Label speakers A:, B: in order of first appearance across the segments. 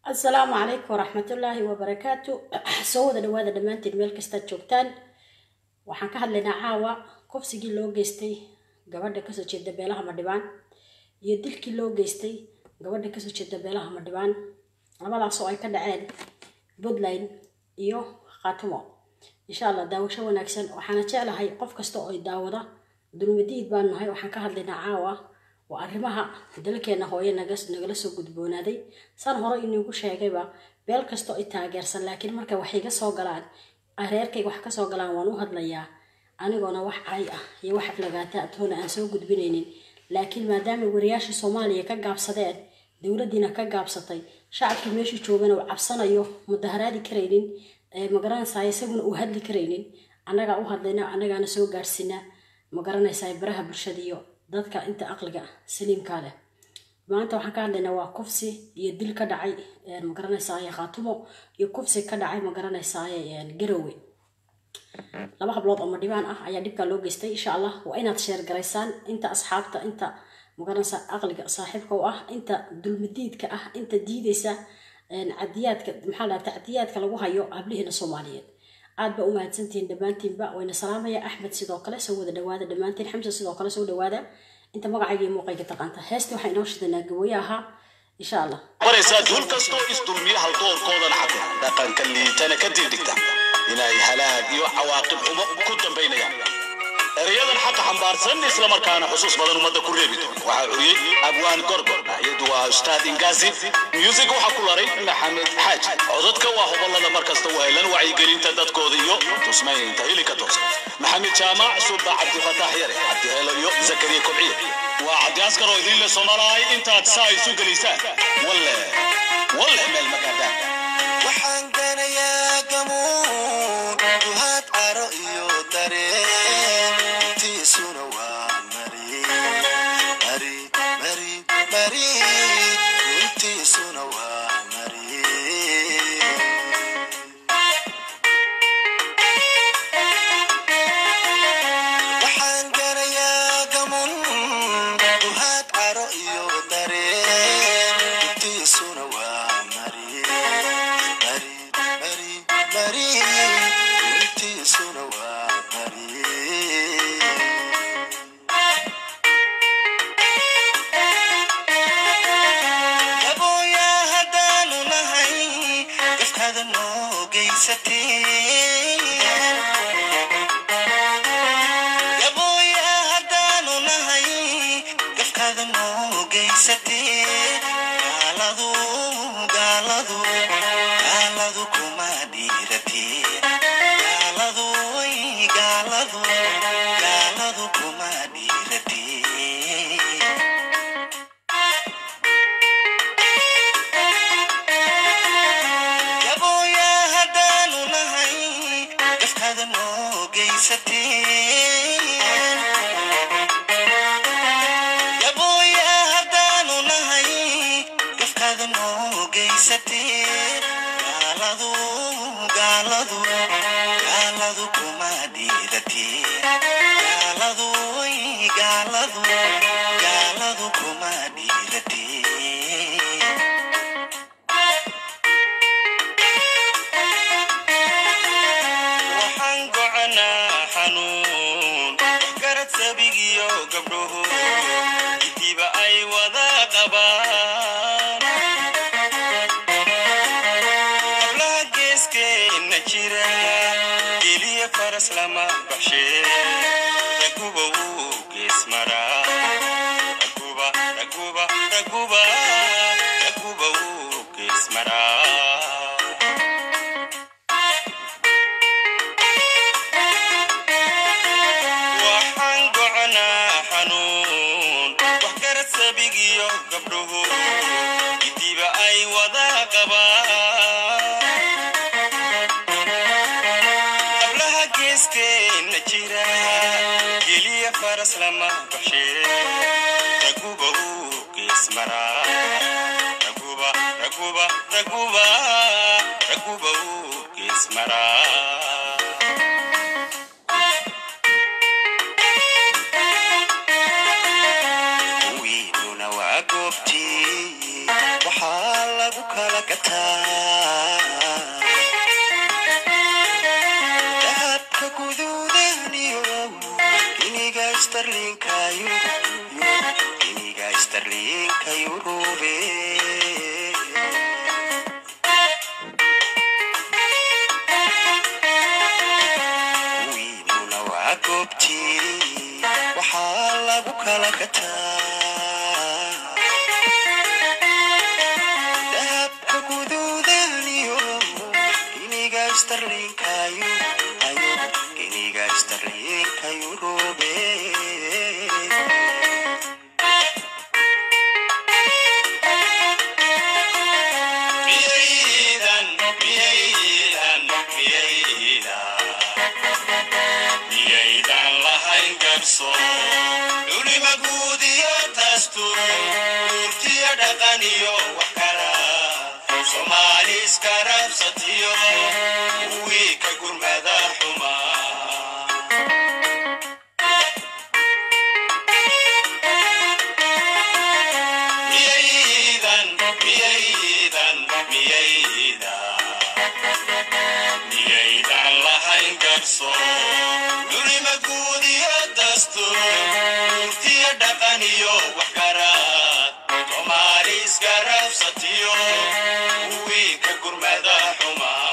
A: asalaamu calaykum waraxmatullaahi wabarakaatu soo wada dhawaada dhammaantiin meel kastaad joogtaan waxaan ka hadlaynaa caawa kufsigii loo geystay gabadha kasoo jeeda beelaha madhibaan iyo dilkii loo geystay gabadha kasoo jeeda beelaha madhibaan labadaas oo ay ka dhaceen puntland iyo khaatumo insha allah daawasho wanaagsan waxaana jeclahay qof kasta oo daawada dulmadiid baan nahay waxaan ka hadlaynaa caawa waa arrimaha dalkeena hooye nagala soo gudboonaaday san hore inigu sheegayba beel kastoo i taageersan laakiin marka waxay ga soo galaan reerkayga wax kasoo galaan waan u hadlayaa anigoona wax cay ah iyo wax aflagaata atoona aan soo gudbinaynin laakiin maadaama wariyaashii soomaaliya ka gaabsadeen dowladiina ka gaabsatay shacabkii meeshuu joogana uu cabsanayo mudaharaadi karaynin magaranaysaa isaguna uu hadli karaynin annagaa u hadlayna annagaana soo gaadhsiina magaranaysaa baraha bulshada iyo dadka inta aqliga saliimka leh maanta waxaan ka hadlaynaa waa kufsi iyo dil ka dhacay magaranaysaay khaatumo iyo kufsi ka dhacay magaranaysaay garowe laba hablood oo madhibaan ah ayaa dhibkaa loo geystay insha allah waa inaad sheer garaysaan inta asxaabta inta magaranaysa aqliga saaxiibka u ah inta dulmadiidka ah inta diidaysa cadiyaadka maxaa laha tacdiyaadka lagu hayo hablihiina soomaaliyeed aad ba u mahadsantihiin dhammaantiinba wayna salaamaya axmed sidoo kale soo wada dhawaada dhammaantiin xamsa sidoo kale soo dhawaada inta magacayga iyo muuqayga taqaanta heesta waxaa inoo shidanaa gawaye ahaa insha allah
B: maraysaa duul kastoo isdulmiya haldoorkoodan cabir dhaqanka liitana ka diidhigta inay halaag iyo cawaaqib xumo ku dambaynayaan erayadan xaqa xambaarsan islamarkaana xusuus badan ummadda ku reebi doon waxaa curiyey abwaan gorgor iyadu waa ustaad ingaasi music waxaa ku laray maxamed xaaji codadka waa hobolada markasta u helan wacyigelinta dadkooda iyo tusmaynaynta hilika toosan maxamed jaamac suba cabdifataax yare cabdiheelo iyo zakariya kobciye waa cabdi askar oo idinle soomaalahay intaad saa isu gelaysaan walle walle meel magaadaan
C: waxaan ganayaa gamuun duhaad caro iyo dareen tiisuna waa mari mari mari mari runtiisuna waa mari waxaan ganayaa gamun duhaad caro iyo dareen runtiisuna waa mari mari mari mari runtiisuna waa mari gabooyaa haddaanu nahay gafkada noo geysatee gabooyaa haddaanu nahay gafkada noo geysatee gaaladu gaaladu gaaladu kuma dhiiratee gaaladu way gaaladu gaaladu kuma dhiiratee gabooyaa haddaanu nahay gafkada noo geysatee gabooyaa haddaanu nahay gafkada noo geysatee gaaladu gaaladu gaaladu kuma dhiiratee gaaladu way gaaladu gaaladu kuma dhiiratee waxaan gocanaa xanuun garad sabigiyo gabdhuhu intiiba ay wada qabaan hablaha geeskeenna jira geliya faras lama baxshee raguba wuu gees maraa raguba raguba raguba raguba wuu gees maraa waxaan gocanaa xanuun wax garad sabigiyo gabdhuhu intiiba ay wada qabaan hablaha geeskeenna jira geliya faras lama baxshee raguba uu gees maraa raguba raguba raguba raguba uu gees maraa wiinuna waa goobtii waxaa lagu lagu kala gataa dahabka guduudaniyo iniga starlinka iniga starlinka yurube wiinuna waa goobtii waxaa lagu kala gataa dahabka guduudaniyo iniga starlinkayo ayo iniga starlinka yurube miyaydan miyaydan miyaydan miyaydan lahayn garso dhulima guud iyo dastuur urtiyo dhaqan iyo wax kala soomaali iska rabsatiyo kuwii ka gurmada xumaa miyaydan miyaydan miyaydan miyaydan lahayn garso dhulima guud iyo dastuur urtiyo dhaqan iyo wax garaad soomaali iska rabsatiyo kuwii ka gurmada xumaa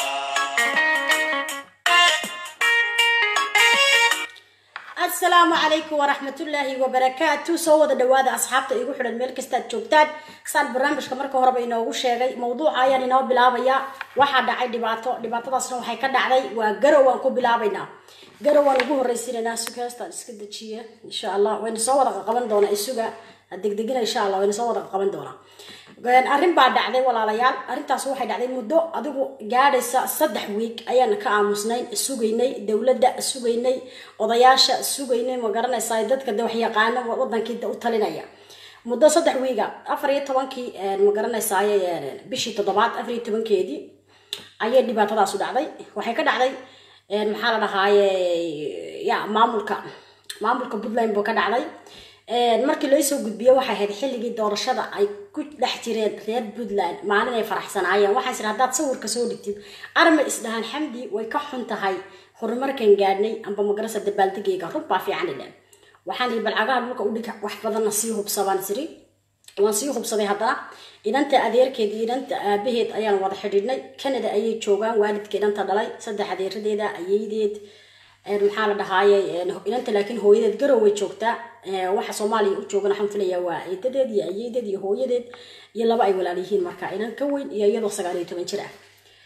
A: asalaamu calaykum waraxmatullaahi wabarakaatu soo wada dhawaada asxaabta igu xidhan meel kastaad joogtaan saan barnaamijka marka horeba inoogu sheegay mawduuca ayaan inoo bilaabaya waxaa dhacay dhibaato dhibaatadaasna waxay ka dhacday waa garow aan ku bilaabaynaa garow aan ugu horreysiinaynaa sugaastaan iska dejiya insha allah wayna soo wada qaban doonaa isuga degdegina insha allah wayna soo wada qaban doonaa arrin baa dhacday walaalayaal arrintaas waxay dhacday muddo adigu gaadhaysa saddex wiig ayaan ka aamusnayn sugaynay dowladda sugaynay odayaasha sugaynay ma garanaysaa dadka de waxyaqaano wadankii u talinaya muddo saddex wiiga afar iyo tobankii ma garanaysaa bishii toddobaad afar iyo tobankeedii ayay dhibaatadaasu dhacday waxay ka dhacday maxaa la dhahaaye ya maamulka maamulka puntland buu ka dhacday markii loo soo gudbiye waxay ahayd xilligii doorashada ay ku dhex jireen reer puntland maalin ay faraxsanaayeen waxaa sir haddaad sawirka soo dhigtid arma isdhahaan xamdi way ka xun tahay horumarkan gaadhnay amba magarasa dabaaldegayga run baa fiican idhan waxaan ii balcagaha dhulka u dhig wax badanna sii hubsadaan siri waan sii hubsaday haddana inanta adeerkeed iyo inanta aabaheed ayaan wada xidhiidhnay canada ayay joogaan waalidka inanta dhalay saddex adeeradeeda ayeydeed maxaa la dhahaaye inanta laakiin hooyadeed garow way joogtaa waxa soomaaliya u joogan waxaan filayaa waa eedadeed iyo ayeedeed iyo hooyadeed iyo laba ay walaal yihiin marka inan ka weyn iyo iyadoo sagaal iyo toban jir ah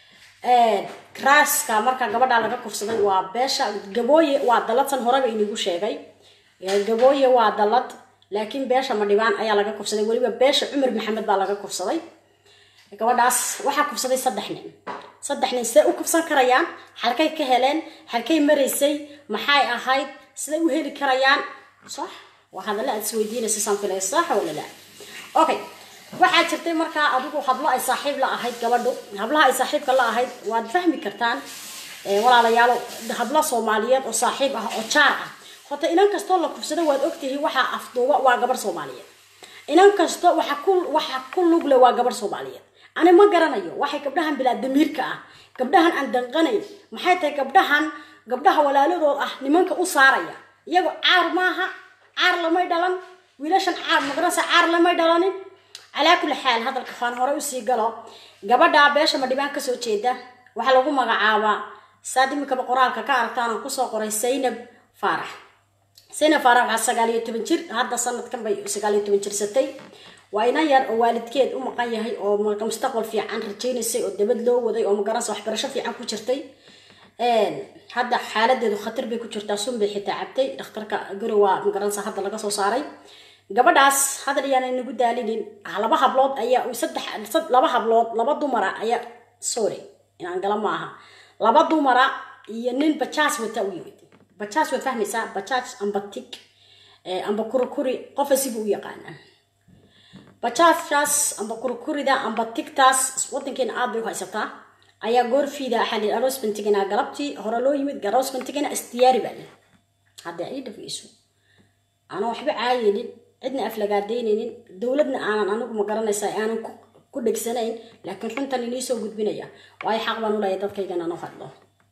A: raaska marka gabadhaa laga kufsaday waa beesha gabooye waa daladsan horeba inigu sheegay gabooye waa dalad laakiin beesha madhibaan ayaa laga kufsaday weliba beesha cumar maxamed baa laga kufsaday gabadhaas waxaa kufsaday saddex nin saddex nin siday u kufsan karayaan halkay ka heleen halkay maraysay maxay ahayd siday u heli karayaan sax waa hadalla aad isweydiinaysa saan filay sax wala la okay waxaa jirtay markaa adigu hablo ay saaxiib la ahayd gabadhu hablaha ay saaxiibka la ahayd waad fahmi kartaan walaalayaalo hablo soomaaliyeed oo saaxiib ah oo jaar ah horta inan kastoo la kufsado waad ogtihiin waxaa afduuba waa gabar soomaaliyeed inan kasto waxa ku waxa ku lugle waa gabar soomaaliyeed ani ma garanayo waxay gabdhahan bilaa damiirka ah gabdhahan aan danqanayn maxay tahay gabdhahan gabdhaha walaaladood ah nimanka u saaraya iyagoo caar maaha caar lamay dhalan wiilashan caar magaranaysa caar lamay dhalanin calaa kulli xaal hadalka faan hore usii galo gabadha beesha madhibaan kasoo jeeda waxaa lagu magacaabaa saad imikaba qoraalka ka aragtaan aan kusoo qoray saynab faarax saynab faarax waxaa sagaal iyo toban jir hadda sanadkan bay sagaal iyo toban jirsatay waa inan yar oo waalidkeed u maqan yahay oo mustaqbal fiican rajaynaysay oo dabad loo waday oo magaranaysa waxbarasho fiican ku jirtay hadda xaaladeedu khatar bay ku jirtaa sun bay xitaa cabtay dhakhtarka garowa magaranaysa hadda laga soo saaray gabadhaas hadal iyaanay nagu daalinin laba hablood ayaa saddex laba hablood laba dumara ayaa sorry inaan gala maaha laba dumara iyo nin bajaas wata u yimid bajaas waad fahmaysaa bajaaj amba tig amba kurikuri qofa sibuu u yaqaanaa bajaajkaas amba kurikurida amba tigtaas wadankeena aad bay u haysataa ayaa goorfiida xalil aroosbantigana galabtii hore loo yimid aroosbantigana isdiyaari baa leh hadda ii dhafayso aanan waxba caayinin cidna aflagaadaynaynin dowladna aanan anigu ma garanaysaa aanan ku dhegsanayn laakiin runtan inii soo gudbinaya waayo xaq baan u leeyahay dadkaygan aan u hadlo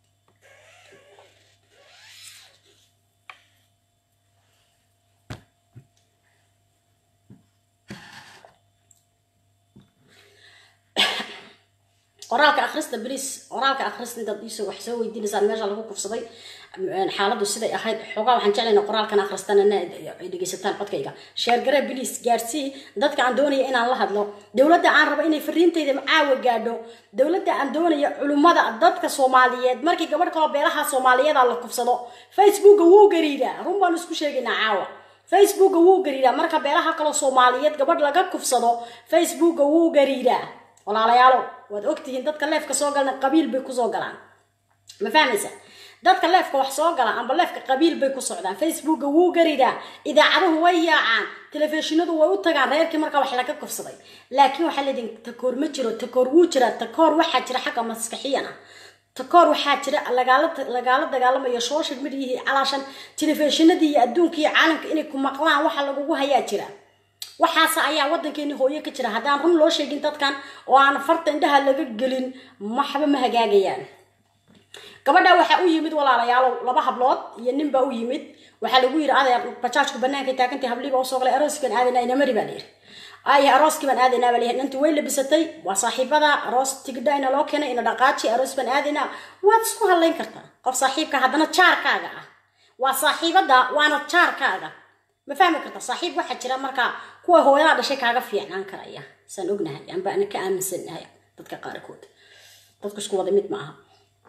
A: qoraalka akhrista bris qoraalka akhrista intaad iisoo wax soo weydiinaysaan meesha lagu kufsaday xaaladdu siday ahayd xoogaa waxaan jeclayna qoraalkan akhristan ay dhegeysataan codkayga sheergare blis gaarsii dadka aan doonaya inaan la hadlo dowladda aan rabo inay fariintayda caawa gaadho dowladda aan doonaya culummada dadka soomaaliyeed markii gabadh kaloo beelaha soomaaliyeeda la kufsado facebooka wuu gariiraa run baan isku sheegaynaa caawa facebooka wuu gariiraa marka beelaha kaloo soomaaliyeed gabadh laga kufsado facebooka wuu gariiraa walaalayaalo waad ogtihiin dadka leefka soo galna qabiil bay kusoo galaan ma fahmaysa dadka leefka wax soo gala amba leefka qabiil bay ku socdaan facebooka wuu garidaa idaacaduhu way yaacaan telefishinadu way u tagaan reerkii markaa wax laga kufsaday laakiin waxaa leedihin takoor ma jiro takoor wuu jiraa takoor waxaa jira xagga maskaxiyan ah takoor waxaa jira lagaala lagaala dagaalamayo social mediahii calaashan telefishinadii iyo adduunka iyo caalamka inay ku maqlaan waxa lagugu hayaa jira waxaas ayaa wadankeeni hooyo ka jira haddaan run loo sheegin dadkan oo aan farta indhaha laga gelin maxba ma hagaagayaan gabadha waxaa u yimid walaalayaalow laba hablood iyo nin baa u yimid waxaa lagu yiri adeer bajaajku banaanka taagantay habliiba usoo galay arooskan aadana inamari baa layiri ay arooskii baan aadanaa baa layiri inta way labisatay waa saaxiibada aroos tigidha ina loo keenay ina dhaqaaji aroos baan aadanaa waad isku hadlayn kartaa qof saaxiibka haddana jaarkaaga ah waa saaxiibada waana jaarkaaga ma fahmi karta saaxiib waxaa jira markaa kuwa hooyada dhashay kaaga fiicnaan karaya saan ognahay amba ana ka aaminsannahay dadka qaarkood dadku isku wada mid ma aha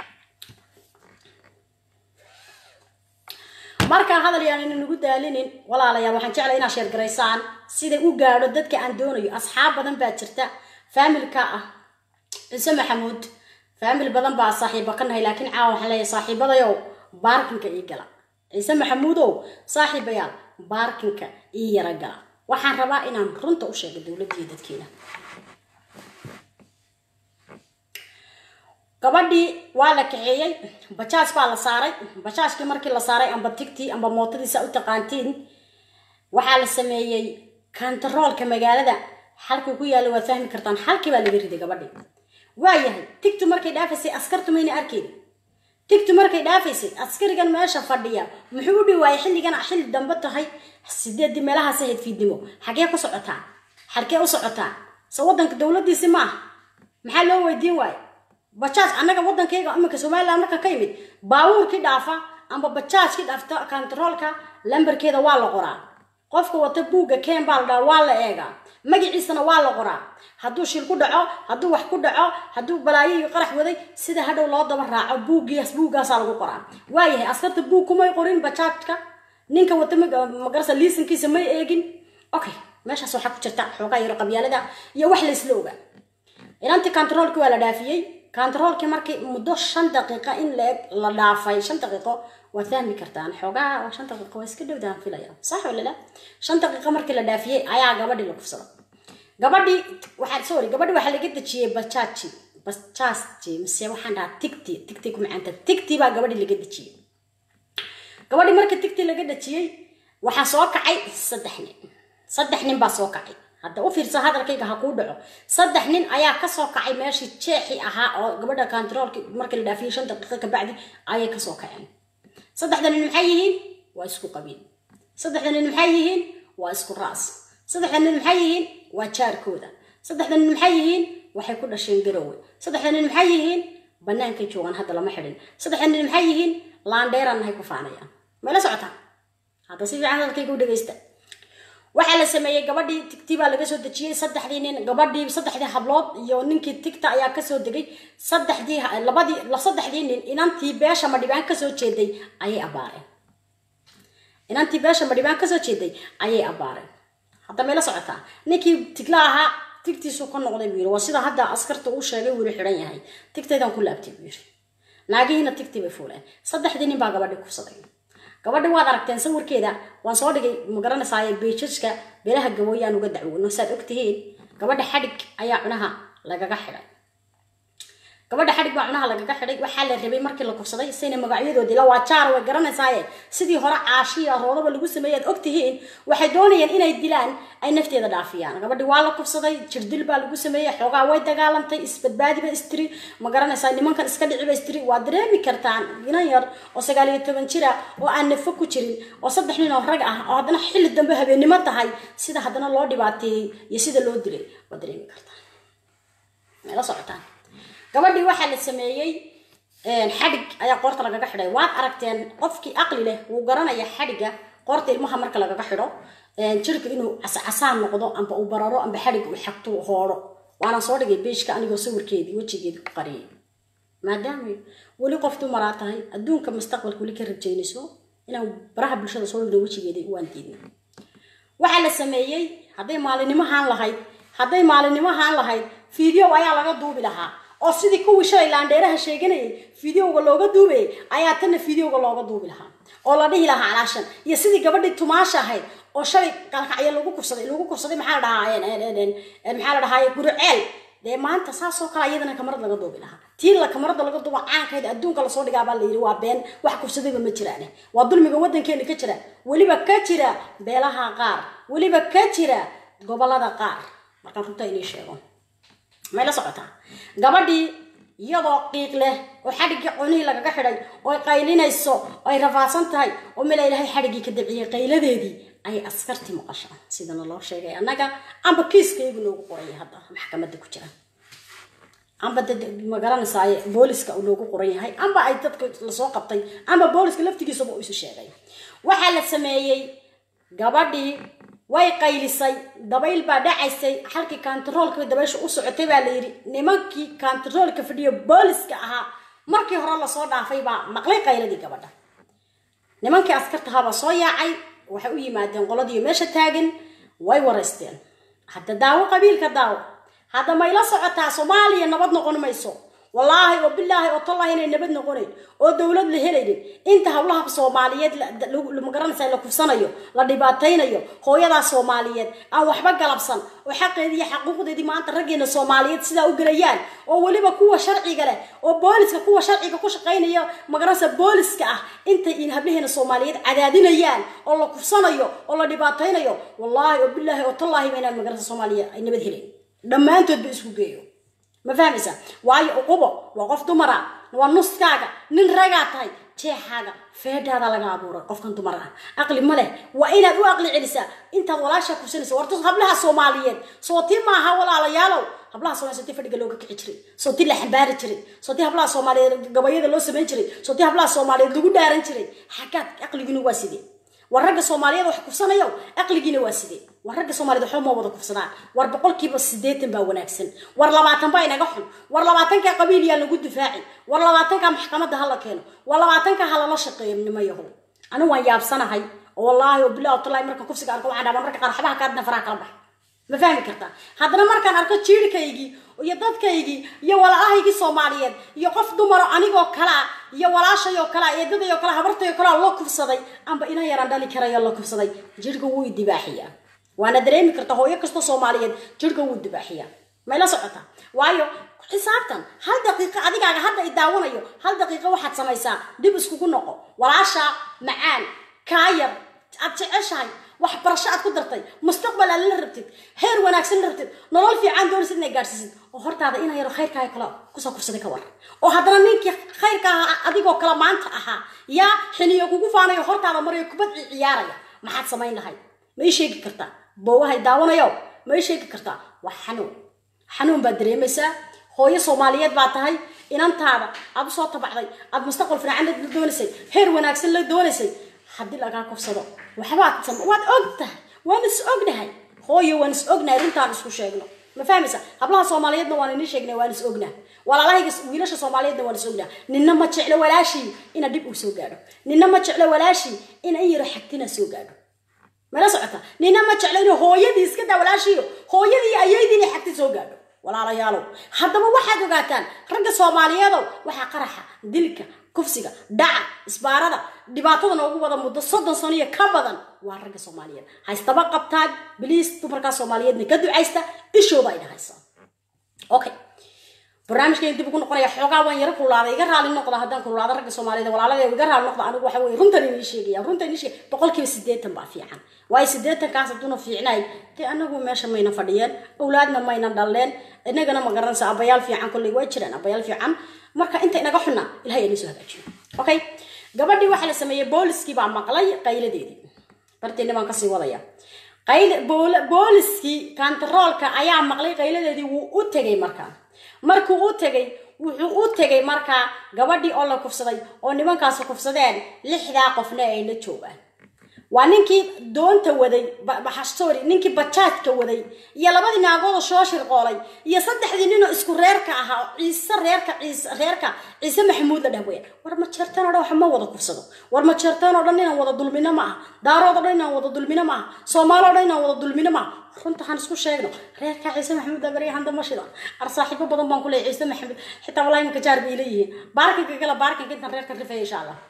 A: markaa hadal yaan ina nagu daalinin walaalayaal waxaan jeclay inaad sheergaraysaan siday u gaadho dadka aan doonayo asxaab badan baa jirta faamilka ah ciise maxamuud faamil badan baa saaxiiba ka nahay laakiin caawa waxaan leeyahay saaxiibadayow baarkinka ii gala ciise maxamuudow saaxiibayaal baarkinka ii yara gala waxaan rabaa inaan runta u sheego dowladdiiyo dadkeena gabadhii waa la kaxeeyey bajaaj baa la saaray bajaajkii markii la saaray amba tigtii amba mootadiisa u taqaantiin waxaa la sameeyey kantaroolka magaalada halkuu ku yaalla waad fahmi kartaan halkii baa laga riday gabadhii waayahay tigtu markay dhaafaysay askartu mayna arkeyni tigtu markay dhaafaysay askarigan meesha fadhiya muxuu u dhiwaayay xilligan xilli dambe tahay sideedii meelahaas ahayd fiidnimo xagee ku socotaa xalkee u socotaa se waddanka dowladdiisi maaha maxaa loo weydiin waayo bajaaj annaga waddankayga iminka somaliland marka ka yimid baabuurkii dhaafa amba bajaajkii dhaafta kantaroolka lambarkeeda waa la qoraa qofka wata buugga ken baa la dhaha waa la eegaa magaciisana waa la qoraa hadduu shil ku dhaco hadduu wax ku dhaco hadduu balaayo iyo qarax waday sida hadhow loo daba raaco buuggiias buuggaasaa lagu qoraa waayahay askarta buug kumay qorin bajaajka ninka wata magarasa liisankiisa may eegin okay meeshaas waxaa ku jirta xoogaa yaro qabyaalada iyo wax laysla ogaa inantii kantaroolkii waa la dhaafiyey kantaroolkii markii muddo shan daqiiqa in la eg la dhaafay shan daqiiqo waad fahmi kartaan xoogaa shan daqiiqo waa iska dhowdaan filaya sax wala la shan daqiiqo markii la dhaafiyey ayaa gabadhii la kufsada gabadhii waxaa sorry gabadhii waxaa laga dejiyey bajaaji bajaaji mise waxaan dhahaa tigti tigti ku macaanta tigti baa gabadhii laga dejiyey gabadhii markii tigti laga dejiyey waxaa soo kacay saddex nin saddex nin baa soo kacay hadda u fiirsa hadalkayga ha kuu dhaco saddex nin ayaa kasoo kacay meeshii jeexi ahaa oo gabadha kantaroolki markii la dhaafiyey shan daqiiqo kabacdi ayay kasoo kaceen saddexda nin maxay yihiin waa isku qabiil saddexda nin maxay yihiin waa isku raas saddexda nin maxay yihiin waa jaarkooda saddexda nin maxay yihiin waxay ku dhasheen garowe saddexda nin maxay yihiin bannaankay joogaan hadda lama xidhin saddexda nin maxay yihiin laandheeraan nahay ku faanayaan mayla socotaa hadda si fiican hadalkayga u dhegaysta waxaa la sameeyey gabadhii tigti baa laga soo dejiyey saddexdii nin gabadhii saddexdii hablood iyo ninkii tigta ayaa kasoo degay saddexdii labadii saddexdii nin inantii beesha madhibaan kasoo jeeday ayay abaareen inantii beesha madhibaan kasoo jeeday ayay abaareen hadda mayla socotaa ninkii tigla ahaa tigtiisu ka noqday buu yiri waa sida hadda askarta uu sheegay wuu xidhan yahay tigtaydan ku laabtay buu yiri naagihiina tigtii bay fuuleen saddexdii nin baa gabadhii kufsaday gabadhi waad aragteen sawirkeeda waan soo dhigay magaranaysaay beejaska beelaha gabooyaan uga dacwoono saad ogtihiin gabadha xadhig ayaa cunaha lagaga xidhay gabadha xadhig baa cunaha lagaga xidhay waxaa la rabay markii la kufsaday sayna magacyadoodii la waa jaar way garanaysaaye sidii hore caashiya roodaba lagu sameeyay aad ogtihiin waxay doonayeen inay dilaan ay nafteeda dhaafiyaan gabadhi waa la kufsaday jirdil baa lagu sameeyey xoogaa way dagaalantay isbadbaadiba istiri ma garanaysaa nimankan iska dhiciba istiri waa dareemi kartaan inan yar oo sagaal iyo toban jira oo aan nafo ku jirin oo saddex nin oo rag ah oo haddana xilli dambe habeennimo tahay sida haddana loo dhibaateeyey iyo sida loo dilay waa dareemi kartaan la socotaan gabadhii waxaa la sameeyey xadhig ayaa qoorta lagaga xidhay waad aragteen qofkii aqli leh wuu garanaya xadhigga qoorta ilmaha marka lagaga xidho jirka inuu cascasaan noqdo amba uu bararo amba xadhig uu xagto hoodho waana soo dhigay beeshka anigoo sawirkeedii wejigeedii ku qariyay maadaama weli qof dumaraa tahay adduunka mustaqbalka weli ka rajaynayso inaan baraha bulshada soo dhigno wejigeedii waan diidnay waxaa la sameeyey hadday maalinimahaan lahayd hadday maalinimahaan lahayd video ayaa laga duubi lahaa oo sidii kuwii shalay laandheeraha sheeganayay videoga looga duubayay ayaa tanna videoga looga duubi lahaa oo la dhihi lahaa calaashan iyo sidii gabadhii tumaasha ahayd oo shalay qalkacyo lagu kufsaday lagu kufsaday maxaa la dhahaa maxaa la dhahaa guriceel dee maanta saasoo kale iyadana kamarad laga duubi lahaa tii la kamarada laga duuba caankayd adduunka lasoo dhigaabaa la yidhi waa been wax kufsadayba ma jiraane waa dulmiga waddankeena ka jira weliba ka jira beelaha qaar weliba ka jira gobolada qaar markaan runta inii sheego may la socotaa gabadhii iyadoo qiiq leh oo xadhiggii cunihii lagaga xidhay oy qaylinayso oy rafaadsan tahay oo mila ilaahay xadhiggii ka dabciyey qayladeedii ayay askartii maqashaan sidana loo sheegay annaga amba kiiskaygu loogu qoraya hadda maxkamadda ku jira amba dad ma garanaysaay booliska uu loogu qoran yahay amba ay dadka lasoo qabtay amba booliska laftigiisaba uu isu sheegay waxaa la sameeyey gabadhii way qaylisay dabayl baa dhacaysay halkii kantaroolka dabaysha u socotay baa la yidhi nimankii kantaroolka fadhiyo booliska ahaa markii hore lasoo dhaafay baa maqlay qayladii gabadha nimankii askartahaabaa soo yaacay waxay u yimaadeen qoladiiyo meesha taagan way waraysteen hadda daawo qabiilka daawo hadda mayla socotaa soomaaliya nabad noqon mayso wallaahi oo bilaahi oo tallahi inay nabad noqonayn oo dowlad la helaynin inta hawlaha soomaaliyeed magaranaysa la kufsanayo la dhibaataynayo hooyadaa soomaaliyeed aan waxba galabsan oo xaqeedii iyo xaquuqdeedii maanta raggeena soomaaliyeed sidaa u gelayaan oo weliba kuwa sharciga leh oo booliska kuwa sharciga ku shaqaynaya magaranaysa booliska ah intay in hablaheena soomaaliyeed cadaadinayaan oo la kufsanayo oo la dhibaataynayo wallaahi oo bilaahi oo tallahi ba inaan magaranaysa soomaaliya ay nabad helayn dhammaantood ba isku geeyo ma fahmaysa waayo uqubo waa qof dumara waa nuskaaga nin ragaa tahay jeexaaga feedhaada laga abuuray qofkan dumar ah aqli ma leh waa inaad u aqli celisaa intaad walaashaa kursanaysa warta hablaha soomaaliyeed sootii maaha walaalayaalow hablaha soomaaliyeed sootii fadhiga looga kici jiray sootii la xambaari jiray sootii hablaha soomaaliyeed gabayada loo samayn jiray sootii hablaha soomaaliyeed lagu dhaaran jiray xaggaad aqligina waa sidee war ragga soomaaliyeed wax kufsanayo aqligiina waa sidee war ragga soomaaliyed waxba ma wada kufsadaan war boqolkiiba siddeetan baa wanaagsan war labaatan baa inaga xun war labaatanka qabiil yaa lagu difaaci war labaatanka maxkamadda hala keeno war labaatanka ha lala shaqeeyo nimayahow anigu waan yaabsanahay oo wallaahi oo bilah watallahi marka kufsiga arko waxaan dhaaba marka qaar waxbaha kaadna faraha kala bax ma fahmi kartaa haddana markaan arko jiirhkaygii iyo dadkaygii iyo walaalahaygii soomaaliyeed iyo qof dumaro anigoo kalea iyo walaashayoo kalea eedadayoo kale habartayoo kalea loo kufsaday amba ina yaraan dhali karayo la kufsaday jirhka wuu idibaaxiyaa waana dareemi karta hooyo kasta soomaaliyeed jirhka wuu dibaaxiyaa may la socotaa waayo xisaabtan hal daqiiqo adigaaga hadda i daawanayo hal daqiiqo waxaad samaysaa dib iskugu noqo walaasha macaan kaayar aad jeceshahay waxbarasho aad ku dartay mustaqbal aad la rabtid heer wanaagsan la rabtid nolol fiican doonaysid inay gaadhsiisid oo hortaada ina yaro khayrkaaga kale kusoo kufsaday ka war oo haddana ninkii khayrka ahaa adigoo kale maanta ahaa yaa xiniyo kugu faanayo hortaada marayo kubad ciyaaraya maxaad samayn lahayd ma ii sheegi kartaa boowahay daawanayo ma ii sheegi kartaa waa xanuun xanuun baad dareemaysaa hooyo soomaaliyeed baa tahay inantaada aad usoo tabacday aad mustaqbal fiican la doonaysay heer wanaagsan la doonaysay haddii lagaa kufsado waxbaad sam waad og tahay waan is ognahay hooyo waan is ognahay runtaan isku sheegno ma fahmaysa hablaha soomaaliyeedna waan inii sheegnay waan is ognaa walaalahayga wiilasha soomaaliyeedna waan is ognaa ninna ma jeclo walaashii ina dhib uu soo gaadho ninna ma jeclo walaashii ina in yaro xagtina soo gaadho mala socota nina ma jeclo inuu hooyadii iska daa walaashiiyo hooyadii ayaydii inay xagti soo gaadho walaalayaalow haddaba waxaad ogaataan ragga soomaaliyeedow waxaa qaraxa dilka kufsiga dhaca isbaarada dhibaatada noogu wada muddo soddon sano iyo ka badan waa ragga soomaaliyeed haystaba qabtaan biliis dumarkaa soomaaliyeedna ka ducaysta ishooda ay dhahaysaa okay barnaamijkan dib ugu noqonaya xoogaa waan yaro kulaaday iga raali noqda haddaan kululaado ragga soomaaliyed walaalada iga raali noqda anigu waxa weye runtan inii sheegaya runtan inii sheegay boqolkiiba siddeetan baa fiican waayo siddeetankaas hadduuna fiicnayn dee anagu meesha mayna fadhiyeen awlaadna mayna dhaleen inagana ma garanaysa abayaal fiican kolley waa jiraan abayaal fiican marka inta inaga xunna ilahay inii soo hagaajiyo okay gabadhii waxaa la sameeyey booliskii baa maqlay qayladeedii barteeni baan kasii wadaya qayl booliskii kantaroolka ayaa maqlay qayladeedii wuu u tegay markaa markuu u tegay wuxuu u tegay markaa gabadhii oo la kufsaday oo nimankaasi kufsadeen lixdaa qofna ay la joogaan waa ninkii doonta waday sorry ninkii bajaajka waday iyo labadii naagoodoo soo shirqoolay iyo saddexdii ninoo isku reerka ahaa ciise reerka ciise reerka ciise maxamuud la dhah weya war ma jeertaan oo dhan wax ma wada kufsado war ma jeertaan oo dhan inaan wada dulmino ma aha daarood oo dhan inaan wada dulmino ma aha soomaali o dhan inaan wada dulmino ma aha runta waxaan isku sheegno reerka ciise maxamuud abarya handa mashida ar saaxiibo badan baan ku leeyahay ciise maxamuud xitaa wallahi imaka jaar bay leeyihiin baarkinka kale baarkinka intaan reerka rifaya insha allah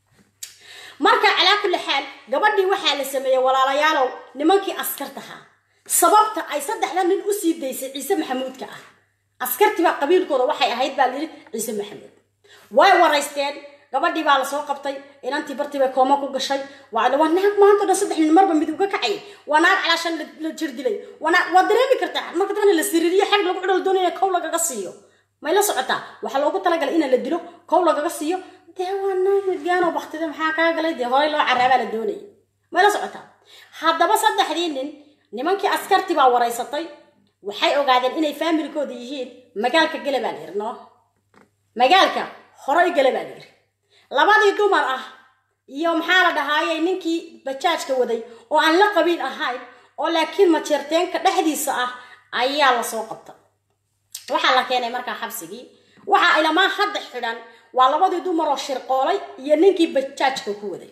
A: marka calaa kulli xaal gabadhii waxaa la sameeyey walaalayaalow nimankii askartahaa sababta ay saddexda nin usii daysay ciise maxamuudka ah askartiibaa qabiilkooda waxay ahayd baa layidhi ciise maxamuud way waraysteen gabadhii baa lasoo qabtay inantii bartii bay kooma ku gashay waa waa naag maanta o dhan saddex nin marba mid uga kacayay waa naag calaashan la jir dilay waa dareemi kartaa marka dadna la siriiriyo xag lagu cidhal doonaya kow lagaga siiyo may la socotaa waxaa loogu talagalay inaan la dilo kow lagaga siiyo dee waa naag midgaanoo baktida maxaa kaa galay dee horey loo caraabaa la doonayay may la socotaa haddaba saddexdii nin nimankii askarti baa waraysatay waxay ogaadeen inay faamilkooda yihiin magaalka gele baa la yidhi no magaalka horey gele baa la yidhi labadii dumar ah iyo maxaa la dhahaayey ninkii bajaajka waday oo aan la qabiil ahayn oo laakiin majeerteenka dhexdiisa ah ayaa lasoo qabta waxaa la keenay markaa xabsigii waxaa ilamaa hadda xidhan waa labadii dumar oo shirqoolay iyo ninkii bajaajka ku waday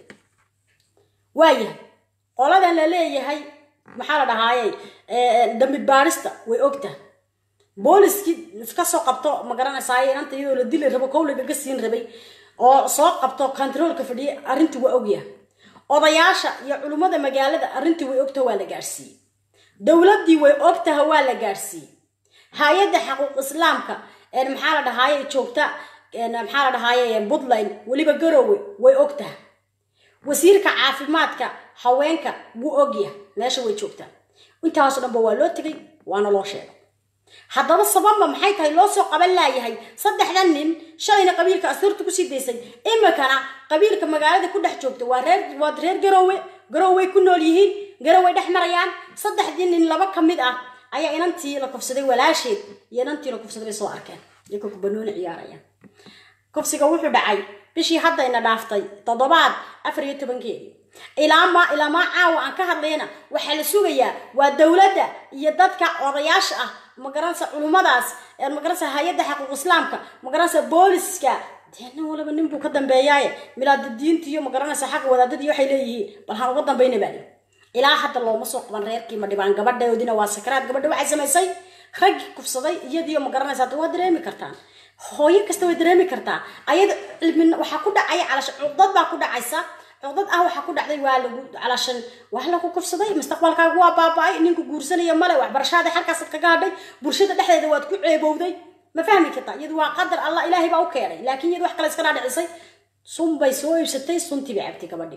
A: waayahay qoladan la leeyahay maxaa la dhahaayey dambi baarista way ogtahay booliskii kasoo qabto ma garanaysaay inanta iyadoo la dili rabo kow lagaga siin rabay oo soo qabto controolka fadhiyay arrintii waa ogyahay odayaasha iyo culummada magaalada arrintii way ogtaha waa la gaadhsiiyey dowladdii way ogtaha waa la gaadhsiiyey hay-adda xaquuq islaamka maxaa la dhahaaye joogta maxaa la dhahaaye puntland weliba garowe way ogtaha wasiirka caafimaadka haweenka wuu ogyahay meesha way joogtaa intaaso dhanba waa loo tegay waana loo sheegay haddaba sababma maxay tahay loo soo qaban laayahay saddexdan nin shalayna qabiilka asturta kusii daysay imikana qabiilka magaalada ku dhex joogta waa reer waa reer garowe garowey ku nool yihiin garowey dhex marayaan saddexdii nin laba ka mid ah ayaa inantii la kufsaday walaasheed iyo inantii la kufsaday bay soo arkeen iyagoo kubanooni ciyaarayaan kufsiga wuxuu dhacay bishii haddayna dhaaftay toddobaad afar iyo tobankeedii ilaama ilaamaa caawa aan ka hadlayna waxaa la sugayaa waa dowladda iyo dadka odayaasha ah magaranaysa culummadaas magaranaysa hay-adda xaquuq islaamka magaranaysa booliska dee nin waliba nin buu ka dambeeyaaye milaada diinta iyo magaranaysa xagga wadaadadii waxay leeyihiin bal haan uga dambayna baa lii ilaa hadda looma soo qaban reerkii ma dhibaan gabadhaoodina waa sakaraad gabadha waxay samaysay raggii kufsaday iyadiiyo magaranaysa hadda waa dareemi kartaan hooyo kasta way dareemi kartaa ayada cilmi waxaa ku dhacaya calasha cuqdad baa ku dhacaysa cuqdad ah waxaa ku dhacday waa lagu calashan waa lagu kufsaday mustaqbalkaagu waa baaba-ay ninku guursanaya male waxbarashaada halkaasaad kaga hadhay bulshada dhexdeeda waad ku ceebowday ma fahmi kartaa iyadu waa qadar allah ilaahay baa u keenay laakiin iyadu wax kale iska dhaadhicisay sun bay soo iibsatay suntii bay cabtay gabadhii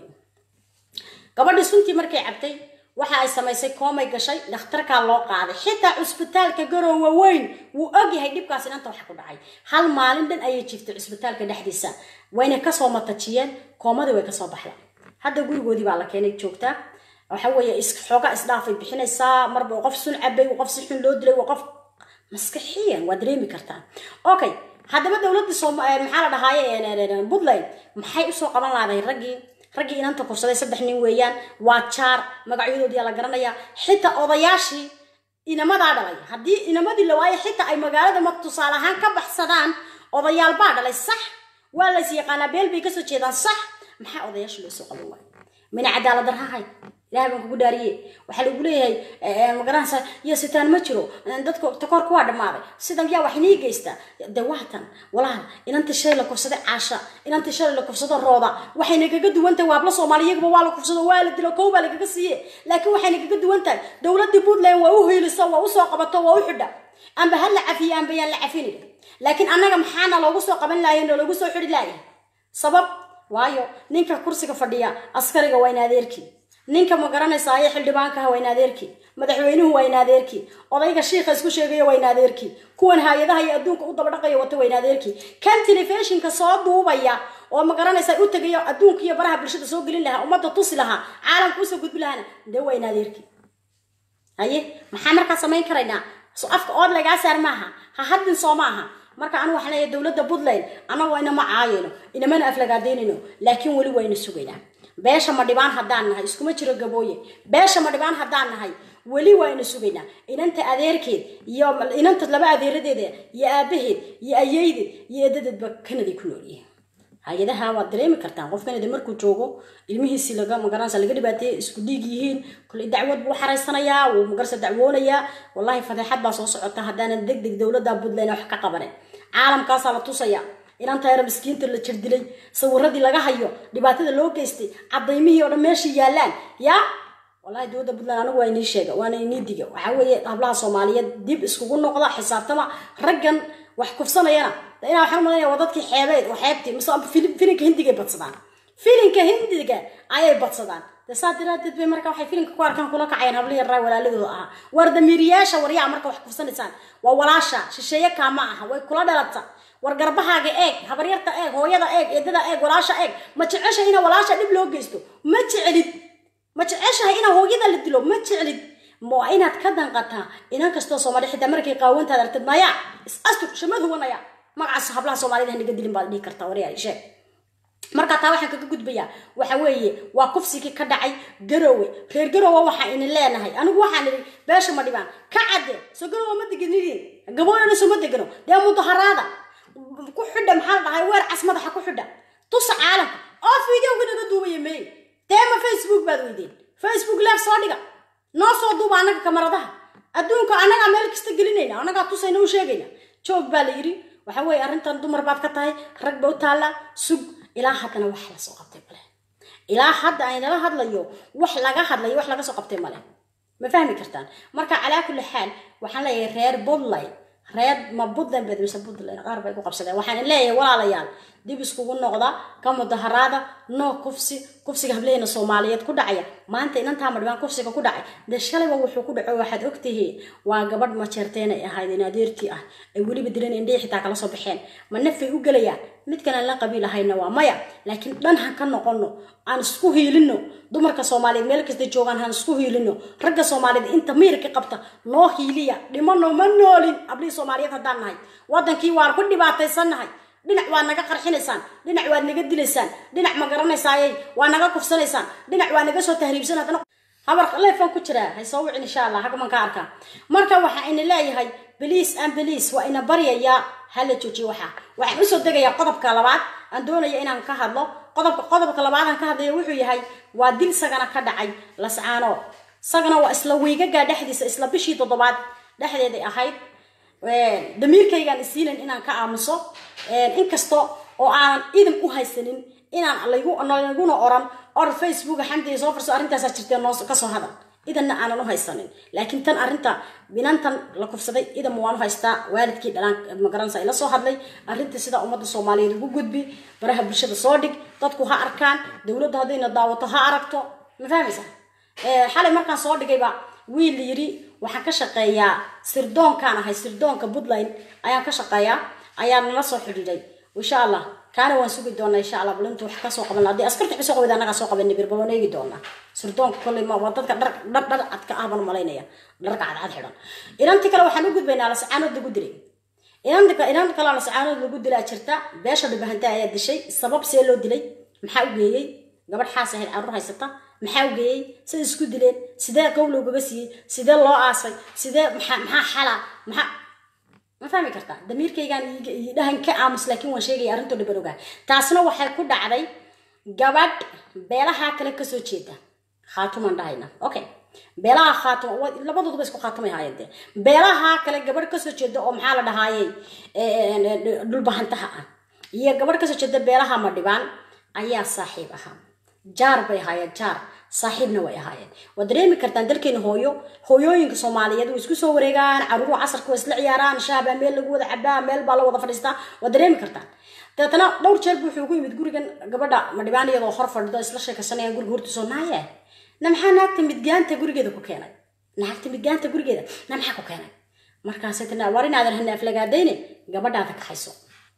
A: gabadhii suntii markay cabtay waxa ay samaysay koomay gashay dhakhtarkaa loo qaaday xitaa cusbitaalka garoowa weyn wuu ogyahay dhibkaas inanta waxa ku dhacay hal maalin dhan ayay jiftay cusbitaalka dhexdiisa wayna kasoo matajiyeen koomadii way kasoo baxda hadda gurigoodii baa la keenay joogtaa waxa weeye xooga isdhaafay bixinaysaa marba qof sun cabay qof si xun loo dilay waa qof maskaxiyan waa dareemi kartaa okay haddaba dowladda maxaa la dhahaaye puntland maxay usoo qaban lahaday raggii raggii inanta kursaday saddex nin weeyaan waa jaar magacyadoodiyaa la garanayaa xitaa odayaashii inamadaa dhalay haddii inamadii la waayo xitaa ay magaalada ma tusaale ahaan ka baxsadaan odayaal baa dhalay sax waa lays yaqaanaa beel bay kasoo jeedaan sax maxaa odayaasha loo soo qaban waaya mina cadaalad darhahay ilahay baan kugu dhaariye waxaa lagu leeyahay magaranaysa iyo sitaan ma jiro dadka takoorka waa dhammaaday sidan yaa wax inii geystaa de waatan walaal inantii shalay la kufsaday caasha inantii shalay la kufsado rooda waxayna kaga duwan tahay waabla soomaaliyaguba waa la kufsado waa la dilo kow baa lagaga siiye laakiin waxayna kaga duwan tahay dowladii puntland waa u hiilisa waa usoo qabato waa u xidha amba ha la cafiye amba yaan la cafinin laakiin annaga maxaana loogu soo qaban lahaye noo loogu soo xidhi lahaye sabab waayo ninka kursiga fadhiya askariga waa in adeerkii ninka ma garanaysaye xildhibaankaha waa in adeerkii madaxweynuhu waa in adeerkii odayga shiikha isku sheegaya waa in adeerkii kuwan hay-adaha iyo adduunka u daba dhaqaya wata waa in adeerkii kan telefishinka soo duubaya oo ma garanaysa u tegayo adduunka iyo baraha bulshada soo gelin lahaa ummadda tusi lahaa caalamka usoo gudbi lahaana dee waa in adeerkii haye maxaa markaa samayn karaynaa so afka ood lagaa saar maaha ha hadlin soo maaha marka anu waxaan leeyahay dowladda puntland anagoo inama caayayno inamana aflagaadaynayno laakiin weli wayna sugaynaa beesha ma dhibaan haddaan nahay iskuma jiro gabooye beesha ma dhibaan haddaan nahay weli waayna sugaynaa inanta adeerkeed iyo inanta laba adeeradeeda iyo aabaheed iyo ayeydeed iyo eedadeedba kanaday ku noolyihiin hay-adaha waad dareemi kartaan qof kanada markuu joogo ilmihiisi laga magaranaysa laga dhibaateeye isku dhiig yihiin kule dacwad buu xaraysanayaa wuu magarsa dacwoonayaa wallahi fadeexad baa soo socota haddaanan deg deg dowladda puntland wax ka qabanin caalamkaasaa la tusaya inanta yara miskiinta la jirdilay sawiradii laga hayo dhibaatada loo geystay cadaymihii oo dhan meesha yaalaan yaa wallahi dowladda puntland anigu waa inii sheega waana inii diga waxaa weeye hablaha soomaaliyeed dib iskugu noqda xisaabtama raggan wax kufsanayana inaa waxaan umalanaya waa dadkii xeebeed oo xeebtii mise filinka hindigay badsadaan filinka hindiga ayay badsadaan de saa daraadeed bay marka waxay filinka ku arkaan kula kacayaan hablihii raa walaaladooda ahaa war damiiriyaasha waryaa marka wax kufsanaysaan waa walaasha shisheeye kaama aha way kula dhalata war garbahaaga eeg habaryarta eeg hooyada eeg eedada eeg walaasha eeg ma jeceshahay ina walaasha dhib loo geysto ma jeclid ma jeceshahay ina hooyada la dilo ma jeclid ma inaad ka danqataa inan kastoo soomaali xitaa markay qaawantaad aragtid maya is astur shamad huwanaya magacaas hablaha soomaalida hanaga dilin baad dhihi kartaa waryaa sheeg marka taa waxaan kaga gudbayaa waxa weeye waa kufsigii ka dhacay garowe reer garowe waxaa inin leenahay anigu waxaan idhi beesha ma dhibaan ka cadde soo garowe ma deganidin gabooyona soo ma degano dee mudaharaada ku xidha maxaa la dhahay weer cas madaxa ku xidha tusa caalamka oo fideoga naga duubaya mey dee ma facebook baad weydeen facebook leef soo dhiga noo soo duuba annaga kamaradaha adduunka annagaa meel kasta gelinayna annagaa tusayna u sheegayna joog baa la yidhi waxa weeye arrintan dumar baad ka tahay rag ba u taalla sug ilaa haddana wax la soo qabtay male ilaa hadda aynala hadlayo wax laga hadlayo wax laga soo qabtay male ma fahmi kartaan marka calaa kulli xaal waxaan leeyahay reer puntland reer ma puntland bed mise puntland qaar bay ku qabsadeen waxaan leeyahay walaalayaal dib iskugu noqda ka mudaharaada noo kufsi kufsiga hableena soomaaliyeed ku dhacaya maanta inantaa madhibaan kufsiga ku dhacay dee shalayba wuxuu ku dhaco waxaad ogtihiin waa gabadh majeerteen ay ahayd in adeertii ah ay weliba dilan indhihi xitaa kala soo baxeen ma nafay u gelayaan midkan aan la qabiil ahayna waa maya laakiin dhan han ka noqono aan isku hiilino dumarka soomaaliyeed meel kasta joogaan han isku hiilino ragga soomaaliyeed inta miirka qabta noo hiiliya dhimano ma noolin ablihii soomaaliyeed haddaan nahay wadankii waan ku dhibaataysannahay dhinac waad naga qarxinaysaan dhinac waad naga dilaysaan dhinac ma garanaysaayey waa naga kufsanaysaan dhinac waa naga soo tahriibsan haddana habar leefan ku jiraa hay soo wicin insha allah hagman ka arkaa marka waxaa ina leeyahay beliis aan beliis waa ina baryayaa hala joojiyo waxaa waxaan usoo degayaa qodobka labaad aan doonaya inaan ka hadlo qodobka qodobka labaad aan ka hadlayo wuxuu yahay waa dil sagana ka dhacay lascaanood sagana waa isla wiigagaa dhexdiisa isla bishii toddobaad dhexdeeday ahayd damiirkaygaan isiilan inaan ka aamuso inkasta oo aanan idin u haysanin inaan laguna oran or facebook xamdiga soo farso arrintaasaa jirtee noo kasoo hadal idanna aanan u haysanin laakiin tan arrinta binantan la kufsaday idan waan u haystaa waalidkii dhalaan magaranaysa ila soo hadlay arrinta sida ummadda soomaaliyeed ugu gudbi baraha bulshada soo dhig dadku ha arkaan dowladda haddayna daawato ha aragto ma fahmaysa xalay markaan soo dhigayba wiil yiri waxaan ka shaqeeyaa sirdoonkaan ahay sirdoonka puntland ayaan ka shaqeeyaa ayaa nala soo xidhiiday insha allah kaana waan sugi doonaa insha allah balintu wax kasoo qaban haddii askarta xusoo qabida annagaa soo qaban nibir balon eegi doonaa sirdoonka kolley ma waa dadka dhar dhar dhar cadka ah baan malaynaya dharka cadcad xidhan inanti kale waxaan u gudbaynaa lascaanood lagu dilay inanta inanta kale lascaanood lagu dilaa jirta beesha dhibahanta ayaa dishay sabab see loo dilay maxaa u geeyey gabadh xaas ahayd caruur haysata maxaa u geeyey siday isku dileen sidee qow loogaga siiyey sidee loo aasay sidee maxaa maxaa xala maxaa ma fahmi kartaa damiirkaygaan dhahan ka aamus laakiin waan sheegaya arrintoo dhiban ogaa taasna waxay ku dhacday gabadh beelaha kale kasoo jeeda khaatumaan dhahayna okay beelaha khaatum labadooduba isku khaatumay haayeen dee beelaha kale gabadh kasoo jeeda oo maxaa la dhahaayey dhulbahantaha ah iyo gabadh kasoo jeeda beelaha madhibaan ayaa saaxiib ahaa jaar bay haayeen jaar saaxiibna way ahaayeen waad dareemi kartaan dalkeena hooyo hooyooyinka soomaaliyeed way isku soo wareegaan caruuruhu casarka way isla ciyaaraan shaabaa meel lagu wada cabaa meel baa la wada fadhiistaa waad dareemi kartaan dabeetana dhowr jeer buu wuxuu ugu yimid gurigan gabadha madhibaan iyadoo hor fadhido isla sheekaysanayaan guriga hortiisoo naaye na maxaa naagta midgaanta gurigeeda ku keenay naagta midgaanta gurigeeda na maxaa ku keenay markaasay tana war inaadan hana aflagaadayne gabadhaada kaxayso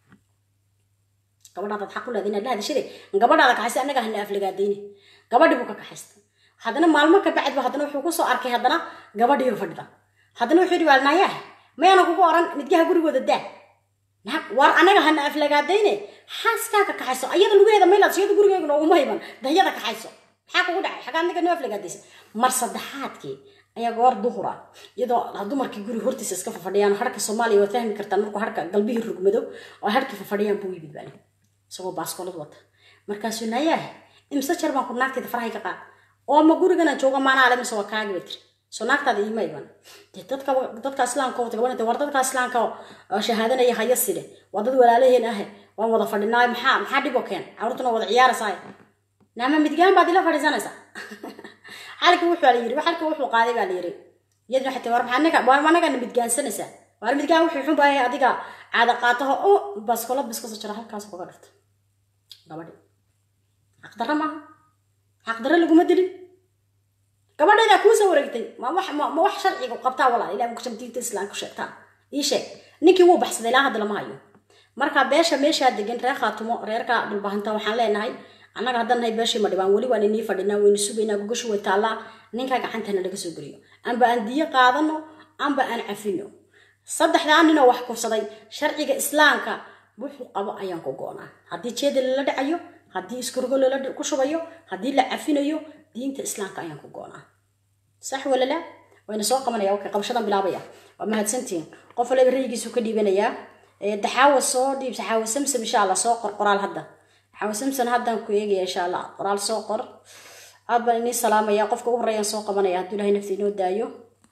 A: gabadhaadaad xaq u leedahay inaad la hadashade gabadhaada kaxaysa annaga hana aflagaadayne gabadhii buu ka kaxaystay haddana maalmo ka bacdba haddana wuxuu kusoo arkay haddana gabadhiiyo fadhida haddana wuxuu yidhi waa naayaah mayaana kugu oran midgaha gurigooda daa naag war anaga hana aflagaadayne xaaskaa ka kaxayso ayada lugeeda maylaad siyada gurigeega nooguma hayban dayada kaxayso maxaa kugu dhacay xagaa anaga noo aflagaadaysa mar saddexaadkii ayaa goor duhura iyadoo dumarkii guri hortiisa iska fafadhiyaan harka soomaaliya waad fahmi kartaan markuu harka galbihii rugmado oo harkii fafadhiyaan buu yimid baan isagoo baaskoolad wata markaasuu nayaah imse jeer baan ku naagteeda farahay ka qaad oo ma guriganaan jooga maanaale mise waa kaagi bay tiri soo naagtaada iima iman dee dadka dadka islaamka wata gabanata war dadka islaamka oo shahaadanaya haya side waa dad walaalaheen ahe waan wada fadhinaa maxaa maxaa dhib oo keen carruurtuna wada ciyaaraysaa naama midgaan baad ila fadhiisanaysaa xalka wuxuu la yiri xalka wuxuu qaaday baa la yiri iyaduna xataa war maxaa anaga war anagana midgaansanaysaa war midgaan wuxuu xun baahay adiga caada qaataho oo baskola biskasa jira halkaas kuga dhigta gabadhi xaqdarra maaha xaqdarra laguma dilin gabadheedaa kuu soo wareegtay ma wax ma ma wax sharciga qabtaa walaa ilaa ku diinta islaamka sheegtaa ii sheeg ninkii wuu baxsaday ilaa hadda lama hayo marka beesha meeshaa degan reer khaatumo reerka dhulbahanta waxaan leenahay annaga haddan nahay beeshii ma dhibaan weli waan inii fadhinaa waynu sugaynaa gogashu way taallaa ninka gacantana laga soo geliyo amba aan diyo qaadano amba aan cafino saddexdaa ninoo wax kufsaday sharciga islaamka wuxuu qabo ayaan ku goonaa haddii jeeda lala dhacayo haddii iskurgo lala ku shubayo haddii la cafinayo diinta islaamka ayaan ku goonaa sax wala la wayna soo qabanaya okay qabashadan bilaabaya waa mahadsantihiin qof waliba rayigiisu ka dhiibanayaa daxaawa soo dhiib daxaawa samsam insha allah soo qor qoraal hadda daxaawa samsam haddaan ku eegaya insha allah qoraal soo qor aad baan inii salaamaya qofka u horreeyaan soo qabanaya hadduu ilahay nafta inoo daayo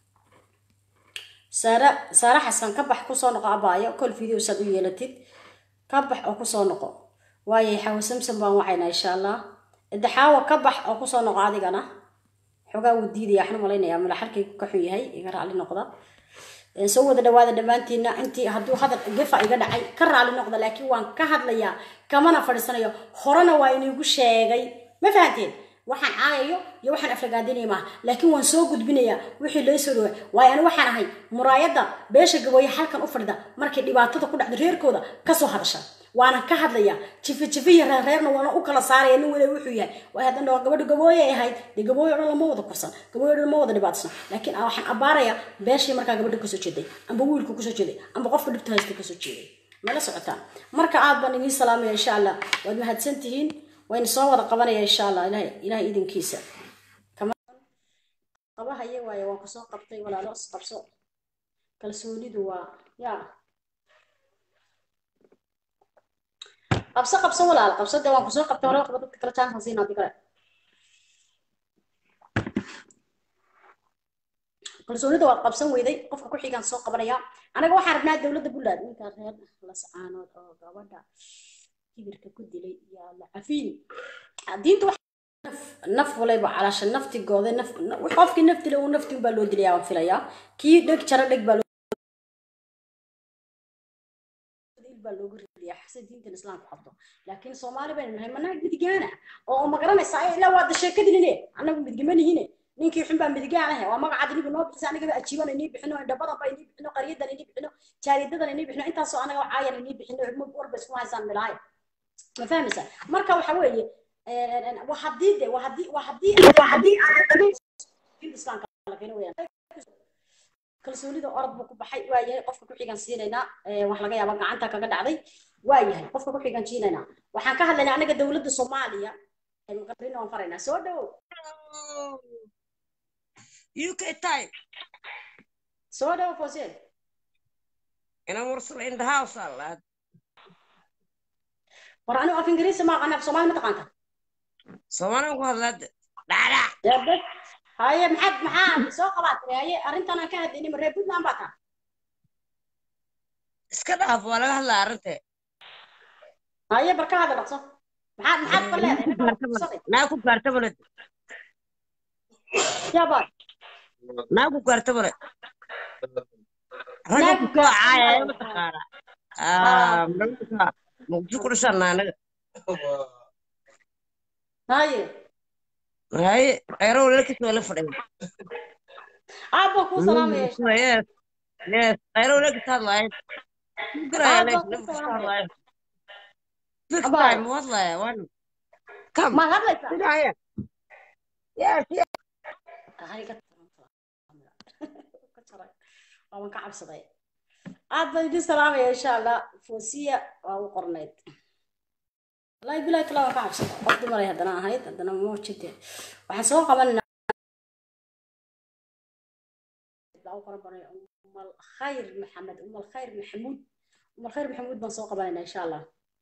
A: saara saara xasan ka bax kusoo noqo abaayo kol video saad u yeelatid ka bax oo kusoo noqo waayo xaawa samsam baan wacaynaa insha allah daxaawa ka bax oo kusoo noqo adigana xoogaa wuu diidaya waxaan malaynayaa mala xalkaygu ka xun yahay iga raali noqda soo wada dhawaada dhammaantiina intii hadduu hadal gefa iga dhacay ka raali noqda laakiin waan ka hadlayaa kamana fadhiisanayo horena waa iniigu sheegay ma fahanteen waxaan caayayo iyo waxaan aflagaadinaya maaha laakiin waan soo gudbinayaa wixii loo soo dhawaa waayo ani waxaan ahay muraayadda beesha gabooye halkan u fadhida markay dhibaatada ku dhacda reerkooda kasoo hadasha waana ka hadlayaa jifi jifiya reerreerna waana u kala saaraya nin wada wuxuu yahay waay haddan dhaho gabadha gabooye ay ahayd dee gabooye o dhan lama wada kursan gabooye o dhan lama wada dhibaatsan laakiin waxaan abbaarayaa beeshii markaa gabadha kasoo jeeday amba wiilku kasoo jeeday amba qofka dhibta haysta kasoo jeeday mala socotaan marka aad baan idiin salaamaya insha allah waad mahadsan tihiin wayna soo wada qabanaya insha allah ilahay ilahay idinkiisa qabahaye waaye waan kusoo qabtay walaalo isqabso kalsoonidu waa yaa qabso qabso walaal qabso dee waan kusoo qabtay walaal qaba dadka kale chance siin hadii kale kalsoonida waad qabsan weyday qofka ku xigaan soo qabanaya anaga waxaan rabnaa dowladda buntland ninkaa reer lascaanood oo gabadha kibirka ku dilay yaa la cafiin diinta wax naf waleba calaasha naftigooda naf qofkii naf dila uu nafti unbaa loo dilaya waan filayaa kii dheg jaro dheg baa baa loogu ridiyaa xasa diintan islaamku qabto laakiin soomaali baynu nahay manaag midigaana oo ma garanaysaa ilaa waada sheekadinine annagu midigamanihine ninkii xun baa midigaan ahe waa magacaad inigu noo bixisa anigaba ajiiban inii bixino indhabadan ba inii bixino qaryadan inii bixino jaaridadan inii bixino intaasoo anaga caayan inii bixino warba isku haysaan milaayo ma fahmaysa marka waxa weeye waa haddii de waa haddii waa haddii waa haddii diinta islaamka la keeno weyaan kalsoonida orod buu ku baxay waa yahay qofka ku xigan siinaynaa wax laga yaaba gacanta kaga dhacday waa yahay qofka ku xigan siinaynaa waxaan ka hadlaynaa anaga dowladda soomaaliya muqarrin waan faraynaa soo dhowow
D: UK time.
A: soo dhowow foseel
D: And I'm also in the house a lot.
A: war anigu af ingiriisi ma aqana af soomaali ma taqaanta
D: So when I'm going to Dada.
A: debe haye maxaad maxaa soo qabaatay haye arrintan aan ka hadlaynay ma reer puntland baa taa
D: Iska dhaaf waa laga hadlaa arrinta.
A: haye bar ka hadal dhaqso maxaad maxaad ka leedahay
D: Naa ku gaarta balad.
A: yaabaa
D: naagu gaarta male ragga
A: Naagu
D: ku kala
A: gaarta
D: caayaya
A: male.
D: mataqaana
A: Ah.
D: marka muqdisho ku dhashaan anaga
A: haye
D: haye khayro walaalkiis waa la fadhiya
A: aabba kuu salaamaya insha
D: yes yes khayro walaalkiis hadlaaya
A: Ah, baa ku salaamaya.
D: Fix
A: Abaa.
D: time, wadlaya, wan. Come.
A: maad hadlaysaa
D: Sit down here. Yes, yes.
A: Hay ka ka jaray waan ka cabsaday aad baan idin salaamaya insha allah foosiya waa u qornayd wallaahi bilahi tala waan ka cabsaday qof dumaray haddana ahayd haddana mawjide waxaan soo qabanayna baa u qoran banay umal khayr maxamed umal khayr maxamuud umal khayr maxamuud baan soo qabanayna insha allah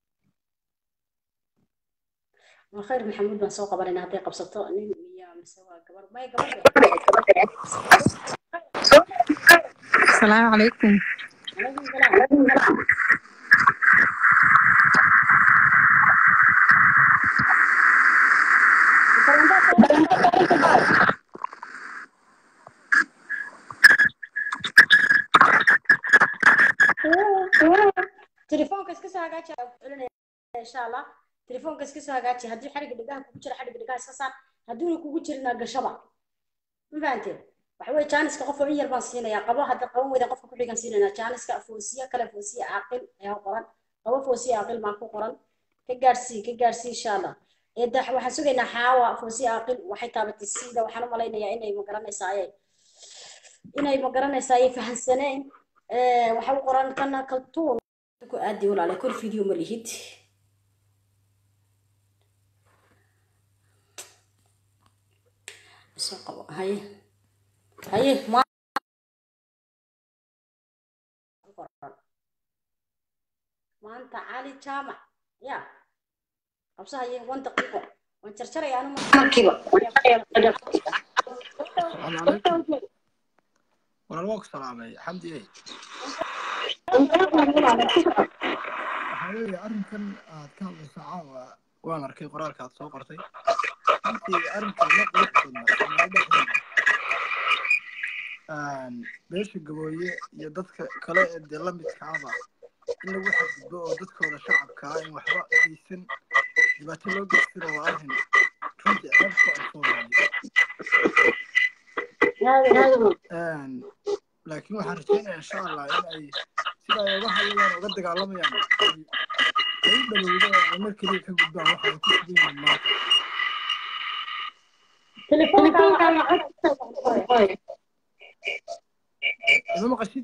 A: umal khayr maxamuud baan soo qabanayna hadday qabsato nin iyo mise waa gabar may gabadhe
E: السلام عليكم
A: عليكم السلام تليفونك اسكسو هاجاتي علنا ان شاء الله تليفونك اسكسو هاجاتي هدي حرق دغاه كوجو جira حرق دغاه iska saar haduu kugu jirina gashaba ma fahanteen waxa weeye jaaniska qof in yar baan siinayaa qabo hadda qaban weyda qofka ku xigan siinaynaa jaaniska foosiya kale foosiya caaqil ayaa qoran qabo foosiya caaqil baan ku qoran ka gaarsii ka gaarsii insha allah eedda waxaan sugaynaa xaawa foosiya caaqil waxay taabatay siida waxaan u malaynayaa inay ma garanaysaaye inay ma garanaysaaye fahansaneen waxa u qoran kana kaltuun ku aadi walaale kor video ma lihid soo qabo haye haye ma maanta cali jaamac ya qabso haye wan daqiiqo waan jarjaraya anu markiiba
F: السلام عليكم وانا الوقت سلامي حمدي ايه waxaa weeye arrinkan aad ka hadlayso caawa waan arkay qoraalka aad soo qortay runtii arrinkan ma qurux badna soomaalida dhexdeeda beesha gabooye iyo dadka kale ee dee la midkaaba in lagu xadgudbo oo dadkooda shacabka ah in waxba geysan dhibaato loo geystana waa arrin runtii ceeb ku ah soomaaliya laakiin waxaan rajaynayaa insha allah in ay sida ay uga hadlayaan uga dagaalamayaan ay ay u dhawowdo oo ay mar keliya ka gudbaan waxa ay ku sugan yihiin maanta ima maqashid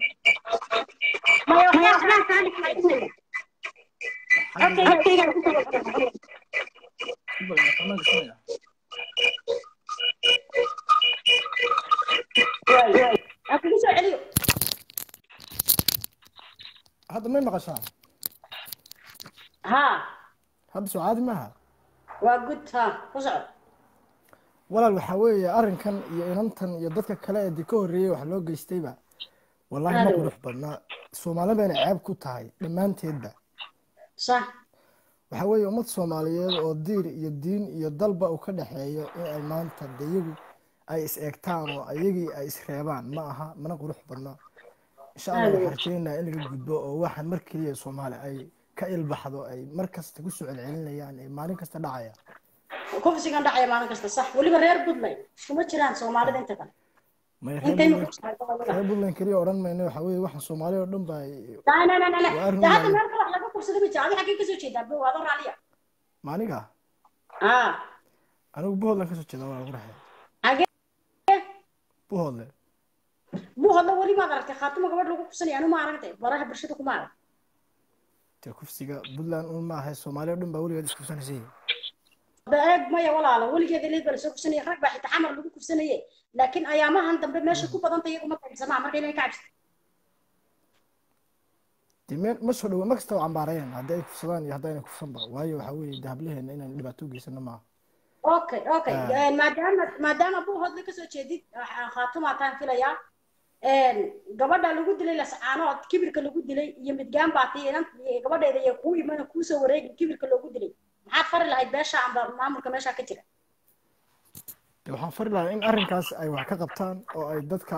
F: Xagga-
A: aan kugu soo celiyo
F: hadda may maqashaa
A: ha
F: hadda soo caadi maaha
A: waa gud ha ku soco
F: walaal waxaa weeye arrinkan iyo inantan iyo dadka kale ee dee ka horreeyey wax loo geystayba wallaahi ma
A: Aad.
F: qurux badnaa soomaali bayna ceeb ku tahay dhammaanteedba
A: sax
F: waxaa weeye ummad soomaaliyeed oo diir iyo diin iyo dalba uu ka dhexeeyo in ay maanta de iyagu ay is eegtaan oo iyagii ay is reebaan ma aha mana qurux badna insha allah
A: Aad.
F: waxaan rajaynayaa in laga gudbo oo waxaan mar keliya soomaali ay ka ilbaxdo ay mar kasta ku soo celcelinayaan ee maalin kasta dhacaya
A: kufsigan dhacaya maalin kasta sax weliba reer puntland kuma jiraan soomaalida inta kale
F: may
A: intaynu
F: reer
A: ku jiraan gobolada.
F: reer puntland keliya odhan mayno waxaa weeye waxaan soomaali oo dhan baa
A: Naa, naa, naa, naa, naa.
F: Waa arrin
A: De hadda
F: wanaagsan.
A: meel kale wax laga kufsada ma jira adi xaggee kasoo jeedaa bo adoo raaliya
F: maaniga
A: ah
F: anigu buhoodland kasoo jeeda waa lagu raxay
A: xagee
F: buhoodle
A: buu hadla weli maad aragtay khaatimo gabadh lagu kufsanaya anu ma aragtay baraha bulshada kuma arag
F: dee kufsiga puntland un ma ahay soomaali oo dhan baa weligeed iskufsanaysay
A: da eeg maya walaala weligeeda leed baa lasoo kufsanaya rag baa xitaa xamar lagu kufsanaye laakiin ayaamahan dambe meesha ku badanta iyagu ma qaybsamaa marka inay ka cabsata
F: dee meel ma soo dhawo ma kasta oo cambaarayaan haddii ay kufsadaan iyo haddayna kufsanba waayo waxaa weeye dee hablaheena inaan dhibaato u geysano maaha
A: okay okay
F: Ah.
A: Eh, maadaama maadaama buu hodle kasoo jeedid ah, khaatumaa taan filayaa gabadha lagu dilay lascaanood kibirka lagu dilay iyo midgaan baa tii inan gabadheeda iyo kuu imana kuusoo wareegin kibirka loogu dilay maxaad fari lahayd beesha amba maamulka meesha ka jira
F: de waxaan fari lahaa in arrinkaas ay wax ka qabtaan oo ay dadka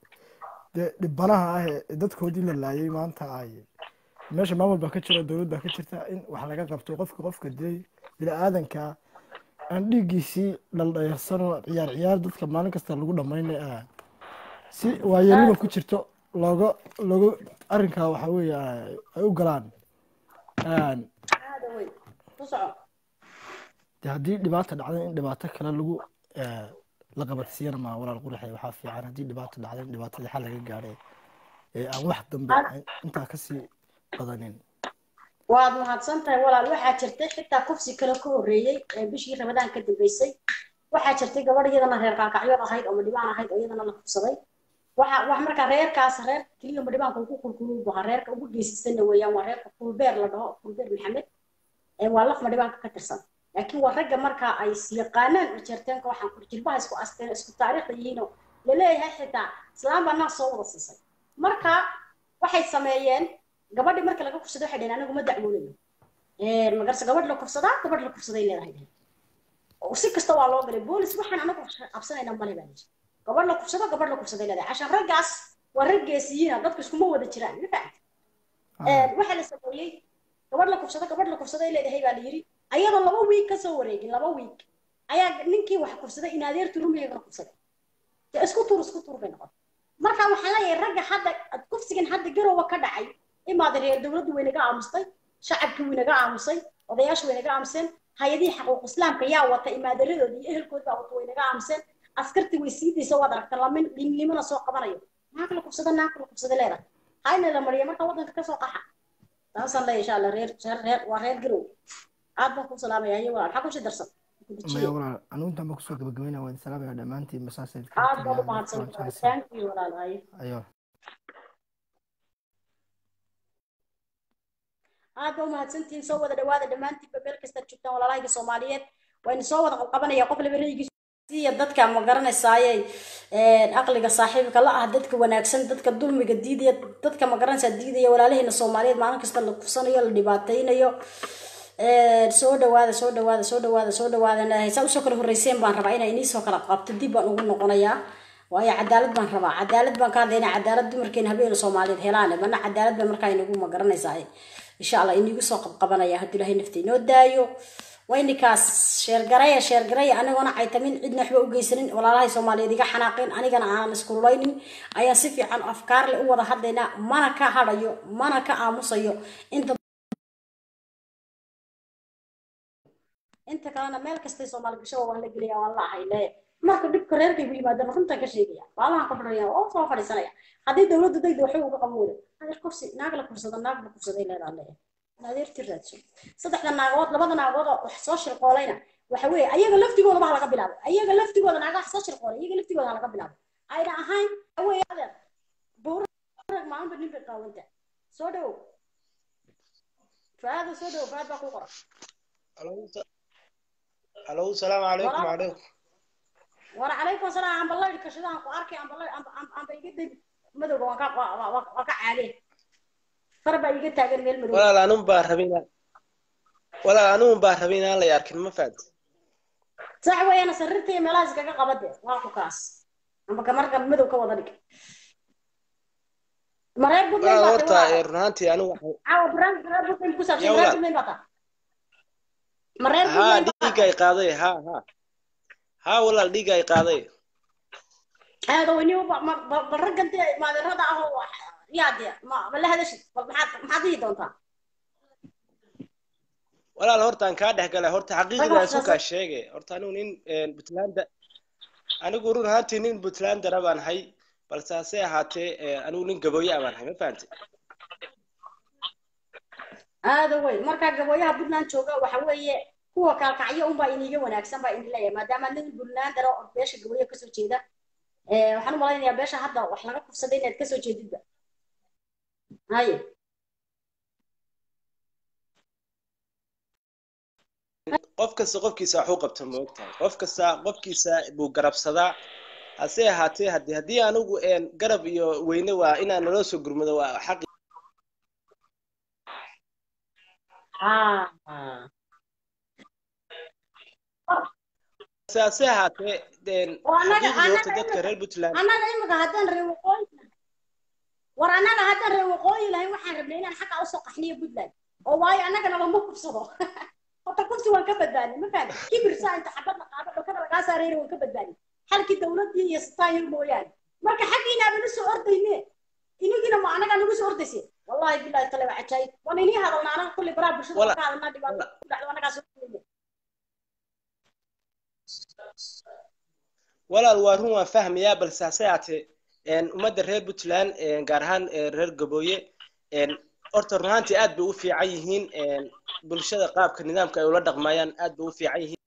F: dee dhibanaha ah ee dadkoodii la laayay maanta ay meesha maamul baa ka jira dowlad baa ka jirta in wax laga qabto qofka qofka dilay bini aadanka aan dhiiggiisii dhaldhayarsanoo ciyaar ciyaar dadka maalin kasta lagu dhamaynay ah si waayelima ku jirto looga looga arrinkaa waxa weeye ay ay u galaan Een,
A: aada weyn ku soco
F: de haddii dhibaata dhacday in dhibaato kale lagu eh, la qabadsiiyana ma walaal quraxay waxaa fiican haddii dhibaato dhacday in dhibaatadii xal laga gaadhay ee aan wax dambe ay- intaa kasii badanin
A: waad mahadsan tahay walaal waxaa jirtay xitaa kufsi kale ka horreeyey ee bishii ramadaan ka dambeysay waxaa jirtay gabadh iyadana reer kaakacyood ahayd oo madhibaan ahayd oo iyadana la kufsaday waxa wax markaa reerkaas reer keliya madhibaanka ugu kulkuluu baha reerka ugu geesisanna weeyaan waa reerka kulbeer la dhaho kulbeer maxamed ee waa laf madhibaanka ka tirsan laakiin waa ragga markaa ay yaqaanaan ujeerteenka waxaan kur jilbaha isku asteen isku taariikhda yihiinoo laleeyahay xitaa islaam baa naas soo wada siisay marka waxay sameeyeen gabadhii marka laga kufsado waxay dhaheen anigu ma dacwoonayo magarse gabadh la kufsadaa gabadh la kufsaday leedahay dhaheen oo si kasta waa loo galay boolis waxaan anagu qabsanayna male baa lihi gabadh la kufsado gabadh la kufsaday leedahay cashaan raggaas waa rag geesiyiina dadku iskuma wada jiraan ma fahamta waxaa la sameeyey gabadh la kufsado gabadh la kufsaday leedahay baa la yidhi ayadoo laba wiig kasoo wareegin laba wiig ayaa ninkii wax kufsaday in adeertu rumiga la kufsaday dee isku tuur isku tuur bay noqotay marka waxaan leeyahay ragga hadda kufsigan hadda garowa ka dhacay imaada reer dowladdu way naga aamustay shacabkii way naga aamusay odayaashu way naga aamuseen hay-adihii xaquuq islaamka yaa wata imaadaradood iyo ehelkood baa wata way naga aamuseen askartii way sii daysa waad aragta lamin dhinnimana soo qabanayo naag la kufsada naag la kufsada leedahay hayna la mariya marka waddanka kasoo qaxa taasaan leeyahay insha allah reer reer reer waa reer garow aad baan ku salaamaya iyo walaal maxaa kusi darsan
F: maya walaal anigu intaan baa kusoo gabagabeynaya waan salaamaya dhammaantiin masaasay
A: aad baad u mahadsan thank you walaal haye
F: ayo
A: aad baa umahadsantihiin soo wada dhawaada dhammaantiinba meel kastaad joogtaan walaalahayga soomaaliyeed waynu soo wada qabqabanaya qof laba raygiisiya dadka ma garanaysaaye aqliga saaxiibka la ah dadka wanaagsan dadka dulmiga diidaya dadka ma garanaysaa diidaya walaalaheena soomaaliyeed maalin kasta la kufsanayo la dhibaataynayo soo dhawaada soo dhawaada soo dhawaada soo dhawaada saa usoo kala horreyseen baan rabaa inay inii soo kala qabto dib baan ugu noqonayaa waayo cadaalad baan rabaa cadaalad baan ka hadlaynaa cadaalad dumarkeena habeena soomaaliyeed helaane mana cadaalad baa markaa inagu ma garanaysaa insha allah inigu soo qabqabanaya haddii ilahay nafta inoo daayo waynikaas sheergaraya sheergaraya anigoona caytamin cidna waxba u geysanin walaalahay soomaaliyeed iga xanaaqeen anigana aanan iskululeynin ayaan si fiican afkaar le u wada hadlaynaa mana ka hadhayo mana ka aamusayo inta inta kalena meel kastay soomaali gashaba waan la gelaya waan la ahay leeya marka dhibka reerkaygu yimaadana runtaan ka sheegaya baalahan ka fadhiya oo soo fadhiisanaya haddii dowladda degda waxay uga qaban weyda adeer kursi naag la kursada naag la kursaday leedaa leeya adeerti raadso saddexda naagood labada naagood oo wax soo shirqoolayna waxa weeye ayaga laftigooda baa laga bilaabay ayaga laftigooda naagaha soo shirqoolay iyaga laftigooda ha laga bilaabay ayna ahayn weye adeer buurag maalinba nin bay qaawanta soo dhowow faada soo dhowow faad baa ku qoran
G: الو السلام عليكم وعليكم
A: وعليكم السلام عم بالله كشدان ku arkay am balay am am bay iga dib madowga waan ka waan ka caale far baa iga taagan meel madow
G: walaal anun baa rabina walaal anun baa rabina la yarkin ma faad
A: sax weeyana sarirta iyo meelahaas kaga qabade waa ku kaas amba ka marka madow ka wada dhig mareer budlay
G: walaal
A: baa
G: horta ee runaantii anigu waxay
A: caawa brand mareer budlay ku saabsan
G: Ya
A: mareer
G: walaal.
A: budlay baa taa mareer
G: haa
A: budlay baa
G: dhiiga ay qaaday haa haa haa walaal dhiiga ay qaaday
A: aada weyni bal raggan dee maadeerada ah oo yaa dee ma ma la hadashid bal maxaad maxaad dhihi doontaa
G: walaal horta aan kaa dhex galay horta xaqiiqda
A: Rag
G: isu
A: waxsaas-
G: kaa sheegay horta anigu nin puntland anigu run ahaantii nin puntlandara baan hay balse hase ahaatee ee, anigu nin gabooye baan hay ma fahantay
A: aada weyn markaa gabooyaha puntland jooga waxa weeye kuwa kaalkacyo unbaa iniga wanaagsan baa ini leeyahay maadaama nin puntland daro oo beesha gabooyaha kasoo jeeda Eh, waxaan u malaynayaa beesha hadda wax laga kufsaday inaad kasoo jeedidba haye
G: qof kasta qofkiisa wax u qabta ma ogtahay qof kasta qofkiisa buu garabsadaa hase ahaatee haddii haddii anigu een garab iyo weyne waa inaan naloo soo gurmado waa xaqi
A: Ah.
G: hase ahaatee een,
A: oo annaga
G: xaqiiqdii horta
A: annaga
G: dadka
A: imika
G: reer puntland
A: annaga imika haddaan reer waqooyi war annaga haddaan reer waqooyi lahayn waxaan rabnay inaan xagga usoo qaxniyo puntland oo waayo annagana lama kubsado horta kursi waan ka badbaadnay ma fahamtid kibir saa inta xabad la qaado dhulkada lagaa saareeyna waan ka badbaadnay halkii dawladdii iyo sitaayir mooyaane marka xaggiina bana soo ordayne inigiina ma annagaa nagu soo ordayse wallahi billahi tale waa cajaayib waan inii hadalnaa anaga kulli baraha bulshada
G: Wala-
A: waan ka hadalnaa dhibaato ku dhacdo annagaa soo ordayne
G: walaal waa run waan fahmayaa balse hase yaatee een, ummadda reer puntland een, gaar ahaan ee, reer gabooye een, horta run ahaantii aad bay u fiican yihiin een, bulshada qaabka nidaamka ay ula dhaqmayaan aad bay u fiican yihiin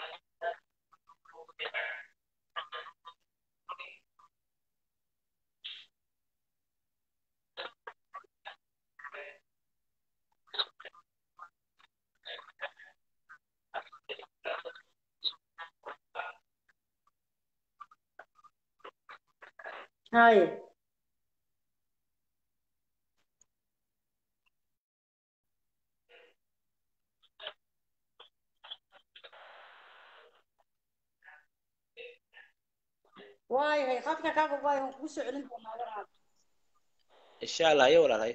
A: haye waayahay khadka kaaga waayo waan kugu soo celin doonaa walaal
G: insha allah iyo walaalhay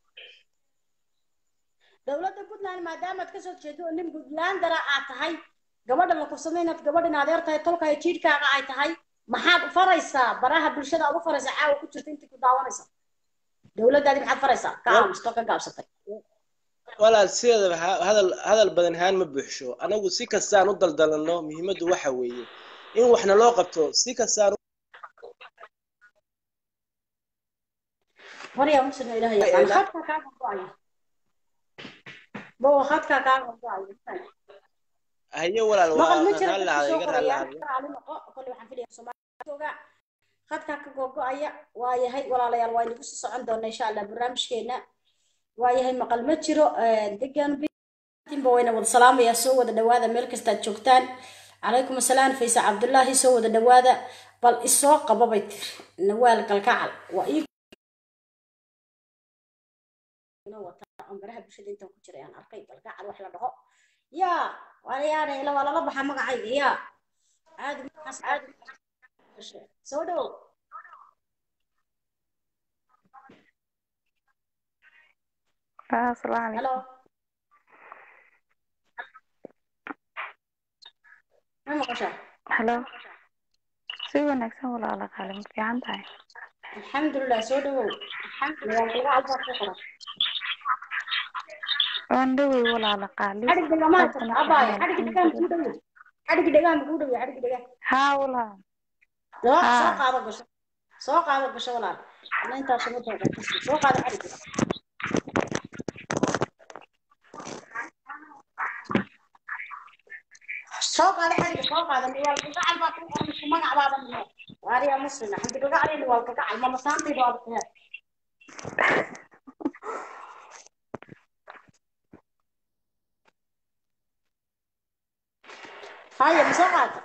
A: dowladda puntland maadaamaad kasoo jeedo oo nin puntlandara aad tahay gabadha la kubsamay inaad gabadhin adeer tahay tolkaayo jiidhkaaga ay tahay maxaad faraysaa baraha bulshada aad u faraysaa caawa ku jirta intii ku daawanaysa dowladdaadi maxaad faraysaa ka aamusto ka gaabsatay
G: walaal sideedaba ha- hadal hadal badan ahaan ma buuxsho anagu si kastaan u daldalanno muhiimaddu waxa weeye in waxna loo qabto si kastaan
A: marya muslim ilaah yaqaan
G: Ela-
A: khadka kaaga go-aya bowa khadka kaaga go-aya
G: haye walaal
A: maqal ma
G: waa
A: jiro
G: raalli
A: dadka
G: ahada
A: soo
G: iga
A: qoraya
G: raalli ahada
A: raali noqo kolle waxaan filaya soomaaligooga khadka ka gogo-aya waayahay walaalayaal waa inagu sii socon doona insha allah barnaamijkeena waayahay maqal ma jiro degan ba wayna wada salaamayaa soo wada dhawaada meel kastaad joogtaan calaykum asalaam faysa cabdullaahi soo wada dhawaada bal isoo qaba bay tiri nawaal kalkacal waa ii wataa on baraha bulshada intaan ku jiray aan arkay kalkacal wax la dhaho yaa walayaana ila waa lala baxaa magacayga yaa caadi maxaas caadi soo dhow
E: asalaamu
A: halo ma maqashaa
E: halo si wanaagsan walaala qaali ma fiican tahay
A: alxamdulilah soo dhawow nawaal kalkacal baa ku qoran
E: waan dhowey walaala qaali
A: xadhig dhegamaan karta abaayo xadhig dhegaan kuu dhawey xadhig dhegaan kuu dhawey xadhig dhegaan
E: haa walaal
A: soo
E: Haa.
A: soo qaado gasho soo qaado gasho walaal ana intaas uma dooda soo qaado xadhig soo qaado xadhig soo qaado niwaal kalgacal baa kuu qoran isku magac baaba niyo waariya muslina xamdi kalgacal iyo niwaal kalgacal mama saantayda waa bixiyaan haya ma soo qaata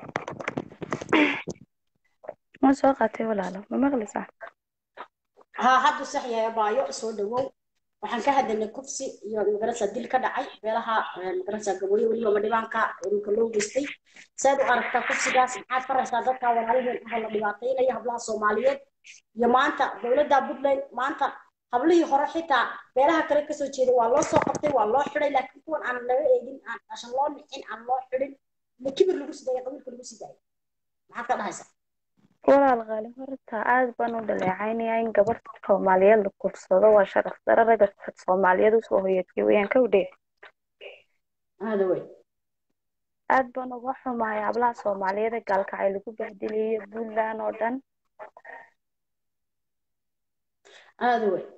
E: ma soo qaatay walaalo ma maqlaysaa
A: ها هذا صحيح بايو سو دغو waxaan ka hadalnay kufsi iyo magarasa dil ka dhacay beelaha magarasa gabooyo weliba madhibaanka dhulka loo geystay saad u aragtaa kufsigaas maxaad faraysaa dadka walaaliheen ah la dhibaateynaya hablaha soomaaliyeed iyo maanta dowladda puntland maanta hablihii hore xitaa beelaha kale kasoo jeeda waa loo soo qabtay waa loo xiday laakiin kuwan aan laga eegin aan ashan loo nicin aan loo xidhin ma kibir lagu sidaaya qabiilka lagu sidaaya maxaad ka dhahaysaa
E: walaal qaali horta aad baan u dhaleecaynayaa in gabar soomaaliyeed la kufsado waa sharaf daro ragga soomaaliyeed usoo hoyatay weyaan ka udhe
A: hada wey
E: aad baan uga xumahay hablaha soomaaliyeed ee gaalkacay lagu bahdiliyo puntland oo dhan
A: hada wey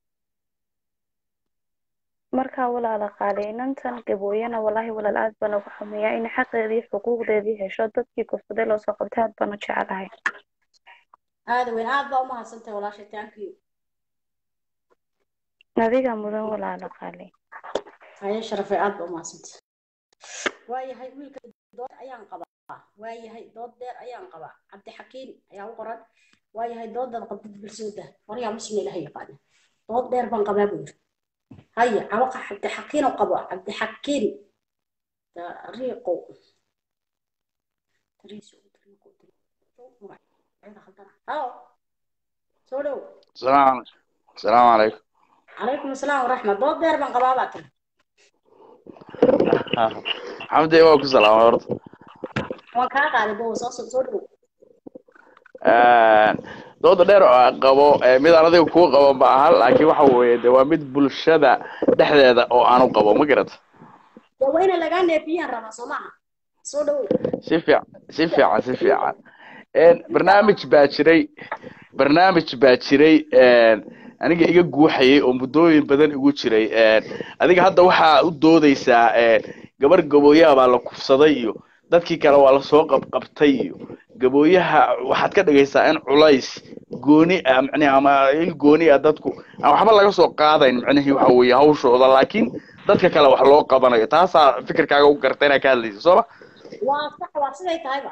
E: markaa walaala qaali inantan gabooyana walaahi walaal aad baan uga xumayaa in xaqeedii xuquuqdeedii hesho dadkii kufsaday loo soo qabtay aad baan u jecelahay
A: hada weyn aad baa umahadsantahay walaashay thank you
E: adiga mudan walaala qaali
A: haye sharafay aad baa umahadsantahay waayahay wiilka dood ayaan qabaa waayahay dood dheer ayaan qabaa cabdixakiin ayaa u qoran waayahay doodaad qabdid bulshooda waryaa muslim ilaha yaqaana dood dheer baan qabaa buu yiri haye cawaqa cabdixakiin oo qabo cabdixakiin dariiqow dariiso halo soo dhow
H: السلام السلام عليكم
A: calaykum asalaam waraxmat dood dheer baan qabaa baa tiri
H: حمدي وكو سلام ورد
A: waan kaa qaaday bow soo soo soo dhow
H: dooda dheer oo aan qabo ee mid aan adiga kuu qabo ma aha laakiin waxa weeye de waa mid bulshada dhexdeeda oo aanu qabo ma garata
A: dee waa ina lagaa neefiyaan rabaa soo maaha soo dhow
H: si fiican si fiican si fiican Een, barnaamij baa jiray barnaamij baa jiray een, aniga iga guuxayay oo muddooyin badan igu jiray een, adiga hadda waxaa u doodeysaa een, gabar gabooyaha baa la kufsaday iyo dadkii kale waa lasoo qabqabtay iyo gabooyaha waxaad ka dhigaysaa in culays gooni ah micnihi ama il gooni ah dadku aan waxba laga soo qaadayn micnihii waxa weeye hawshooda laakiin dadka kale wax loo qabanayo taasaa fikirkaaga u garta inaad ka hadlaysa sooma
A: waa sax waa siday tahayba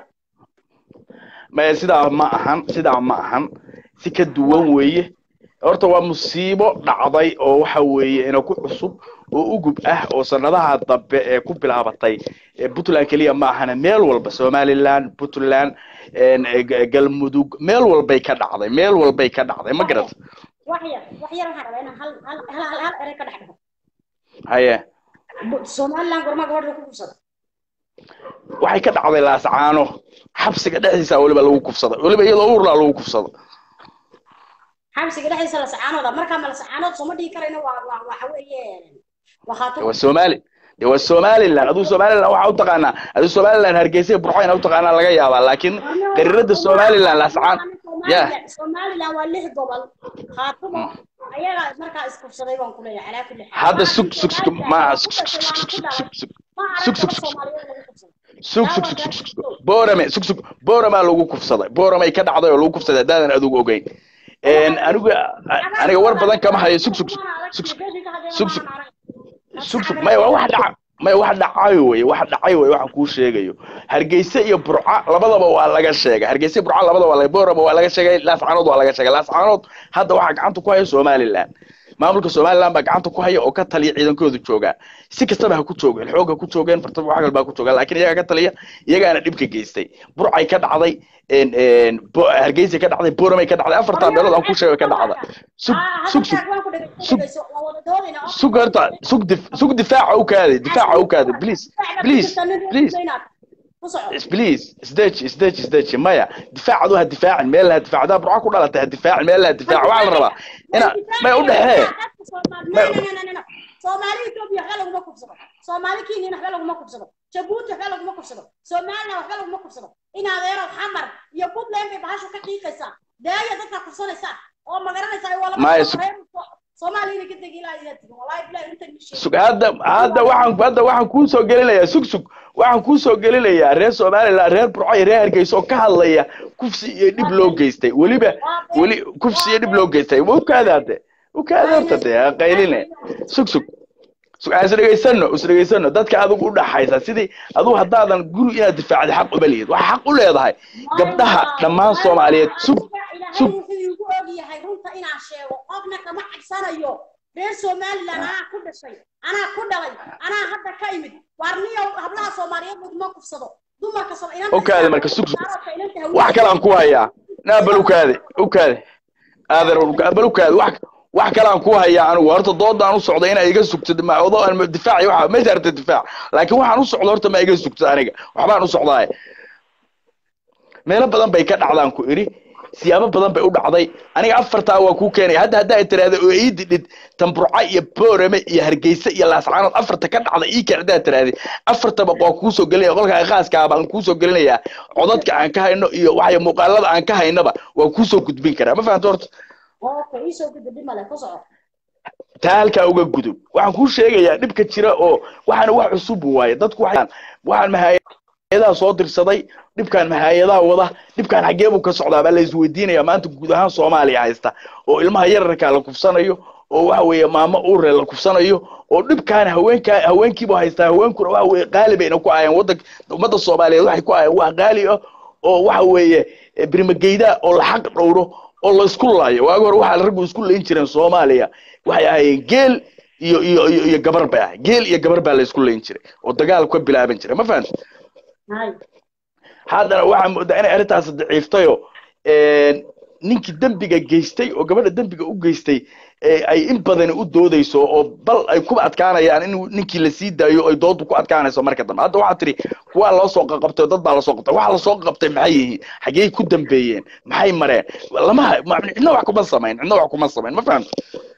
H: maya sidaa ma ahan sidaa ma ahan si ka duwan weeye horta waa musiibo dhacday oo waxa weeye ina ku cusub oo ugub ah oo sanadaha dambe ee ku bilaabatay ee puntland keliya ma ahana meel walba somaliland puntland een, ee, ga- galmudug meel walbay ka dhacday meel walbay ka dhacday ma garata
A: wax yar wax yar waxaan rabaa inaan hal hal hal hal hal erey ka dhex dhaho
H: haye
A: Bu- somaliland gormaa gabadha ku kufsada
H: waxay ka dhacday laascaano xabsiga dhexdiisa weliba lagu kufsaday weliba iyadoo uurlaa lagu kufsado
A: xabsiga dhexdiisa la sacaanooda markaa ma la sacaanood sooma dhihi karayno waa waa waxa weeye waa
H: de
A: khaatir
H: waa somali de waa somaliland aduu somaliland waxaa u taqaanaa aduu somaliland hargeysa iyo burcayna u taqaanaa laga yaabaa laakiin qariirada somaliland laascaan ya
A: somaliland waa lix gobol khaatimo ayaga markaa iskufsaday baan ku leeyahay calaa kulli xaal
H: hadda
A: Waxaan
H: sug sug sug
A: Somaliland
H: ma
A: oo
H: sug
A: ku
H: sug
A: dhashay
H: sug
A: waana
H: sug
A: ku
H: sug
A: dhalay
H: sug
A: ma
H: sug
A: arag
H: sug
A: gabadh
H: sug
A: soomaaliyeed lagu kufsaday
H: sug sug
A: taa
H: sug
A: waa gaarsiiso
H: sug boorame sug sug booramaa lagu kufsaday booramay ka dhacday oo lagu kufsaday haddaadan adugu ogeyn Een, anigu aniga war badan kama hayo sug sug sug sug sug sug sug sug maya waa wax dhaca maya wax dhacayo weye wax dhacay weye waxaan kuu sheegayo hargeysa iyo burca labadaba waa laga sheegay hargeysa iyo burca labadaba waa laga boorama waa laga sheegay laascaanood waa laga sheegay laascaanood hadda waxaa gacanta ku haya somaliland maamulka somaliland baa gacanta ku haya oo ka taliya ciidankoodu joogaa si kastaba ha ku joogeen xoog ha ku joogeen bartaba wax kalba ha ku joogaan laakiin iyagaa ka taliya iyagaana dhibka geystay burcay ka dhacday een, een, Bo- hargeysay ka dhacday booramay ka dhacday afartaa meelood aan ku sheegay ka dhacda sug sug sug sug sug horta sug dif sug difaaca u kaadi difaaca u kaadi please please please please isdeji isdeji isdeji maya difaacadu ha difaacin meel ha difaac hadaa burca ku dhalatay ha difaacin meel ha difaac waxaa la rabaa ina maya u dhexee
A: soomaali etoobiya waxba laguma kubsado soomaali kenya waxba laguma kubsado jabuuti waxba laguma kubsado somaliland waxba laguma kubsado in adeero xamar iyo puntland bay bahashu ka qiiqaysaa daaya dadka kubsanaysaa oo magaranaysaa waa laba
H: Maya,
A: sano
H: sug-
A: reer soomaaliya inay ka degi ilaa iyo tigi wallahi bilahi inta ii sheegay
H: sug hadda hadda waxaan hadda waxaan kuu soo gelinayaa sug sug waxaan kuu soo gelinayaa reer somaliland reer burco iyo reer hargeysa oo ka hadlaya kufsi iyo dhib loo geystay weliba weli kufsi iyo dhib loo geystay ma ukaada hadde ukaada horta dee ha qayline sug sug sug aan isdhegaysano isdhegaysano dadka adigu u dhaxaysa sidii adigu haddaadan guri inaad difaacda xaq uma lihid waxaa xaq u leedahay gabdhaha dhammaan soomaaliyeed sug
A: ilaahay
H: sug
A: wuxuu igu og yahay runta inaan sheego qofna kama cabsanayo reer somaliland anaa ku dhashay anaa ku dhalay anaa hadda ka imid waarniyow hablaha soomaaliyeed laguma kufsado dumarka Soom- inanta
H: ukaade
A: islaamka
H: marka sug sug
A: daaroodka inanta
H: wax
A: haweenka
H: kale aan ku hayaa naa bal ukaade ukaade aadan bal ukaade wax wax kale aan ku hayaa anigu horta doodaan u socda inaa iga sugtid ma odo aan difaaci waxa ma saarta difaac laakiin waxaan u socda horta ma iga sugtid aniga waxbaan u socdaay meelo badan bay ka dhacdaan ku iri siyaabo badan bay u dhacday aniga afartaa waa kuu keenaya hadda haddaa tiraahda oo ii didhid tamburca iyo boorame iyo hargeysa iyo laascaanood afarta ka dhacda ii keen haddaa tiraahday afartaba waa kuusoo gelinaya qolka khaaska baan kuusoo gelinayaa codadka aan ka hayno iyo waxay muuqaalada aan ka haynaba waa kuusoo gudbin karaa ma fahamta horta
A: okay iisoo gudba dhib male ku soco
H: taa halkaa uga gudub waxaan kuu sheegayaa dhibka jira oo waxaana wax cusub waaye dadku waxay waxaan mahaayadaha soo dirsaday dhibkaan mahaayadaha wada dhibkaan xaggee buu ka socdaa baa la isweydiinayaa maanta guud ahaan soomaaliya haysta oo ilmaha yararkaa la kufsanayo oo waxa weeye maamo uure la kufsanayo oo dhibkaan haweenkaa haweenkiibu haystaa haweenkuna waxa weeye qaali bayna ku ahayeen wadanka ummadda soomaaliyeed waxay ku ahayeen wax qaali ah oo waxa weeye birmageyda oo la xaq dhowro oo la isku laayo waagi hore waxaa raggu isku layn jireen soomaaliya waxay ahaayeen geel iyo iyo iyo iyo gabar bay ahay geel iyo gabar baa la isku layn jiray oo dagaal ka bilaaban jiray ma fahamtid
A: hay
H: haddana waxaa moodaa inay arrintaas daciiftayo ninkii dembiga geystay oo gabadha dembiga u geystay ee ay in badani u doodayso oo bal ay ku adkaanayaan in ninkii la sii daayo ay doodu ku adkaanayso marka dambe hadda waxaa tiri kuwaa loo soo qaqabtay oo dad baa lasoo qabtay waxa lasoo qaqabtay maxay yihiin xaggey ku dambeeyeen maxay mareen lama ma- cidna wax kuma samayn cidna wax kuma samayn ma fahamta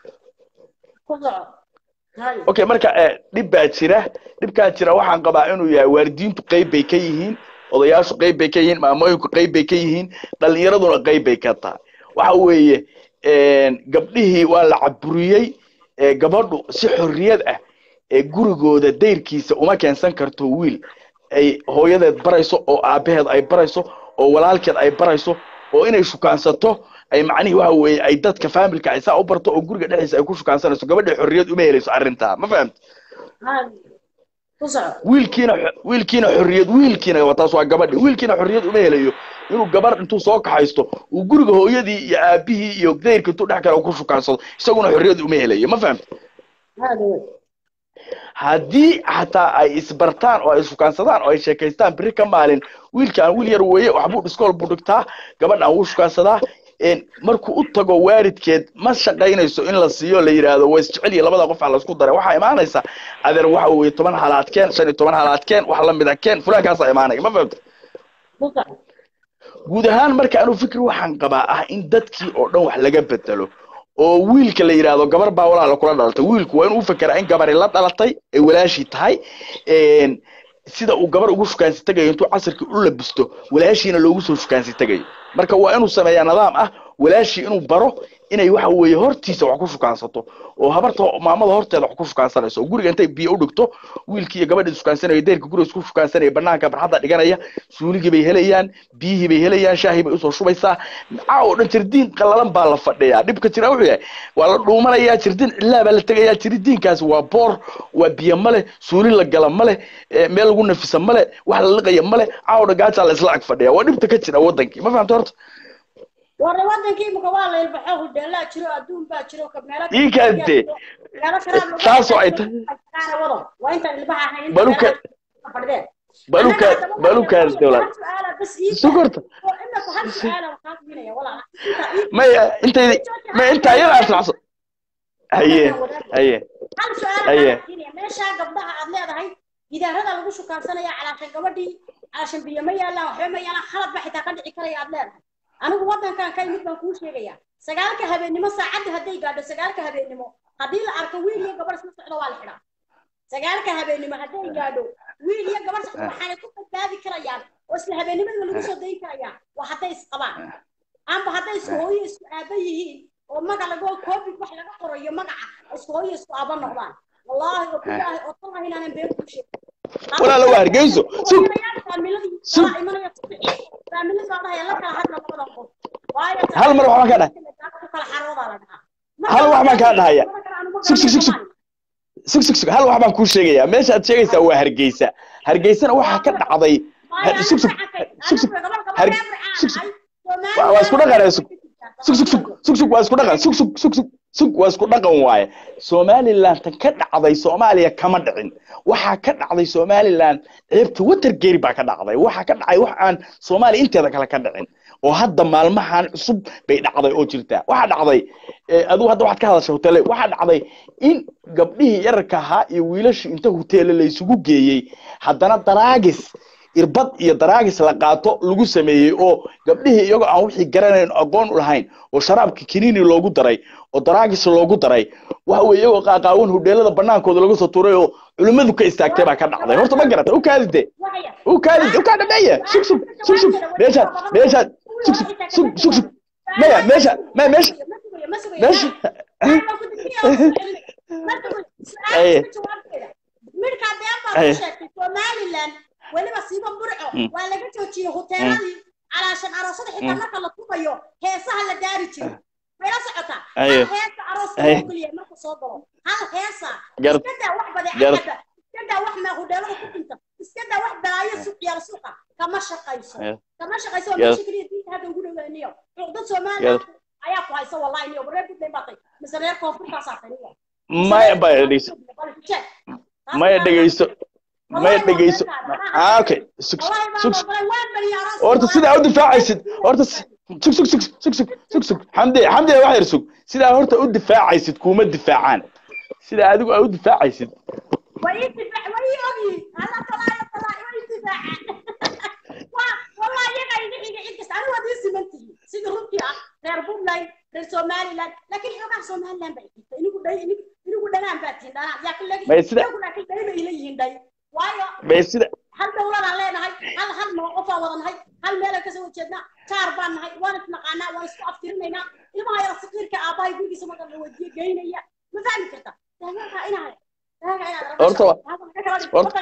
A: ku soco hay
H: okay marka eh, dhib baa jira dhibkaa jira waxaan qabaa inuu yahay waalidiintu qayb bay ka yihiin odayaashu qayb bay ka yihiin maamooyinku qayb bay ka yihiin dhalinyaraduna qayb bay ka tahay waxa weeye gabdhihii waa la caburiyey eh, gabadhu si xorriyad ah ee gurigooda dayrkiisa uma keensan karto wiil ay hooyadeed barayso oo aabaheed ay barayso oo walaalkeed ay barayso oo inay shukaansato ay macnihii waxa weeye ay dadka faamilka ay saa u barto oo guriga dhexdiisa ay ku shukaansanayso gabadha xorriyad uma helayso arrintaa ma fahamta
A: hay ku soco
H: wiilkiina wiilkiina xorriyad wiilkiina waa taas waa gabadhi wiilkiina xorriyad uma helayo inuu gabar intuu soo kaxaysto uu guriga hooyadii iyo aabihii iyo dayrka intuu dhex kale ku shukaansado isaguna xorriyad uma helayo ma fahamta
A: hada wey
H: haddii xataa ay isbartaan oo ay shukaansadaan oo ay sheekaystaan biri ka maalin wiilkaan wiil yar weeye waxbuu dhiskool buu dhigtaa gabadhan wuu shukaansadaa een, markuu u tago waalidkeed ma shaqaynayso in la siiyo la yidhaahdo waa isjecel iyo labada qof aa laisku daray waxaa imaanaysa adeer waxa weeye toban halaadkeen shan iyo toban halaadkeen wax la mida keen fulaankaasaa imaanaya ma fahamta
A: ku soco
H: guud ahaan marka anuu fikri waxaan qabaa ah in dadkii oo dhan wax laga bedelo oo wiilka la yidhaahdo gabar baa walaala kula dhalatay wiilku waa inuu u fekeraa in gabari la dhalatay ay walaashii tahay een, sida uu gabar ugu shukaansi tagayo intuu casirkii u labisto walaashiina loogu soo shukaansi tagayo marka waa inuu sameeyaa nidaam ah walaashii inuu baro inay waxa weeye hortiisa wax ku shukaansato oo habarta maamada horteeda wax ku shukaansanayso oo guriga intay biyo u dhigto wiilkii iyo gabadhii shukaansanaya deerka guriga isku shukaansanaya banaanka barxadda dhiganaya suuligii bay helayaan biyihii bay helayaan shaahii bay usoo shubaysaa caa oo dhan jirdiin qallalan baa la fadhiyaa dhibka jira wuxuu yahay waa la dhuumanayaa jirdiin cillaa baa la tegayaa jirdiinkaasi waa boor waa biyo male suuli la gala male eh, meel lagu nafisa male wax la liqaya male caa oo dhan gaajaa la isla ag fadhiya waa dhibta ka jira wadankii ma fahamta horta
A: warre wadankii imika waa la ilbaxo hudheelaa jiro adduun baa jiro ka meelo
H: Ii kaadee.
A: meelo kalaad lagu
H: Taasoo ay tahay.
A: tahay wado waa intaan ilbaha ahayn inta
H: Baluka-
A: meelaha fadhideen
H: baluka balukaas dowlad sukorta maya intay ma intaa iyada aslacso haye haye
A: hal su-aal
H: Aye.
A: baan siinaya meeshaa gabdhaha aad leedahay gidaarada lagu shukaansanaya calaashan gabadhii calaashan biyo ma yaalaan waxba ma yaalaan khalad ba xitaa ka dhici karaya aad leedahay anigu wadankan ka imid baan kuu sheegaya sagaalka habeennimo saacadda hadday gaadho sagaalka habeennimo haddii la arko wiil iyo gabar isla socdo waa la xidhaa sagaalka habeennimo hadday gaadho wiil iyo gabar socdo waxaanay ku badbaadi karayaan oo isla habeennimada lagu soo dayin karayaan waa hadday isqabaan amba hadday isku hooyo isku aaba yihiin oo maga lago covid wax laga qorayo magaca isku hooyo isku aaba noqdaan wallaahi oo bilaahi oo tallahi inaanan been kuu sheegin
H: Walaalo waa Hargeyso. Sug. Sug. Hal mar waxbaan ka dhahay. Hal wax baan kaa dhahaya. Sug, sug, sug, sug. sug sug sug hal wax baan kuu sheegayaa meesha aad sheegaysaa waa hargeysa hargeysana waxaa ka dhacday Har- sug sug sug sug Har- sug sug waa waa isku dhaqan sug sug sug sug sug sug waa isku dhaqan sug sug sug sug sug waa isku dhaqan waaye somaliland tan ka dhacday soomaaliya kama dhicin waxaa ka dhacday somaliland ceebta watergeri baa ka dhacday waxaa ka dhacay wax aan soomaaliya inteeda kale ka dhicin oo hadda maalmahan cusub bay dhacday oo jirta waxaa dhacday eh, adigu hadda waxaad ka hadashay hotele waxaa dhacday in gabdhihii yararka ahaa iyo wiilashii inta hoteele la isugu geeyey haddana daraagis irbad iyo daraagis la qaato lagu sameeyey oo gabdhihii iyagoo aan wixii garanayn oo aqoon u lahayn oo sharaabka kiniini loogu daray oo daraagis loogu daray waxa weeye iyagoo qaaqaawan hudheelada banaankooda lagu soo tuuray oo culimmadu ka istaagtay baa ka dhacday horta ma garata u kaadide u kaadide u kaa dhameeye sug sug sug sug meeshaad meeshaad sug sug sug sug sug maya meesha maya meesha meesha Aye.
A: midkaa been baa
H: Aye.
A: ku sheegtay somaliland weliba siiba burco
H: Mm.
A: waa laga joojiyey hoteeladii calaashan aroosada xitaa
H: Mm.
A: marka la tubayo heesaha la daari jiro mayla socotaa
H: Aye.
A: hal heesa arooska
H: Aye.
A: loo geliya marka soo galo hal heesa
H: Gar-
A: iska daa wax
H: gar-
A: badeecada iska daa wax maa hudheelada ku dhinta iska daa wax balaayo suuq yaala suuqa kama shaqayso
H: Aye.
A: kama shaqayso waa
H: Gar-
A: meesha keliya diinta hadda ugu dhawaaniyo cuqdad somaliland ayaa ku haysa wallahi niyo reer puntland baa tay mise reer koonfurtaasaa tay niyo
H: maya maya dhegeyso maya dhegeyso may dhegeyso ah okay sug sug sug horta sidaa u difaacaysid horta s- sug sug sug sug sug sug sug xamdi xamdi wax yar sug sidaa horta u difaacaysid kuma difaacaan sidaa adigu aa u difaacaysid
A: sida runtii ah reer puntland reer somaliland laakiin xoogaha somaliland bay jirta inigu dhay inigu dhanaan baa tihin dhanaan yaa kalegi
H: Bay sida-
A: iyagu laakiin dhay bay ila yihiin dhay waayo
H: bay sida
A: hal dowladaan leenahay hal hal mawqofaan wada nahay hal meelaan kasoo horjeednaa jaar baan nahay waan isnaqaanaa waan isku aftirinaynaa ilmaha yara saqiirka aabbahay gurigiisa marka la wadiyo geynaya ma fahmi karta daagaa inaad daagaa inaad
H: Horta wa- horta-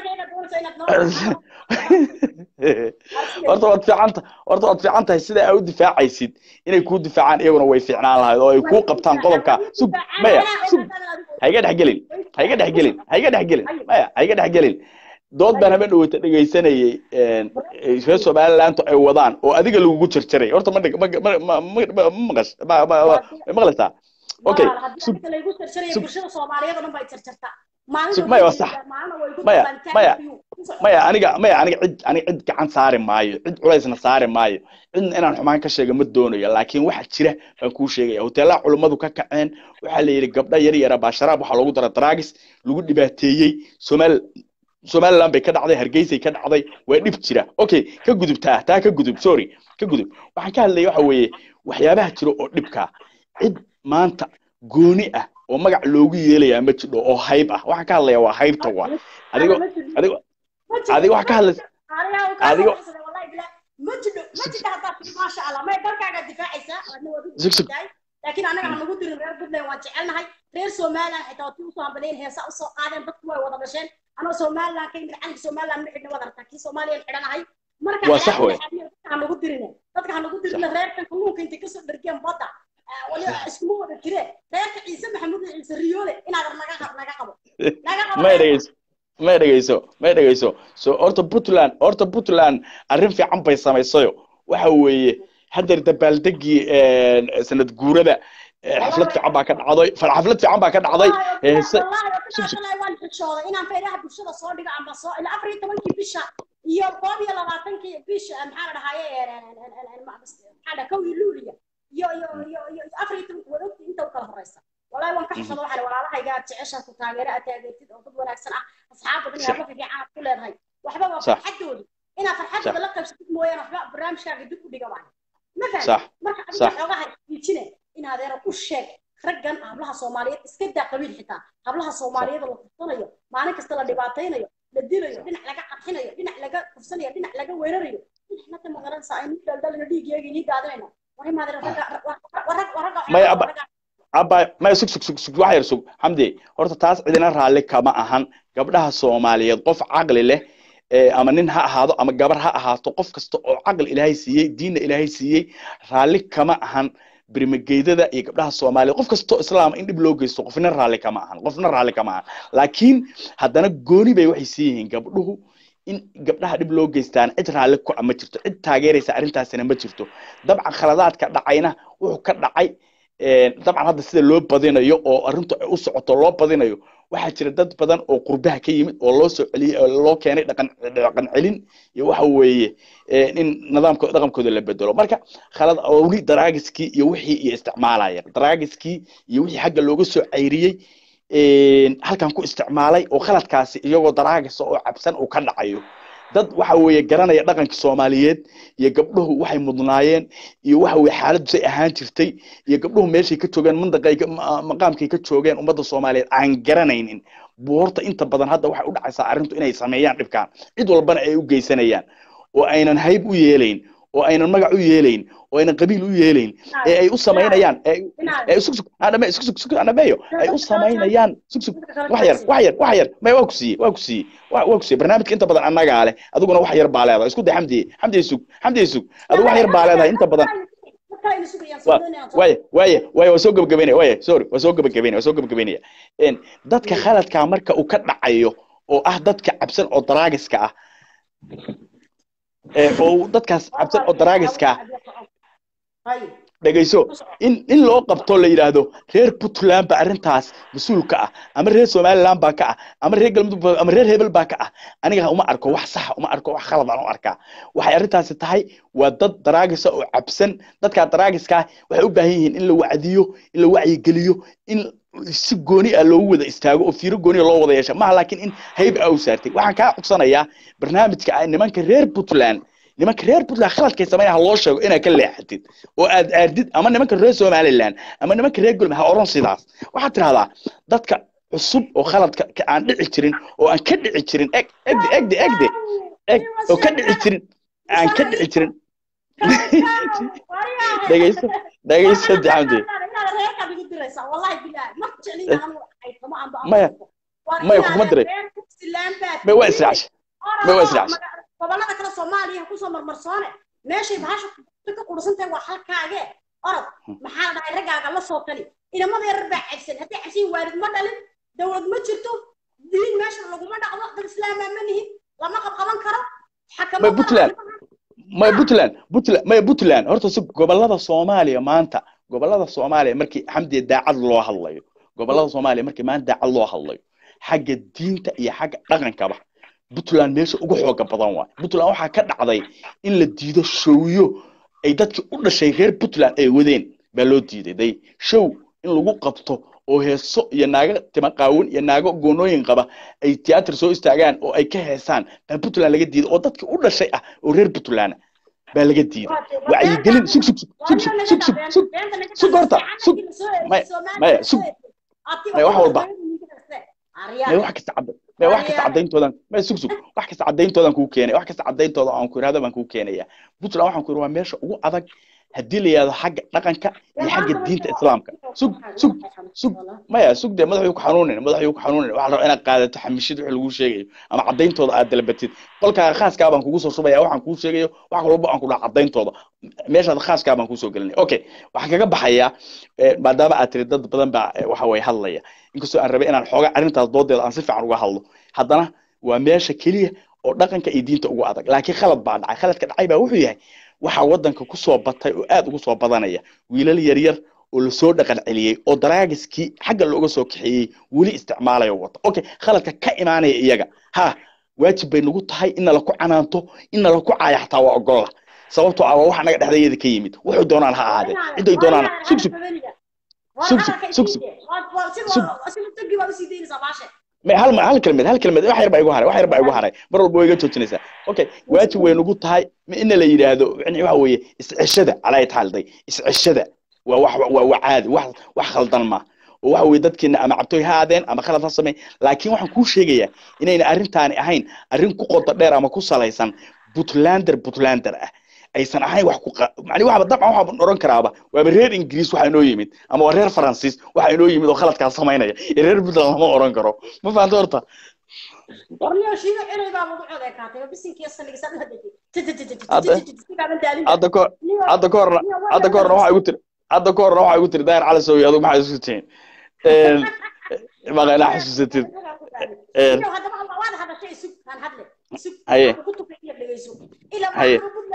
H: horta waad fiicanta horta waad fiican tahay sidaa aa u difaacaysid inay kuu difaacaan iyaguna way fiicnaan lahayd oo ay kuu qabtaan qodobka sug maya sug ha iga dhex gelin ha iga dhex gelin ha iga dhex gelin maya ha iga dhex gelin dood baan habeen dhaweyta dhegaysanayay reer somalilantu ay wadaan oo adiga lagugu jarjaray horta ma dheg- ma ma ma ma ma maqash ma ma ma- maqlaysaa okay sug
A: laygu jarjaraya
H: sug-
A: bulshada soomaaliyeed oo dhan bay jarjartaa
H: sug maya waa sax maya maya maya aniga maya aniga cid aniga cid gacan saari maayo cid culaysna saari maayo cidna inaan xumaan ka sheega ma doonayo laakiin waxa jira baan kuu sheegaya hoteelaha culummadu ka kaceen waxaa la yidhi gabdha yar yara baa sharaab waxaa loogu dara draagis lagu dhibaateeyey somaal somaliland bay ka dhacday hargeysay ka dhacday waa dhib jira okay ka gudub taa taa ka gudub sorry ka gudub waxaan ka hadlaya waxa weeye waxyaabaha jira oo dhibka cid maanta gooni ah oo magac loogu yeelayaa ma jidho oo hayb ah waxaan ka hadlaya waa haybta waa adigo adigo adigo wax ka hadlaysa adigo
A: ma jidho ma jidho haddaad tiri maasha allah may dalkaagaa difaacaysaa waadna waad u
H: Sug, sug.
A: difaacaysaa laakiin anaga ha nagu dirin reer puntland waan jecelnahay reer somaliland xitaa waad usoo hambaleen heesa usoo qaadeen dadku way wada dhasheen anoo somaliland ka yimid calanka somaliland ma xidhna wad aragtaa kii soomaaliyaan xidhanahay marka
H: Waa sax wey.
A: dadka ha nagu dirine dadka ha nagu dirine reerkan kalluunka intay kasoo dhergeen badda ah, waliba iskuma wada jireen reerka ciise maxamuud iyo ciise riyoole inaad naga naga qabo naga qabo
H: may dhegeyso may dhegeyso may dhegeyso so horta puntland horta puntland arrin fiican bay samaysayo waxa weeye hadeer dabaaldegii sanad guurada eh, xaflad fiican baa ka dhacday fal- xaflad fiican baa ka dhacday heese sug sug
A: waan xishooday inaan faydaha bulshada soo dhigo ama soo ila afar iyo tobankii bisha iyo koob iyo labaatankii bisha maxaa la dhahaye maxaa dha kow iyo luuliya iyo iyo iyo iyo afar iyo tobanki wadogti inta u kala horeysa walahi waan ka xishooda waxaan walaalahayga aad jeceshaa ku taageero aad taageertid oo dad wanaagsan ah asxaab badan iyo
H: Sax.
A: hablo fiican aad ku leedahay waxba waa
H: Sax.
A: farxadooda inaad farxadooda la qaybsatid mooyaane waxba barnaamijkaaga dib u dhiga waayo ma
H: Sax.
A: fahmi marka adiga
H: Sax.
A: xoogaha diijine in adeero u sheeg raggan hablaha soomaaliyeed iska daa qabiil xitaa hablaha soomaaliyeed oo la kufsanayo maalin kasta la dhibaataynayo la dilayo dhinac laga qarxinayo dhinac laga kufsanayo dhinac laga weerarayo dhinacnata magaranaysa aynu dhaldhalino dhiigeega inii daadinayno wari maadare ragga ragga ragga
H: Maya, abba- abba maya sug sug sug sug wax yar sug xamdi horta taas cidina raalli kama ahan gabdhaha soomaaliyeed qof caqli leh ee ama nin ha ahaado ama gabar ha ahaato qof kasta oo caqli ilaahay siiyey diinna ilaahay siiyey raalli kama ahan birmageydada iyo gabdhaha soomaaliyeed qof kastoo islaama in dhib loo geysto qofna raalli kama ahan qofna raalli kama ahan laakiin haddana gooni bay waxay sii yihiin gabdhuhu in gabdhaha dhib loo geystaan cid raalli ku ah ma jirto cid taageeraysa arrintaasina ma jirto dabcan khaladaadka dhacayna wuxuu ka dhacay een, dabcan hadda sida loo badinayo oo arrintu ay u socoto loo badinayo waxaa jira dad badan oo qurbaha ka yimid oo loo soo celiyey oo loo keenay dhaqan dhaqan celin iyo waxa weeye een, in nidaamkooda dhaqankooda la bedelo marka khalad oo weli daraagiskii iyo wixii iyo isticmaalaya daraagiskii iyo wixii xagga looga soo cayriyey een, halkan ku isticmaalay oo khaladkaasi iyagoo daraagisa oo cabsan uu ka dhacayo dad waxa weeye garanaya dhaqanka soomaaliyeed iyo gabdhuhu waxay mudnaayeen iyo waxa weeye xaaladdu say ahaan jirtay iyo gabdhuhu meeshay ka joogeen mandaqay ka- ma- maqaamkay ka joogeen ummadda soomaaliyeed aan garanaynin buu horta inta badan hadda waxay u dhacaysaa arrintu inay sameeyaan dhibkaan cid walbana ay u geysanayaan oo aynan hayb u yeelayn oo aynan magac u yeelayn oo aynan qabiil u yeelayn ee ay u samaynayaan ee ay sug sug adhame sug sug sug adhameeyo ay u samaynayaan sug sug wax yar wax yar wax yar may waa ku siiyey waa ku siiyey waa waa ku siiyey barnaamijka inta badan annagaa leh adiguna wax yar baa leedahay isku day xamdiye xamdiye sug xamdiye sug adigu wax yar baa leedahay inta badan waaya waaya waaya waa soo gabagabeynaya waaya sorry waa soo gabagabeynaya waa soo gabagabeynaya een dadka khaladkaa marka uu ka dhacayo oo ah dadka cabsan oo daraagiska ah ee oo dadkaas cabsan oo daraagiska ah dhegayso in in loo qabto la yidhaahdo reer puntland ba arrintaas mas-uul ka ah ama reer somaliland baa ka ah ama reer galmudug baa- ama reer hebel baa ka ah aniga uma arko wax saxa uma arko wax khalad aan u arkaa waxay arrintaasi tahay waa dad daraagisa oo cabsan dadkaa daraagiska ah waxay u baahan yihiin in la wacdiyo in la wacyigeliyo in si gooni ah loogu wada istaago oo fiiro gooni ah loo wada yeesha maaha laakiin in hayb a u saartay waxaan kaa codsanayaa barnaamijka ah nimanka reer puntland nimanka reer puntland khaladkay sameynaya ha loo sheego inaad ka leexatid oo aad aardid ama nimanka reer somaliland ama nimanka reer golm ha oran sidaas waxaad tidhahdaa dadka cusub oo khaladka ka- aan dhici jirin oo aan ka dhici jirin eg egde egde egde eg oo ka dhici jirin aan ka dhici jirin dhegayso dhegayso dixamdi maya maya kuguma diray may waa israacsha may waa israacsha
A: gobolada kale soomaaliya kusoo marmarsoone meeshay bahasha ka qursantahay waa halkaage orod maxaa la dhahay raggaaga la soo tali inamada yarar baa cabsan haddii cabsan waalid ma dhalin dowlad ma jirto diin meesha laguma dhaqdo dad islaamaa ma nihin lama qabqaban karo
H: may puntland may puntland puntland may puntland horta si gobolada soomaaliya maanta gobolada soomaaliya markii xamdiya daacad loo hadlayo gobolada soomaaliya markii maanta daacad loo hadlayo xagga diinta iyo xagga dhaqankaba puntland meesha ugu xooga badan waay puntland waxaa ka dhacday in la diido showyo ay dadkii u dhashay reer puntland ay wadeen baa loo diiday day show in lagu qabto oo heeso iyo naago timaqaawin iyo naago goonooyin qaba ay tiyaatar soo istaagaan oo ay ka heesaan baa puntland laga diiday oo dadkii u dhashay ah oo reer puntland baa laga diiday wacyigelin sug sug sug sug sug sug sug sug sug horta sug maya maya sug maya wax walba maya wax kasta cadda maya wax kasta caddayntoodan maya sug sug wax kasta caddayntoodan kuu keenay wax kasta caddayntooda aan ku irahdo baan kuu keenaya puntland waxaan ku ihi waa meesha ugu adag haddii la yidhahdo xagga dhaqanka iyo xagga diinta islaamka sug sug sug maya sug dee madaxuu ku xanuunin madaxuu ku xanuunin waxaa la rabaa inaad qaadato xamishid wixii laguu sheegayo ama caddayntooda aad dalabatid qolkaaga khaaskaa baan kugu soo shubaya waxaan kuu sheegayo wax walba aan ku dhaha caddayntooda meeshaad khaaskaa baan kuusoo gelinay okay waxaan kaga baxayaa eh, maadaama aad tiri dad badan baa eh, waxa way hadlaya inkastoo aan rabay inaan xooga arrintaas doodeeda aan si fiican uga hadlo haddana waa meesha keliya oo dhaqanka iyo diinta ugu adag laakiin khalad baa dhacay khaladka dhacay baa wuxuu yahay waxaa waddanka ku soo batay oo aad ugu soo badanaya wiilal yaryar oo lasoo dhaqan celiyey oo daraagiskii xagga looga soo kaxeeyey weli isticmaalayo wata okay khaladka ka imaanaya iyaga ha waajib bay nagu tahay in nala ku canaanto in nala ku caaya xataa waa ogolla sababtoo ah waa wax naga dhexdayada ka yimid wuxuu doonaan ha ahaadee ciday doonaan sug sug sug sug sug sug may hal hal kelmed hal kelmed wax yar baa igu haray wax yar baa igu haray mar walba way iga joojinaysaa okay waajib way nagu tahay ma ina la yidhaahdo yani waxa weeye isceshada calaa taalday isceshada waa wax waa waa caadi wax wax khaldan ma oo waxa weeye dadkeena ama cabtooy ha aadeen ama khalad ha samey laakiin waxaan kuu sheegayaa inayna arrintaani ahayn arrin ku qoto dheer ama ku salaysan puntlander puntlander ah aysan ahayn wax ku macni waxba dabcan waxaan oran karaaba waaba reer ingiriis waxa inoo yimid ama waa reer faransiis waxa inoo yimid oo khaladkaas samaynaya ee reer puntland lama oran karo ma fahanto horta hadda ko hadda ka horna hadda ka horna waxaa igu tiri hadda ka horna waxaa igu tiri daayir cali soowi adigu maxaa isku tihiin maqa inaa xasuusatid haye haye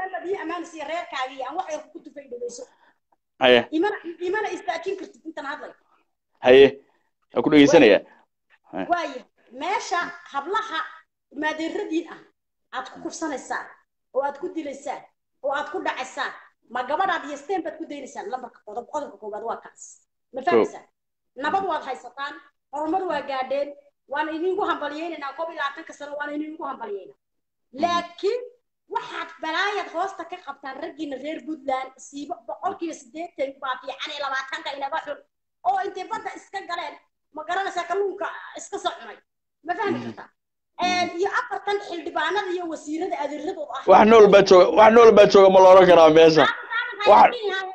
H: haye
A: imana istaajin kartid intan hadlay
H: haye waa ku dhegeysanaya
A: waayo meesha hablaha maadeeradiin ah aad ku kufsanaysaan oo aad ku dilaysaan oo aad ku dhacaysaan ma gabadhaad yesteen baad ku daynaysaan lambarka qodob qodobka koobaad waa kaas ma fahmaysaan nabad waad haysataan horumar waa gaadheen waan idinku hambaliyeynaynaa koob iyo labaatanka sano waan idinku hambaliyeyna laakiin waxaad balaayad hoosta ka qabtaan raggiina reer puntland siibo boqolkiiba siddeetan baa fiican iyo labaatanka inaga xun oo intay badda iska galeen ma garanaysaa kalluunka iska soo cunay ma fahmi kartaa iyo afartan xildhibaanada iyo wasiirada adeeradooda ah
H: wax nool baa jooga wax nool baa jooga ma la oran karaa meesha wax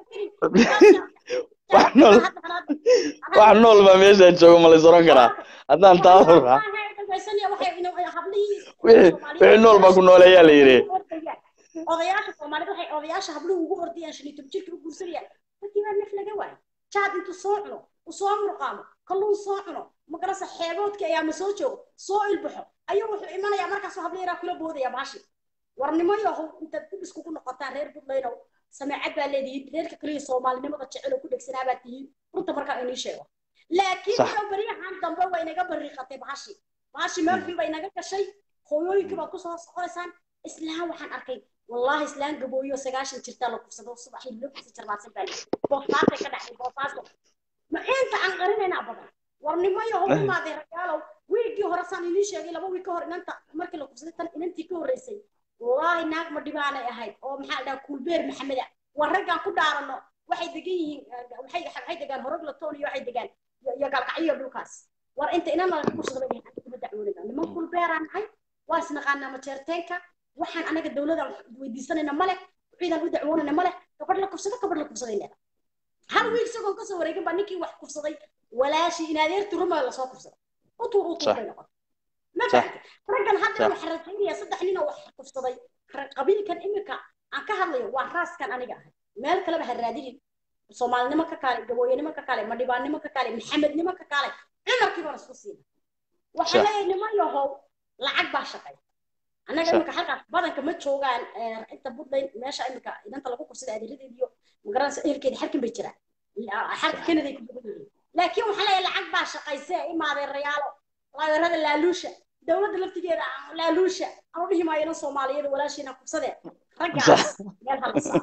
H: wax nool wax nool baa meesha jooga ma la is oran karaa haddaan taa oraa wixii wixii nool baa ku nooleeyaa la yidhi
A: odayaasha soomaalida waxay odayaasha habluhu ugu ordayaan shan iyo toban jirka u guursanayaan dadkii baa naf laga waayo jaad intuu soo cuno u soo murqaamo kalluun soo cuno magarasa xeeboodkii ayaa ma soo joogo soo ilbaxo ayuu wuxuu imanayaa markaasuu habla yaraa kula boodaya baashi warnimo yahow intaad dib iskugu noqotaan reer buntlaynow sameecad baa leedihiin reerka kaliya soomaalinimada jecel oo ku dhegsanaa baa tihiin runta markaa inii sheego laakiin
H: Sax.
A: wuxuu baryahan dambe way naga bariiqatay bahashi bahashi meelfii bay naga gashay hooyooyinkii baad kusoo soconaysaan islaan waxaan arkay wallaahi islaan gabooyo sagaashan jirtaa la kufsado subaxii laftiisa jarmaadsan baa leeyahay boosaasay ka dhacday boosaaso ma inta aan qarinaynaa badan war nimayo hor imaaday ragaalow wiigii hore saan inii sheegay laba wiig ka hor inanta markii la kufsaday tan inantii ka horreysay wallaahi naag ma dhibaanay ahayd oo maxaa la dhahaa kuulbeer maxameda war raggaan ku dhaarano waxay degan yihiin eh, waxay waxay degaan horog latoon iyo waxay degaan iyo- iyo gaalkacyo dhulkaas war inta inan laga kursada bay dhahay aniga kuma dacwoonayna niman kuulbeeraan nahay waa isnaqaanaa majeerteenka waxaan anaga dowladan weydiisanayna male ciidan u dacwoonayna male gabadh la kufsado gabadh la kufsaday leeda hal wiil isagoon kasoo wareegin baa ninkii wax kufsaday walaashii in adeerti rumaa lasoo kufsaday utuur utuur
H: Sax.
A: bay noqotay ma
H: Sax.
A: fahamtay raggan hadda
H: Sax.
A: waxaa rajaynaya saddex nin oo wax kufsaday ra- qabiilkan imika aan ka hadlayo waa raaskan aniga ahay meel kaleba ha raadinin soomaalinimo ka kaale gabooyanimo ka kaale madhibaannimo ka kaale maxamednimo ka kaale cumarkii baan isku siina waxaan
H: Sax.
A: leeyahay niman yahow lacag baa shaqay annaga
H: Sax.
A: imika halkaas badanka ma joogaan eh, inta budlayn meesha imika idanta lagu kursada adeeradeed iyo magaranaysa ehelkeeda xarkin bay jiraan La- xarka kanaday ku badan yihiin laakiin waxaan leeyahay lacag baa shaqayse imaaday rayaalo laageerada laaluusha dowladda laftigeeda aan laaluusha aan u dhihi maayo inan soomaaliyada walaashiina kubsadee raggaas meel halasa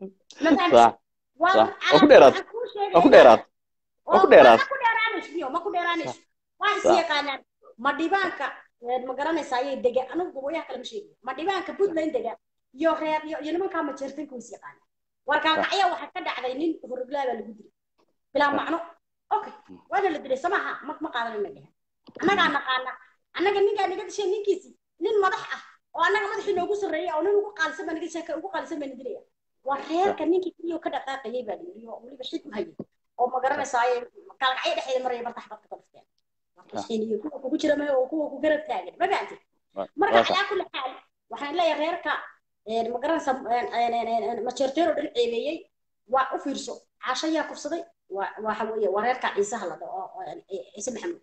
A: ma fahamtay
H: صح
A: waa
H: صح waa ku dheeraad waa ku dheeraad waa ku dheeraad
A: ma ku dheeraanayso biyo ma ku dheeraanayso waa is
H: Sax.
A: yaqaanaan ma dhibaanka eh, ma garanaysaa ayay dega anigu gabooyaha kale ma sheegayo ma dhibaanka puntland dega iyo reer iyo iyo nimankaa majeertanka way is yaqaanaan warkaalkacya waxaa ka dhacday nin horoglaa baa lagu dilay bilaa macno okay waana la dilay samaha ma ma qaadanayna dhehe annagaa naqaana annaga ninkaa naga dishay ninkiisi nin madax ah oo annaga madaxii noogu sarreeyay oo nin ugu qaalisan baa naga dishay ka ugu qaalisan baa na dilaya waa reerka ninkii keliyo ka dhaqaaqayay baa la yidhi oo weliba xid u hayay oo ma garanaysaa ay kaalkacyo dhexdeeda maraya bartax barka ka dhufteen markaxiin iyo kuwa kugu jira mahe oo kuwa ku garab taagan ma fahamtid marka
H: waa sax
A: calaa kulli xaal waxaan leeyahay reerka een, ma garanaysaa majeerteero dhan ceebeeyey waa u fiirso caasho yaa kufsaday waa waxa weeye waa reerka ciisaha la dhaho oo- oo- ciise maxamed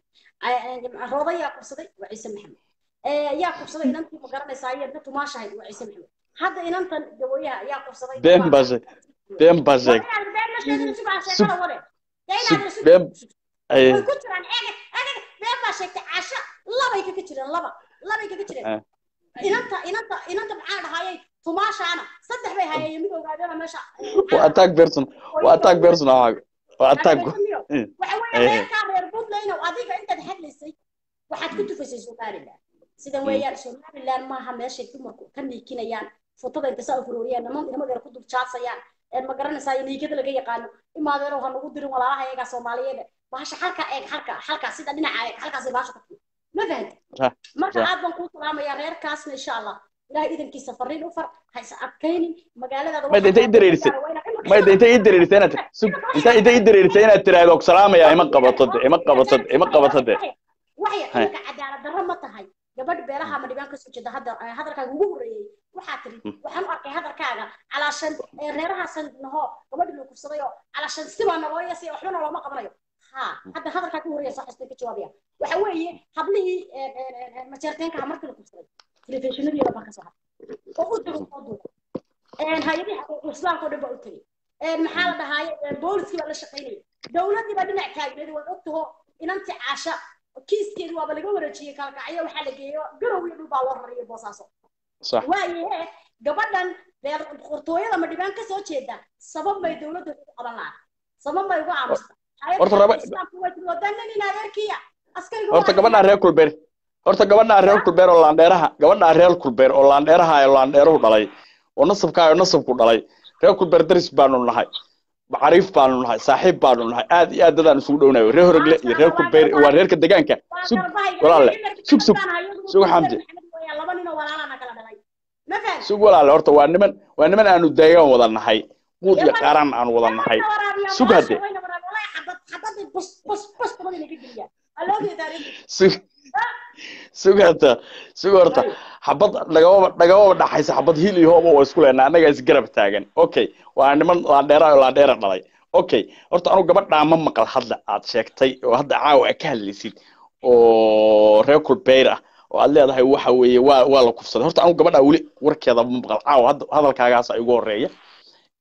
A: Ee, rooda yaa kufsaday waa ciise maxamed Ee, yaa kufsaday inantii ma garanaysaa iyadna tumaashahay waa ciise maxamed hadda inantan gabooyaha yaa kufsaday
H: been
A: waa-
H: baa sheeg been baa
A: waa
H: sheeg
A: inaad been la sheegin sugaa
H: sug
A: sheekada wade dee
H: sug
A: inaad
H: been ay
A: way ku jiraan eega eega been baa sheegtay caasho labay kaga jireen laba labay kaga jireen
H: ah,
A: inanta inanta inanta maxaa dhahayay tumaashaana saddex bay hayeen mid ogaadana meesha
H: waa attack person waa attack person ah waa attack
A: waxa
H: Eh,
A: weeye
H: eh,
A: reerkaa reer puntland oo adiga intaad hadlaysay waxaad ku tufaysay somaliland sidan weeyaan somaliland maaha meeshay dumarku ka niikinayaan fotada inta saa u furooriyaan niman nimadeena ku duljaasayaan een ma garanaysaa niigada laga yaqaano imaadeeno ha nagu dirin walaalaha iyagaa soomaaliyeed bahasha halka eeg halka halka sida dhinaca eeg halkaasay bahasha ku timi ma fahanti
H: صح
A: marka
H: صح
A: aad baan kuu salaamayaa reerkaasna insha allah ilaahay idankiisa fariin u far ha is adkaynin magaaladaada
H: ما
A: waxaa
H: انت
A: loo
H: يدري
A: gaaro waa inaad
H: ما انت يدري انت سوق انت انت يدري انت ترى سلام يا ايما قبطت ايما قبطت ايما قبطت
A: waxay
H: هاي
A: iminka cadaalad darro ma tahay gabadh beelaha ma dhibaan kasoo jeeda hadda eh, hadalkaaga ugu horreeyey waxaa tiri waxaan u arkay hadalkaaga calaashan eh, reerahaasan naho gabadhi loo kufsaday oo calaashan sibaa naloo yasay waxbana looma qabanayo ha hadda hadalkaa ku horreeya soo xastay ka jawaabaya waxa weeye hablihii eh, eh, eh, majeerteenka markii la kufsaday telefishinadiina baa kasoo hadlay oo u diro oo duuba hay-adihii xuquuqul islaamka oo dhan baa u tegey Een, maxaa la dhahaaye een, booliskii baa la shaqaynaya dowladdii baa dhinac taagneed waad ogtaho inanti caasha kiiskeedi waaba laga wareejiyey kalkacyo waxaa la geeyo garow iyo dhul baa loo rariyay boosaaso
H: صح
A: waayahe gabadhan reer qortooyada ma dhibaan kasoo jeeda sabab bay dowladda ugu qaban lahaa sabab bay ugu aamusta
H: horta
A: hay-adda
H: raba
A: islaamku way tiri wadanan in adeerkiya askariga
H: horta gabadha reer kulbeer horta gabadha reer kulbeer oo laandheeraha gabadha reer kulbeer oo laandheeraha ee laandheeruhu dhalay oo nasabka oo nasabku dhalay reer kulbeer daris baanu nahay macriif baanu nahay saaxiib baanu nahay aad iyo aad dadaan isugu dhownayo reer horogle iyo reer kulbeer waa reerka deegaanka sug walaalle sug sug sug xamdi
A: laba nin oo walaalana kala dhalay ma fahan
H: sug walaalle horta waa niman waa niman aanu deegaan wada nahay quud iyo qaaraan aan wada nahay sug hadde sug sug horta sug horta xabad nagama nagama dhaxaysa xabad hil iyo hooba waa isku leenaa annaga isgarab taagan okay waa niman laandheera oo laandheera dhalay okay horta anu gabadhaa ma maqal hadda aad sheegtay oo hadda caawa aad ka hadlaysid oo reer kulbeyr ah oo aad leedahay waxa weeye waa waa la kufsaday horta anu gabadhaa weli warkeeda ma maqal caawa hadda hadalkaagaasa igu horeeya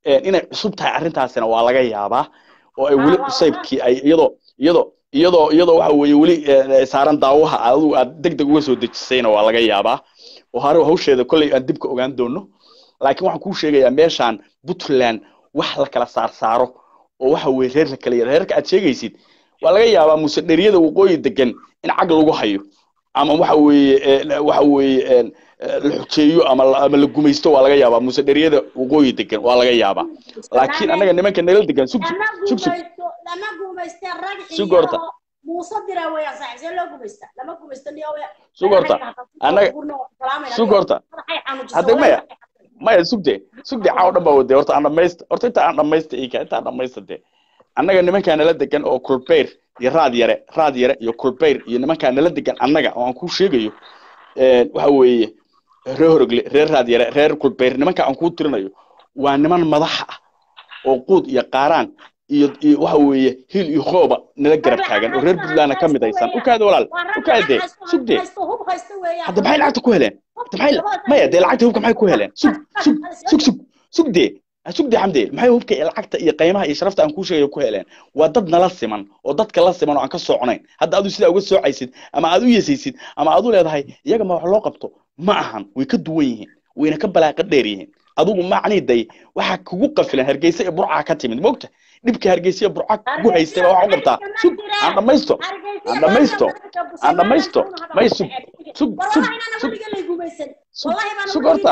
H: een, inay cusub tahay arrintaasina waa laga yaabaa oo ay
A: Ah,
H: weli
A: waa-
H: cusaybkii ay iyadoo iyadoo iyadoo iyadoo waxa weeye weli eh, saaran daawaha adigu aad deg deg uga soo dejisayna waa laga yaabaa oo hore hawsheeda kolley aan dib ka ogaan doono laakiin waxaan kuu sheegayaa meeshaan puntland wax la kala saar saaro oo waxa weeye reer la kala yara reerka aad sheegaysid waa laga yaabaa muse dheriyada waqooyi degan in cag lagu hayo ama waxa weeye eh, waxa weeye een, eh, la xujeeyo ama la- ama la gumaysto waa laga yaabaa muse dheriyada waqooyi degan waa laga yaabaa laakiin annaga nimanka nala degan sug
A: lama
H: sug sug
A: gumaysto lama gumayste rag
H: Sug horta.
A: iyo muuse dira weeyaan saaxiib see loo gumaysta lama gumaysto niyo we
H: Sug horta. Annaga- sug horta. Hadda maya. maya sugde sugde caaw dhan baa wade horta aan dhamaysta horta inta aan dhamaysta ika inta aan dhamaysta de annaga nimankaa nala degan oo kulbeyr iyo raad yare raad yare iyo kulbeyr iyo nimankaa nala degan annaga oo aan kuu sheegayo een, waxa weeye reer horogle reer raad yare reer kulbeyr nimanka aan kuu tirinayo waa niman madaxa ah oo quud iyo qaaraan iyo iyo waxa weeye hil iyo hooba nala garab taagan oo reer puntlandna ka mid aysan u kaada walaal u kaade sugde hadda maxay lacagta ku heleen hadda maxay maya dee lacagta hubka maxay ku heleen sug sug sug sug sug dee ha sug dee xamde maxay hubka iyo lacagta iyo qiimaha iyo sharafta aan kuu sheegayo ku heleen waa dad nala siman oo dadka la siman oo aan ka sooconayn hadda adu sidaa uga soocaysid ama aad u yesaysid ama aad u leedahay iyaga ma wax loo qabto ma ahan way ka duwan yihiin wayna ka balaaqa dheer yihiin adigu macnii day waxaa kugu qafilan hargeysa iyo burcaa ka timid mogta dhibka hargeysa iyo burca kugu haystay baa wax u qabtaa sug aan dhamaysto aan dhamaysto aan dhamaysto may sug sug sug sug sug sug horta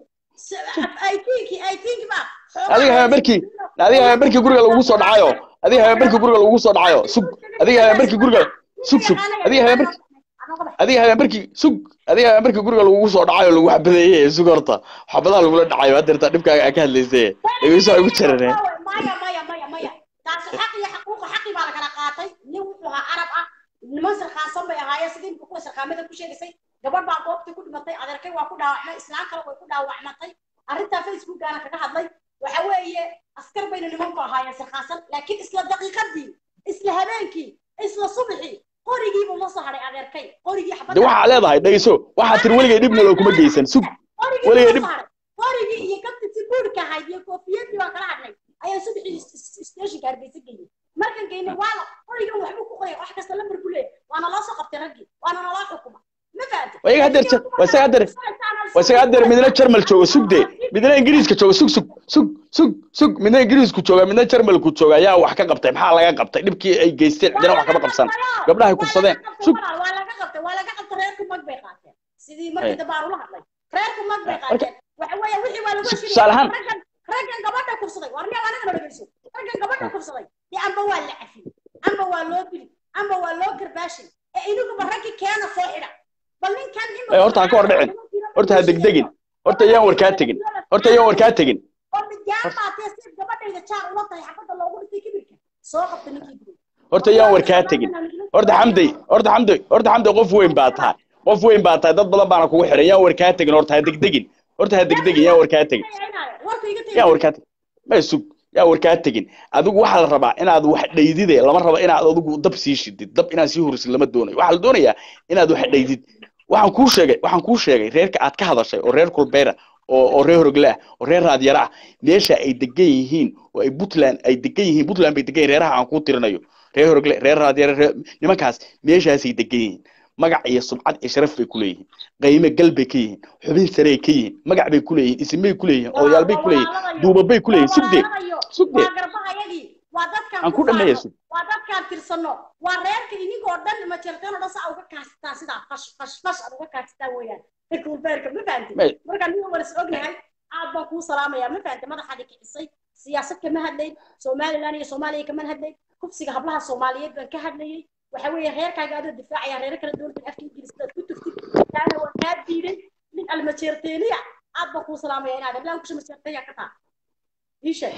H: adiga habeenbarkii adiga habeenbarkii guriga lagu soo dhacayo adiga habeenbarkii guriga lagu soo dhacayo sug adiga habeenbarkii guriga sug sug adiga habeenbarkii adiga habeenbarkii sug adiga habeenbarkii guriga lagu soo dhacayo lagu xabadeeyay sug horta xabadaha lagula dhacayo hadda inta dhibkaaga aa ka hadlaysay dhegeyso ay ugu jarareen
A: maya maya maya maya taasi xaq iyo xaquuqa xaqii baa la kala qaatay nin wuxuu ahaa arab ah niman sarkaansan bay ahaayeen sidii imika kuwa sarkaamada ku sheegaysay gabadh baa goobtii ku dhimatay adeerkay waa ku dhaawacmay islaan kale way ku dhaawacmatay arrintaa facebookgaana kaga hadlay waxa weeye askar bayna nimanku ahaayeen sarkaansan laakiin isla daqiiqadii isla habeenkii isla subaxii qorigiibuu la soo hadhay adeerkay qorigii
H: de
A: xabadda
H: waxaa leedahay dhegeyso waxaa tiri weligay dhibna loo kuma geysan sug
A: qorigii
H: weligay
A: la
H: dhib
A: soo hadhay qorigii iyo kabtiisi buurka ahayd iyo koofiyadii baan kala hadlay ayaan subaxii stationka hargeysa geeyey markan geynay waala qorigan waxbuu ku qoraya wax kasta lambar ku leeyahay waana loo soo qabtay raggii waana naloo xukuma ma fahamtay
H: waa iyaga haddeer ja- waa isaga haddeer waa isaga haddeer midna jarmal jooga sug de midna ingiriiska jooga sug sug sug sug sug midna ingiriisku jooga midna jarmalku jooga ayaa wax ka qabtay maxaa laga qabtay dhibkii ay geysteen cidina wax kama qabsan gabdhahay kufsadeen sug
A: waa laga qabtay waa laga qabtay reerku mag bay qaateen sidii markii
H: Hey.
A: dambe aan ula hadlay reerku mag bay
H: Marka-
A: qaateen waxa weeye wixii waa lagu heshiiyey
H: tusaale ahaan-
A: raggan raggan gabadha kufsaday war nin anaga dhageyso raggan gabadha kufsaday dee amba waa la cafiyey amba waa loo dili amba waa loo karbaashay ee inuguba raggii keena soo xidha bal ninkan in
H: Ee, horta ha ka hor dhicin. horta ha degdegin horta yaan warkaa tegin horta yaan warkaa tegin
A: oo midgaan baatee si gabadhayda jaar ula tahay xabadda loogu dhintay kibirka soo qabta ninkii guri
H: horta yaan warkaa tegin horta xamday horta xamday horta xamday qof weyn baa tahay qof weyn baa tahay dad badan baana kugu xiran yaan warkaa tegin horta ha degdegin horta ha degdegin yaan warkaa tegin
A: warku iga
H: yaa warkaa tegin ma sug yaa warkaa tegin adigu waxaa la rabaa inaad wax dhaydide lama rabo inaad adigu dab sii shidid dab inaad sii horisid lama doonayo waxaa la doonayaa inaad wax dhaydid waxaan kuu sheegay waxaan kuu sheegay reerka aad ka hadashay oo reer kulbeera oo oo reer horogle ah oo reer raadyara ah meesha ay degan yihiin oo ay puntland ay degan yihiin puntland bay degan yihiin reeraha aan kuu tirinayo reer horogle reer raadyara reer nimankaas meeshaasay degan yihiin magac iyo sumcad iyo sharaf bay ku leeyihiin qiime gal bay ka yihiin xubin sarey ka yihiin magac bay ku leeyihiin isimay ku leeyihiin odayaal bay ku leeyihiin duubab bay ku leeyihiin sugde sugde
A: waa garbahayagii waa dadkaan
H: aan ku dhameeya
A: faano,
H: sug
A: waa dadkaan tirsano waa reerka idinkoo dhan ma jirteen oo dhan saa uga kaasitaan sidaa fash fash fash aad uga kaasitaan weeyaan kulbeerka ma fahamtay
H: May-
A: markaan nin walas ognahay aad baan kuu salaamayaa ma fahamtay madaxaadi kicisay siyaasad kama hadlayn somaliland iyo soomaaliya kama hadlayn kufsiga hablaha soomaaliyeed baan ka hadlayay waxa weeye reerkaaga adoo difaacaya reero kala duwan afka ingiriiska aad ku tuftid taana waa kaa diiday nin almajeerteeniya aad baan kuu salaamaya inaad hablaha kusha majeerteeya ka taa ii sheeg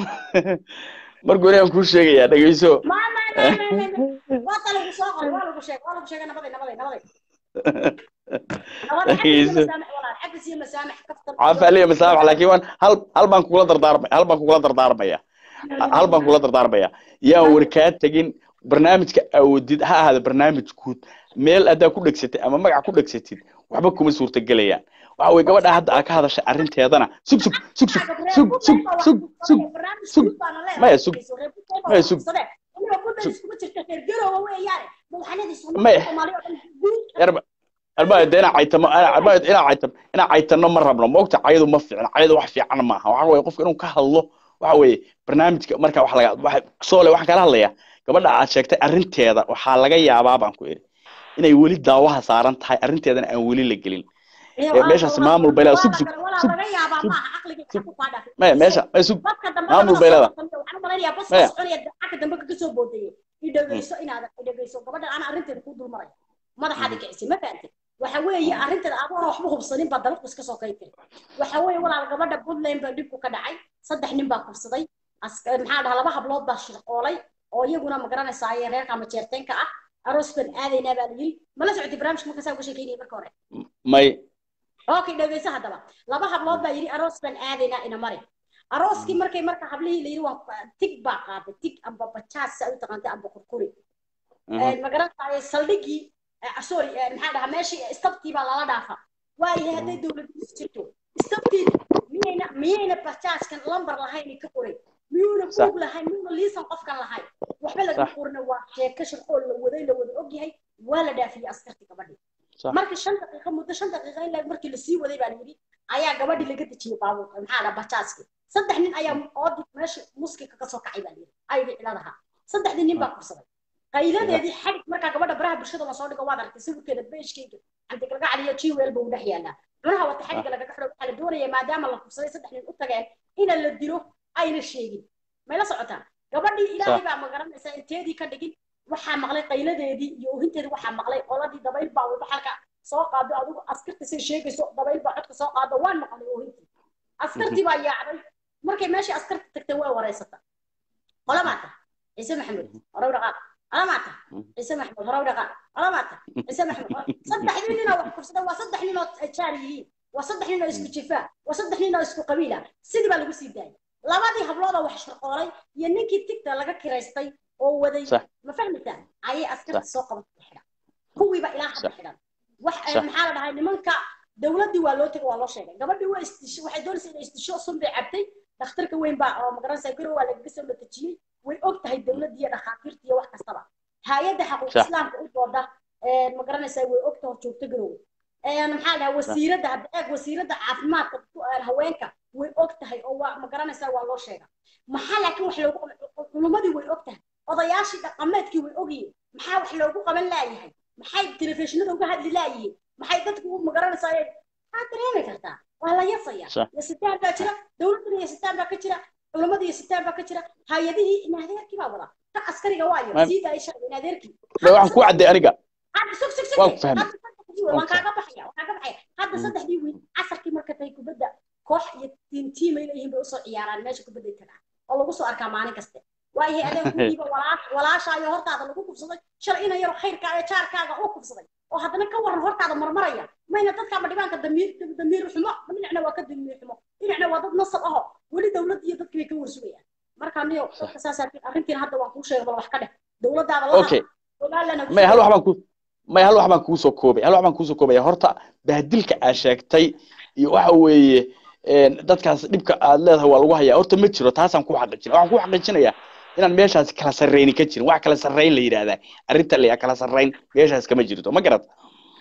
H: marka hore aan kuu sheegayaa dhegeyso
A: ما ما ما ما ما waa ta lagu soo qoray waa lagu sheegay waa lagu sheegay nabaday nabaday nabaday nabaday
H: Dhageyso.
A: xagga siya masaamax kaftan
H: caafi aliya masaamax laakiin waan hal hal baan kugula dardaarmaya hal baan kugula dardaarmaya hal baan kugula dardaarmaya yaan warkaa tegin barnaamijka awoodid ha ahaada barnaamij guud meel haddaa ku dhegsatay ama magac ku dhegsatid waxba kuma suurtagelayaan waxa weye gabadha hadda aa ka hadashay arrinteedana sug sug sug sug sug sug sug sug sug maya sug maya sug maya yarba arba de inaa caytamo arba inaa caytamo inaa caytano ma rabno moogta cayadu ma fiicna cayadu wax fiican maaha waxa weye qofka inuu ka hadlo waxa weye barnaamijka marka wax laga waxa soole waxaan kala hadlayaa gabadha aad sheegtay arrinteeda waxaa laga yaabaa baan ku iri inay weli daawaha saaran tahay arrinteedana aan weli la gelin meeshaas maamul bay leedahay sug sug sug sug maya meesha maya sug maamul bay leedahay maya
A: idhegeyso inaad idhegeyso gabadhan ana arrinteeda kuu dulmaraya madaxaad ikicisay ma fahamtid waxa weeye arrinteeda adoona waxba hubsanin baa dalad iska soo kay tiri waxa weeye walaal gabadha puntland baa dhibku ka dhacay saddex nin baa kufsaday maxaa dhaha laba hablood baa shirqoolay oo iyaguna ma garanaysaa ee reerka ama jeerteenka ah aroos baan aadaynaa baa la yiri mala socotay barnaamijka marka saa uga sheekeynaya marka hore
H: may
A: okay dhegeyso haddaba laba hablood baa yidhi aroos baan aadaynaa ina mari arooskii markay marka hablihii la yidhi waa tig baa qaaday tig amba bajaas saa u taqaantay amba kurkuri ma garanaysaa saldhigii sorry maxaa dhahaa meeshii istabtii baa lala dhaafa waayahay hadday dowladdiisu jirto istabtii miyayna miyayna bajaajkan lambar lahayn ka qoray miyuuna buug lahayn miyuuna liisan qofkan lahayn waxba laga qorina waa sheeko shaqoo la waday la wada ogyahay waa la dhaafiyey askartii gabadhii marka shan daqiiqo muddo shan daqiiqo in markii lasii waday baa layidhi ayaa gabadhii laga dejiyey baabuurka maxaa dhaha bajaaskii saddex nin ayaa oodi meesha muskika ka soo kacay baa layidhi ayagii ciladaha saddexdii nin baa kursaday qayladeedii xadhig markaa gabadha baraha bulshada la soo dhigo waad aragtay sawirkeeda beeshkeyga cantigalga caliyo jiweel buu dhex yaalaa cunaha wata xadhigga lagaga xidho waxaa la doonaya maadaama la kufsaday saddex nin u tageen ina la dilo ayna sheegin may la socotaan gabadhii ilaahay baa magaranaysaa inteedii ka dhigin waxaa maqlay qayladeedii iyo ohinteedii waxaa maqlay qoladii dabayl baa wada halka soo qaado adigu askarta say sheegayso dabayl baa codka soo qaado waan maqlay ohintii askartii baa yaacday markay meeshii askarta tagtay waa wareysata qolamaata ciise maxamed horow dhaqaaq qolamaata ciise maxamed horow dhaqaaq qolamaata ciise maxamed saddexdii ninoo wax kufsada waa saddex ninoo jaar yihiin waa saddex ninoo isku jifaa waa saddex ninoo isku qabiila sidii baa lagu sii daayay labadii habloodoo wax shirqoolay iyo ninkii tigta laga kiraystay oo waday ma fahmaysaa ayay askarta soo qabatay xidhan kuwiiba ilaa hadda xidhan wax maxaa la dhahay nimanka dowladdii waa loo tegay waa loo sheegay gabadhii waa istisho waxay doonaysa inay istisho sun bay cabtay dhakhtarka weyn baa oo magaranaysaa garow waa lagaga soo latejiyey way og tahay dowladdii iyo dhakhaatiirta iyo wax kastaba hay-adda xaquuq islaamka u dooda magaranaysaa way og tahay joogto garow maxaa dhahay wasiiradda hadda eeg wasiiradda caafimaadka haweenka way og tahay oo waa magaranaysaa waa loo sheega maxaa laakiin wax loogu culumadii way og tahay odayaashii dhaqameedkii way ogyihiin maxaa wax loogu qaban laayahay maxay telefishinada uga hadli laayihiin maxay dadku u magaranaysaa maxaa dareemi kartaa waa la yasaya yasitaan baa jira dowladduna yasitaan baa ka jira culumadii yasitaan baa ka jira hay-adihii inadeerkii baa wada ka askariga waayo sii daaya sharci inadeerkii
H: waxaan ku cadday aniga
A: sug sug sug
H: waan ku fahmay
A: waan kaaga baxaya waan kaaga baxaya hadda saddexdii wiil casarkii marka tahay kubadda koox iyo tiim tiim ay leeyihiin bay usoo ciyaaraan meesha kubadday tagaan oo lagu soo arkaa maalin kaste waayahay adeeg kuwiiba walaashaayo hortaada lagu kufsaday shalay ina yaro khayrkaaga jaarkaaga oo kufsaday oo haddana ka waran hortaada marmaraya mayna dadkaaba dhibaanka damiir damiir xumo dhinacna waa ka damiir xumo dhinacna waa dad nasab aho weli dowladda iyo dadkii bay ka warsugayaan marka niyo dadka saas arrintiina hadda waan kuu sheegay bal wax ka dheh dowladdaada
H: okay may hal wax baan ku may hal wax baan kuu soo koobay hal wax baan kuu soo koobaya horta bahdilka aad sheegtay iyo waxa weeye dadkaas dhibka aad leedahay waa lagu hayaa horta ma jiro taasaan ku xaqiijinaya waxaan ku xaqiijinayaa inaan meeshaas kala sarreyni ka jirin wax kala sarreyn la yidhaahdaa arrinta la kala sarreyn meeshaas kama jirto ma garad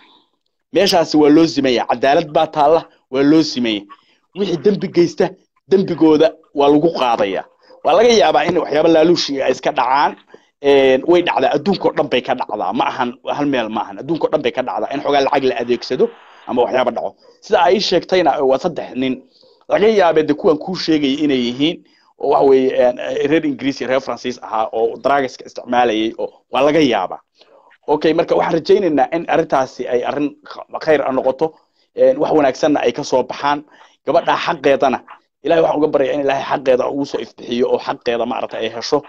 H: meeshaasi waa loo simaya cadaalad baa taalla waa loo simaya wixii dembi geysta dembigooda waa lagu qaadaya waa laga yaabaa in waxyaaba laaluushi ay iska dhacaan way dhacdaa adduunkao dhan bay ka dhacdaa ma ahan hal meel ma ahan adduunkao dhan bay ka dhacdaa in xogaa lacag la adeegsado ama waxyaaba dhaco sida ay sheegtayna waa saddex nin laga yaabee de kuwan kuu sheegaya inay yihiin oo waxa weeye reer ingiriis iyo reer faransiis ahaa oo dragaska isticmaalayay oo waa laga yaabaa okay marka waxaan rajaynaynaa in arrintaasi ay arrin khayr a noqoto wax wanaagsanna ay kasoo baxaan gabadha xaqeedana ilahay waxaan uga baryaa in ilaahay xaqeeda ugu soo ifbixiyo oo xaqeeda maaragtay ay hesho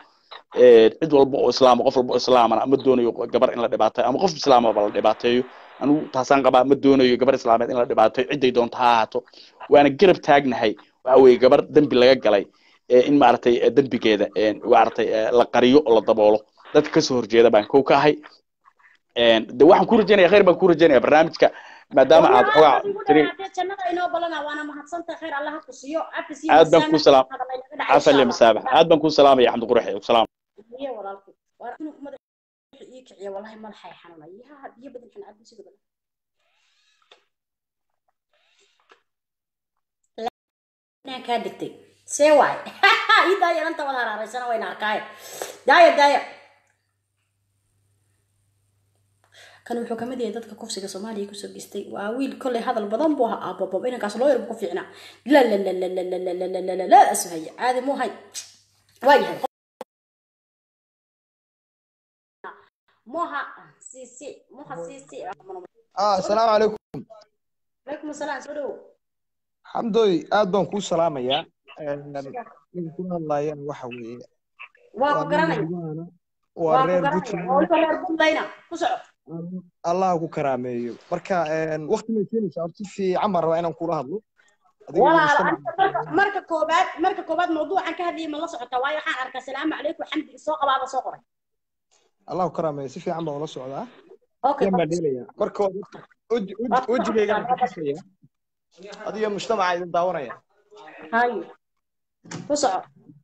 H: cid walba oo islaama qof walba oo islaamana ma doonayo gabar in la dhibaateeyo ama qof islaamaba la dhibaateeyo anigu taasaan qabaa ma doonayo gabar islaameed in la dhibaateeyo ciday doonto ha ahaato waana garab taagnahay waxa weeye gabar dembi laga galay in maaragtay dembigeeda maaragtay la qariyo oo la daboolo dadka kasoo horjeeda baan kow ka ahay een, de waxaan ku rajaynaya khayr baan ku rajaynaya barnaamijka maadaama aad xogaa tiri
A: jannada inoo balana waana mahadsanta khayr allah ha ku siiyo afis iyo
H: aad baan
A: miisaan
H: kuu salaam
A: hadalay naga dhacay
H: cafan le
A: insha
H: masaabax aad baan kuu salaamaya xamdi quraxe salaam
A: iyo walaalkay waa inuu madaxa ii kiciya wallahi madaxay xanuunay yaa biyo badan xun cabdi sidoo kale inaan kaa degtay see waay ii daaya dhanta wada haraaraysana wayna arkaaye daaya daaya kan wuxuu kamid yahay dadka kufsiga soomaaliya kusoo geystay waa wiil kolley hadal badan buu ahaa aababab inankaas loo yarbu ku fiicnaa la la la la la la la la la la la la asuhaya caadi muu hay waa yahay moha sisi moha sisi
I: ah asalaamu calaykum
A: calaykum asalaam soo dhowo
I: xamdoy aad baan kuu salaamayaa ninka kula hadlaayana waxa weeye
A: waa ku
I: waa nin
A: garanaya
I: Hiibaana,
A: waa
I: waa
A: ku
I: reer
A: garanaya
I: Puntland
A: oo waliba reer buntlayna ku soco
I: allah ku karaameeyo marka waqti may keenaysaa horta si fiican baan rabaa inaan kula hadlo adiga iyo
A: walaal
I: mujtamaca
A: aniga marka marka koobaad marka koobaad mawduucan ka hadlayay ma la socotaa waayo waxaan arkaa salaamu calaykum xamdi soo qabaada soo qoray
I: allah ku karaameeyo si fiican baan ula socdaa
A: okay
I: yan baan dheelayaa marka hore horta weji- weji-
A: waad ku
I: wejigaygaan
A: socotaa
I: ku tusaya adiga mujtamaca idin daawanaya
A: hayo ku soco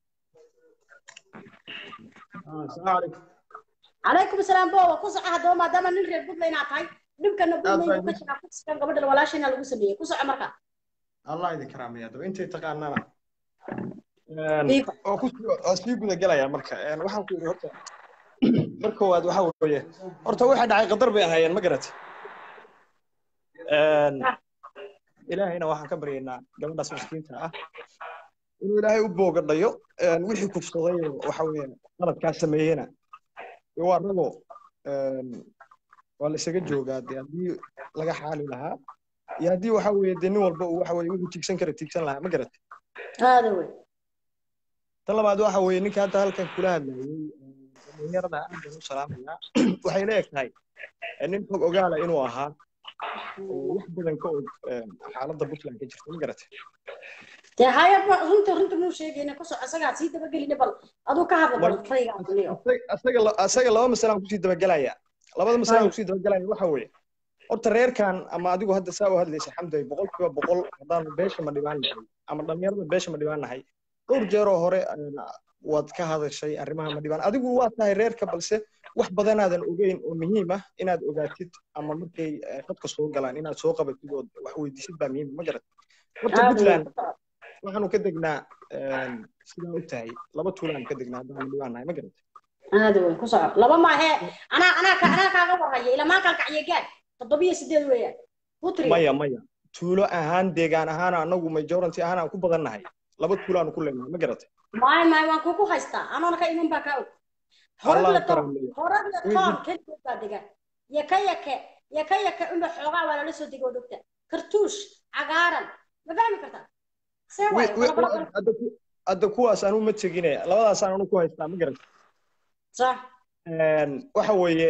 I: Ah, asalaamu calaykum
A: calaykum asalaam boowa ku soco haddaba maadaama nin reer buntland aad tahay dhibkana
I: aad
A: buntland
I: baa
A: buu ka
I: idin
A: jiraa kufsigan gabadhan walaashayna lagu sameeyey ku soco marka
I: allah idin karaameeya daba intay taqaanana
A: Diiba.
I: oo ku oo sii guda gelaya marka Een, waxaan ku yidhi horta marka koowaad waxa weeye horta waxa dhacay qadar bay ahaayeen ma garat ilaahayna waxaan ka baryaynaa gabadhaas miskiinta ah inuu ilaahay u boogadhayo Een, wixii kufsaday oo waxa weeye qaladkaa sameeyena dee waa ragoo Een, waa la isaga joogaa dee haddii laga xaali lahaa iyo haddii waxa weeye dee nin walba uu waxa weeye wuxuu tiigsan kara tiigsan lahaa ma garat
A: aada wey
I: tan labaad waxa weeye ninka hadda halkan kula hadlayay dhalinyarada aad baan u salaamayaa waxay la eg tahay eh, nin xog ogaala inuu ahaa oo wax badan ka og eh, xaaladda puntland ka jirta ma garatay
A: dee haya ba- runta runta muu sheegayna ku soco isagaa sii dabagelina bal aduu ka hadla bal raygaa duniyo
I: Asaga- asaga la- asaga laba masalaan kusii dabagelaya labada masalaan kusii dabagelaya waxa weeye horta reerkan ama adigu hadda saa u hadlaysa xamday boqolkiiba boqol haddaanu beesha ma dhibaan nahay ama dhalinyarada beesha ma dhibaan nahay dhowr jeeroo hore een, waad ka hadashay arrimaha ma dhibaan adigu waa tahay reerka balse wax badanaadan ogeyn oo muhiim ah inaad ogaatid ama markay eh, dadka soo galaan inaad soo qabatid oo wax weydiisid baa muhiim ma garat horta
A: aada wey
I: puntland waxaanu ka degnaa een, sidaa u tahay laba tuulaanu ka degnaa haddaanu dhibaan nahay ma garat
A: aada wey ku soco laba maahe anaa anaa ka anaa kaaga warhaya ilamaan kalkacyo gaad toddobiyo sideed weeyaan putri
I: maya maya tuulo ahaan deegaan ahaan anagu majority ahaan aan ku badan nahay laba tuulaanu ku leenahay ma garatay
A: maay maay waan kugu haystaa anoona ka iman baa kaa og
I: allah
A: horagla toon
I: karameeyo
A: horagla
I: Wixii-
A: toon keligood baa degan yaka yake yaka yake unba xoogaa waa lala soo degoo dhogta kartuush cagaaran ma fahmi kartaa see
I: wi-
A: waayo
I: wi-
A: kala
I: wi- hadda ku- hadda kuwaas anu ma tegine labadaasaan anu ku haystaa ma garatay
A: sax
I: Een, waxa weeye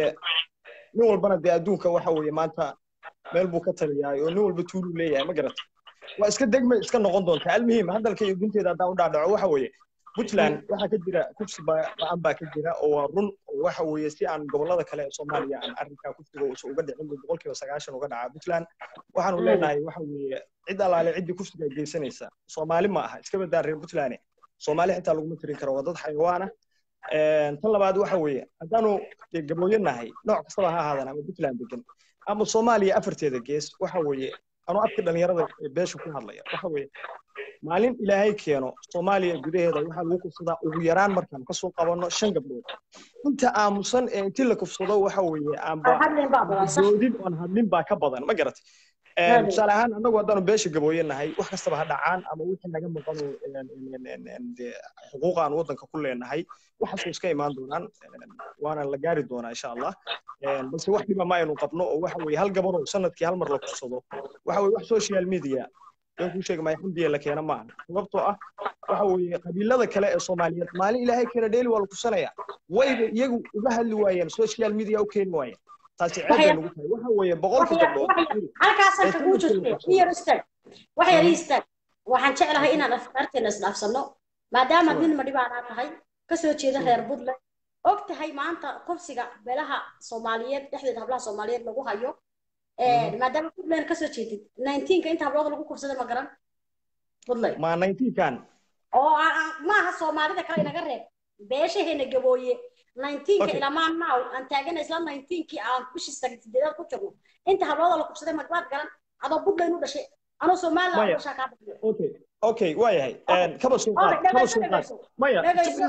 I: nin walbana dee adduunka waxa weeye maanta meel buu ka taliyahay oo nin walba tuuluu leeyahay ma garatay waa iska degmay iska noqon doontaa almuhiim hadalka iyo gunteeda haddaan u dhaadhaco waxa weeye puntland waxaa ka jira kufsi ba- ba-an baa ka jira oo waa run oo waxa weeye si aan gobollada kale ee soomaaliya aan arrinkaa kufsiga uusan uga dhicin buu boqolkiiba sagaashan uga dhacaa puntland waxaanu leenahay waxa weeye cid allaale ciddii kufsiga ay geysanaysa soomaali ma aha iska badaa reer puntland soomaali xitaa laguma tirin karo waa dad xayawaan ah Een, tan labaad waxa weeye haddaanu dee gabooyo nahay nooc kastaba ha ahaadaan ama puntland degan ama soomaaliya afarteeda gees waxa weeye anuu afka dhalinyarada ee beesha ku hadlaya waxa weeye maalin ilaahay keeno soomaaliya gudaheeda waxaa lagu kufsadaa ugu yaraan markaan kasoo qabanno shan gabdhood inta aamusan ee intii la kufsado waxa weeye aanba
A: hadlin baa badan sax
I: doodin oon hadlin baa ka badan ma garatay Een,
A: Aad.
I: tusaale ahaan annagu haddaanu beesha gabooye nahay wax kastaba ha dhacaan ama wixii naga maqan oo een, een, een, een, dee xuquuq aan waddanka ku leenahay waxaasoo iska imaan doonaan een, waana la gaari doonaa insha allah Een, balse wax dhiba ma aynu qabno oo waxa weeye hal gabar oo sanadkii hal mar la kufsado waxa weeye wax social media been kuu sheegi maayo xamdiya la keena maaha sababtoo ah waxa weeye qabiilada kale ee soomaaliyeed maalin ilaahay keena dheeli waa la kufsanaya wayba iyagu uga hadli waayeen social media u keeni waayeen taasi ceeb bay
A: Waxya-
I: nagu tahay waxa weeye boqolka
A: waxya-
I: gabdhood
A: waxya- halkaasaan
I: ee
A: kaguu
I: sanadkii la
A: joogtay
I: kufsado
A: i yar istaag wax yar ii istaag waxaan jeclahay inaan afkaarteena isdhaafsanno maadaama nin madhibaanaa tahay kasoo jeeda reer puntland og tahay maanta kufsiga beelaha soomaaliyeed dhexdeeda hablaha soomaaliyeed lagu hayo maadaama puntland kasoo jeedid nineteenka inta hablood lagu kufsaday ma garan puntland
I: ma nineteenkan
A: oo maaha soomaalida kale inaga reeb beeshaheena gabooye nineteenka ilamaa now aan taagana isla nineteenkii aan bishii sideedaad ku jirno inta hablooda la kufsaday magbaad garan adoo puntland u dhashay anoo somaliland u dhashaa kaa bixiyo
I: okay okay waa yahay kaba soo qaad kaba soo qaad maya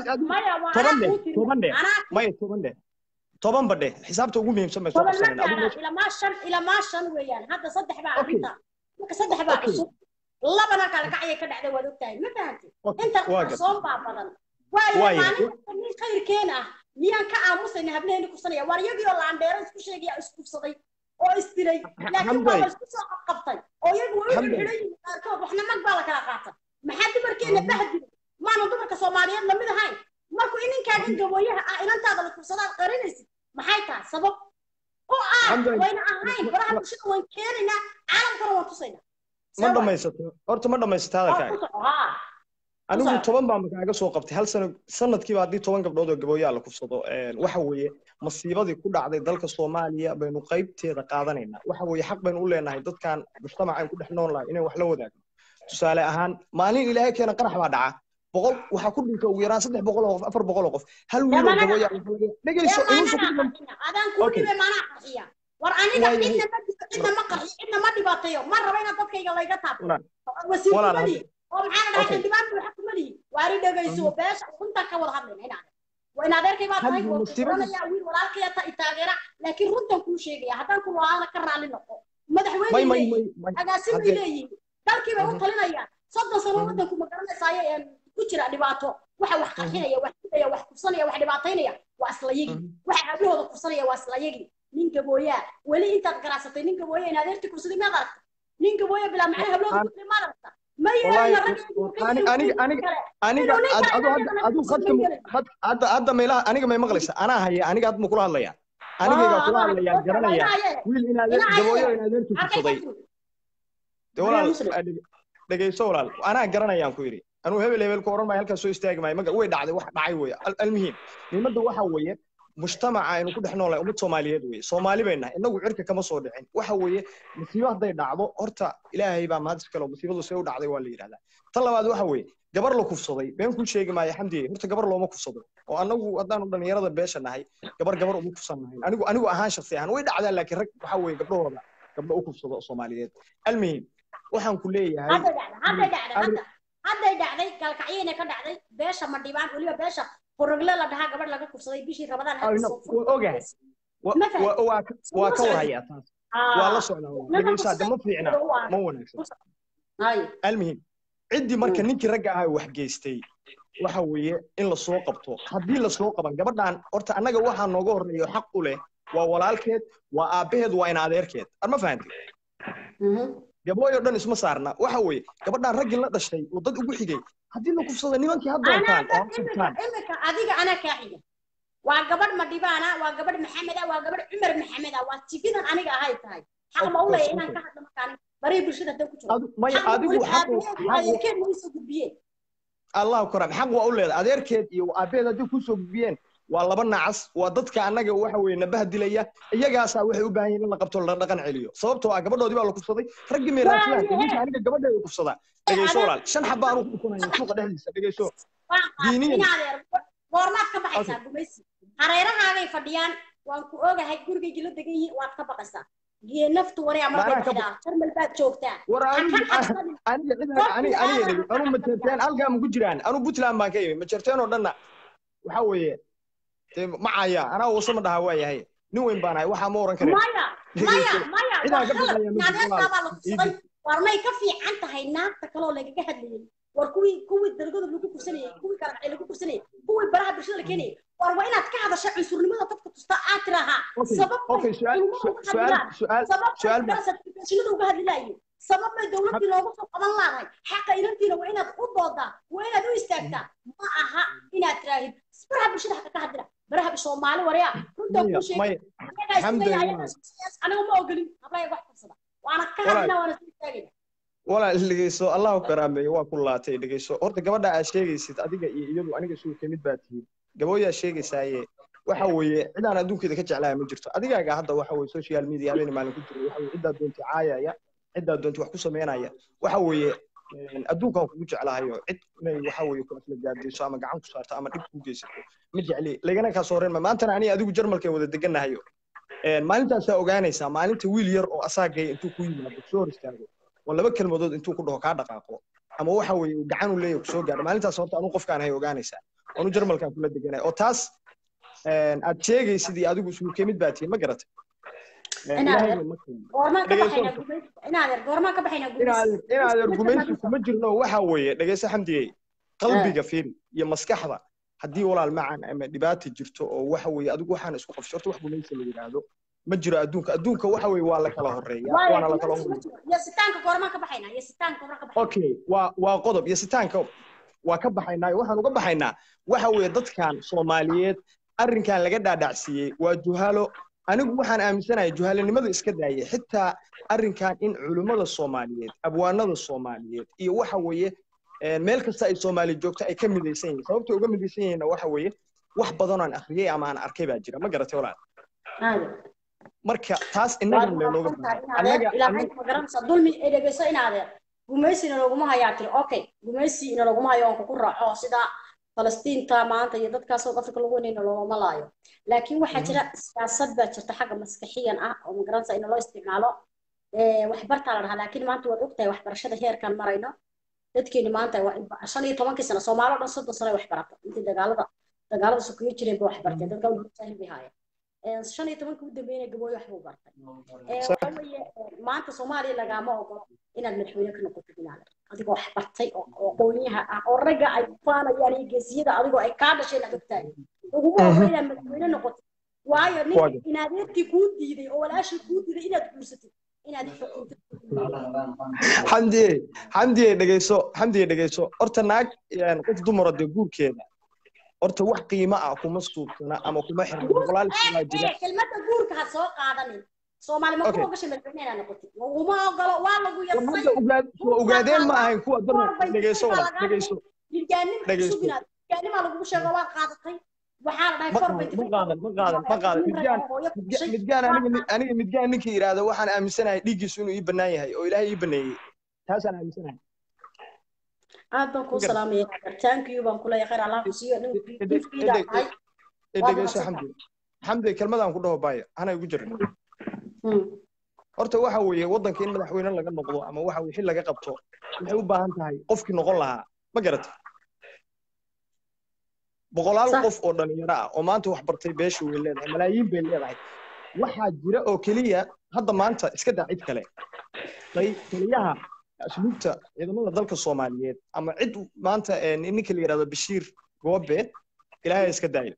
I: toban dheh toban dheh maya toban dheh toban ba dheh xisaabta ugu muhiimsan bay soo qabsanayna
A: ilamaa shan ilamaa shan weeyaan hadda saddex baa arrinta marka saddex baa cusub labana kala kacayay ka dhacday waad ogtahay ma fahantay inta qarsoon baa badan waayo maalin khayrkeen ah miyaan ka aamusayna hableheeni kufsanaya waar iyagii oo laandheero isku sheegaya iskufsaday oo isdiray laakiin waa la isku soo qabqabtay oo iyagu way u xidhan yihiin qaarkood waxna mag baa la kala qaatay maxaa dumarkeena bahdilay maana dumarka soomaaliyeed lamid ahayn markuu ininkaagan gabooyaha ah inantaada la kufsadaad qarinaysid maxay tahay sabab oo ah wayna ahayn baraha bulshada waan keenaynaa caalamkana waan tusaynaa
I: ma dhamaysato horta ma dhamaysato hadalkaaga anigu toban baan kaaga soo qabtay hal sano sanadkiiba haddii toban gabdhood oo gabooyaa la kufsado waxa weeye masiibadii ku dhacday dalka soomaaliya baynu qaybteeda qaadanaynaa waxa weeye xaq baynu u leenahay dadkan mujtamacayn ku dhex nool lahay inay wax la wadaagno tusaale ahaan maalin ilaahay keena qarax baa dhaca boqol waxaa ku dhinta ugu yaraan saddex boqol oo qof afar boqol oo qof hal wiil oo gabooyaa dhegeyso
A: adaan kuu dhibay maanaa qarxiya war aniga cidna ma cidna ma qarxiyo cidna ma dhibaateeyo ma raba inaad dadkayga layga taabto wasiirkumalihi oo maxaana dhahay xildhibaan buu xaq kumalihi waari dhegayso beesha runtaan ka wada hadlayna inaad وإن أدرك ما تهي وأنا يا ويل ولا كي تاجرة لكن رنتم كل شيء يا هذا كل واحد كرر على النقطة مدح وين لي أقاسم لي قال كي بقول طلنا يا صدق صنوع عندكم مكرنا سايا كتير دباتو waxa wax qarxinaya wax kudaya wax kufsanaya wax dhibaataynaya waa isla yigi waxa hablahooda kufsanaya waa isla yigi ninka booyaa weli intaad garacsatay ninka booya in adeerti kufsaday maad aragta ninka booya bilaa macna hablahooda kufsaday maad aragta
I: hadda hadda meelaha aniga may maqlaysa anaa haya aniga hadda ma kula hadlaya anigayga kula hadlaya garanaya wiil in adeer gabooyo in adeertu kufsaday de walaal dhegeyso walaal anaa garanayaan ku yidhi anuu hebel hebel ku oran maayo halkaas soo istaagi maayo maga way dhacday wax dhacay weeye almuhiim muhiimadda waxa weeye mujtamaca aynu ku dhex noolahay ummad soomaaliyeed weeye soomaali bay nahay innagu cirka kama soo dhicin waxa weeye musiibo hadday dhacdo horta ilaahay baa mahad iskale oo musiibadu see u dhacday waa la yidhahdaa tan labaad waxa weeye gabar la kufsaday been kuu sheegi maayo xamdiye horta gabar looma kufsado oo annagu haddaanu dhallinyarada beesha nahay gabar gabar uma kufsan nahayn anigu anigu ahaan shaksi ahaan way dhacdaa laakiin rag waxa weeye gabdhahooda gabdho u kufsado oo soomaaliyeed almuhiim waxaan ku leeyahay
A: hadday dhacday gaalkacyayna ka dhacday beesha ma dhibaan weliba beesha forogle la dhahaa gabadh laga kufsaday bishii rabadaan
I: ogahay waa ka warhayaa taas waa la socdaa dhegeysaa de ma fiicna ma wanaagsan almuhim ciddii marka ninkii ragga ahaa wax geystay waxa weeye in la soo qabto haddii la soo qaban gabadhan horta annaga waxaa nooga horreeyo xaq u leh waa walaalkeed waa aabbaheed waa in adeerkeed ar ma fahantay gabooyo dhan isma saarna waxa weeye gabadhan raggii la dhashay oo dad ugu xigay haddii la kufsada nimankii ha doontaan oo ha
A: imika adiga anaa kaa xiga waa gabadh madhibaana waa gabadh maxameda waa gabadh cumar maxameda waa jifidan aniga ahay tahay xaq ma u leeya inaan ka hadlo markaan barihi bulshada hadan ku jiro
I: maya adigu
A: adeerkeed ma isoo gudbiyeen
I: allahu karam xaq waa u leedahay adeerkeed iyo aabeed haddii kusoo gudbiyeen waa laba nacas waa dadka annaga waxa weeye nabaha dilaya iyagaasaa waxay u baahan yihin in la qabto la dhaqan celiyo sababtoo ah gabadhoodii baa la kufsaday raggii meeraasiyaan ninka aniga gabadheeda kufsadaa dhegeyso walaal shan xabba aanu ku dhufanaya suuqa dhexdiisa dhegeyso diiniyan
A: goormaad ka baxaysaa gumaysi hareerahaagay fadhiyaan waan ku ogahay gurigaygii la degan yihiin waad ka baqaysaa naftu wari ama baxdaa jarmal baad joogtaa
I: war aniga aniga aniga aniga anu majerteen halkaa ma ku jiraan anu puntland baan ka imi majerteen oo dhanna waxa weeye macaya anaa wasa ma dhaha waa yahay nin weyn baan ahay waxaa ma oran kareen
A: maya maya maya war may ka fiican tahay naagta kaloo lagaga hadlayay war kuwii kuwii dalgada lagu kursanayay kuwii kalacay lagu kursanayay kuwii baraha bulshada la keenayay war waa inaad ka hadasha cunsurnimada dadka tusta aad tirahaa sababshinada uga hadli laayo sabab bay dowladdii loogu soo qaban laadahay xaqa inantiina waa inaad u doodaa waa inaad u istaagtaa ma aha inaad tiraahid baraha bulshada xaqa ka hadlina baraha soomaali waryaa runtaa kuu sheegay aniga ma ogolin hablayaga wax kursada waana ka hadlina waana soo istaagayna
I: walaal dhegeyso allahu karaameeyo waa ku laatay dhegeyso horta gabadha aad sheegaysid adiga iyo iyadu aniga suu kamid baa tihiin gabooyaa sheegaysaaye waxa weeye cidaan adduunkeeda ka jeclaaya ma jirto adigaaga hadda waxa weeye social media habeen maalin ku jira waxa weeye ciddaa doonta caayaya ciddaa doonta wax ku sameynaya waxa weeye een, adduunkan kugu jeclahayo cid inay waxa weeye ku asla gaadayso ama gacan ku saarto ama dhib ku geysato ma jecli lagana kaa soo reema maantana aniga adigu jarmalkeen wada deganahayo een, maalintaasaa ogaanaysaa maalinta wiil yar oo asaagay intuu ku yimaado soo hor istaago oo laba kelmadood intuu ku dhaho kaa dhaqaaqo ama waxa weeye uu gacan u leeyahay kusoo gaadho maalintaas horta anu qofkaan hay ogaanaysaa anu jarmalkaan kula deganay oo taas een, aad sheegaysid iyo adigu isugu kemid baa tihiin ma garatay Een,
A: Inaad
I: Ilaahay
A: yar-
I: ma keeno.
A: goormaan ka
I: Dhegeyso.
A: baxaynaa gumaysi inaad yar goormaan ka baxaynaa
I: inaad
A: gumaysi
I: inaad argumenti kuma jirno waxa weeye dhegeyso xamdigey qalbiga fiiri iyo maskaxda haddii walaal macan ama dhibaata jirto oo waxa weeye adigu waxaan isku qabsho horta wax gumaysi la yidhaahdo ma jiro adduunka adduunka waxa weeye waa la kala horeeya
A: Waayo,
I: waana la kala
A: gumaysi ma
I: horeeya
A: jiro. yasitaanka goormaan ka baxaynaa yasitaanka goormaan ka baxaynaa
I: okay waa waa qodob iyo sitaanka waa ka baxaynaa waxaan uga baxaynaa waxa weeye dadkan soomaaliyeed arrinkan laga dhaadhacsiiyey waa juhalo anigu waxaan aaminsanahay juhalanimada iska daayay xitaa arrinkan in culimmada soomaaliyeed abwaanada soomaaliyeed iyo waxa weeye een, meel kasta ay soomaali joogto ay ka midaysan yihiin sababta uga midaysan yihiinna waxa weeye wax badan oo aan akhriyey ama aan arkay baa jira ma garatay walaal
A: Aad.
I: marka taas
A: waad
I: innaga leynooga
A: mahadsantahay
I: baahan
A: inaad
I: annaga
A: ilaahay
I: annaga
A: ma garanaysa dulmi ee dhegeyso inaad gumaysina laguma hayaa tiri okay gumaysi ina laguma hayo oon kugu raaco sida falastiinta maanta iyo dadkaas oo afrika lagu wanayna looma laayo laakiin waxaa jira siyaasad baa jirta xagga maskaxiyan ah oo ma garanaysa in loo isticmaalo ee waxbartaa la dhahaa laakiin maanta waad ogtahay waxbarashada heerkan marayno dadkeeni maanta waa shan iyo tobankii sano soomaali oo dhan soddon sano ay wax barata intii dagaalada dagaalada sokeeye jireen ba wax barteen dadka jaahil bay haayeen Ee, shan iyo tobankii u dambeeyna gabooyo wax buu bartay Ee, waxa weeye ee, maanta soomaaliya lagaama ogolo inaad madaxweyne ka noqotid inaad adigoo wax bartay oo oo aqoonyaha ah oo ragga ay faanayaan iyo geesiyada adigoo ay kaa dhasheen aad ogtahay laguma ogolo inaad madaxweyne noqotid waayo ninka
I: Waayo.
A: inaadeerkii kuu diiday oo walaashii kuu diiday inaad guursatid inaad xukuntid
I: xamdiye xamdiye dhegeyso xamdiye dhegeyso horta naag een, qof dumara dee guurkeeda horta wax qiimo ah kuma suubsana ama kuma xirna boqolaal sanaa jira
A: kelmadda guurka ha soo qaadanin soomaali ma
I: Okay.
A: kuma ogashay madaxweyne inaad noqotid laguma ogolo waa lagu
I: war
A: yasay
I: hadda ugaad soo ogaadeen ma ahayn kuwa dumar dhegeyso walaal dhegeyso
A: jirgaanim
I: Dhegeyso.
A: suginaad jirgaanimaa lagugu sheego waad qaadatay waxaa la dhahay
I: ma
A: kor
I: qaadan
A: bay
I: ma qaadan ma qaadan ma qaadan midgaan midgaan- midgaan aniga aniga midgaan ninkii yidhaahda waxaan aaminsanahay dhiiggiisu inuu ii bannaan yahay oo ilaahay ii baneeyey taasaan aaminsanahay
A: aad baan kuu
I: Magar-
A: salaamaya thank you baan kuleeyahay khayr allah ku siiyo nin
I: Ede-
A: nin fiida
I: ede-
A: tahay
I: ee
A: Waa
I: dhegeyso
A: mahadsan
I: xamdi xamdi kelmadaan ku dhaho baaya hana igu jirin
A: Hmm.
I: horta waxa weeye waddanka in madaxweyne laga noqdo ama waxa weye xil laga qabto waxay u baahan tahay qofkii noqon lahaa ma garatay boqolaal
A: Sax.
I: qof oo dhalinyaro ah oo maanta wax bartay beesha way leedahay malaayiin bay leedahay waxaa jira oo keliya hadda maanta iska daa cid kale tay taliyaha asluubta ciidamada dalka soomaaliyeed ama cid maanta ee, ninka la yidhahdo bashiir goobe ilaahay iska daaya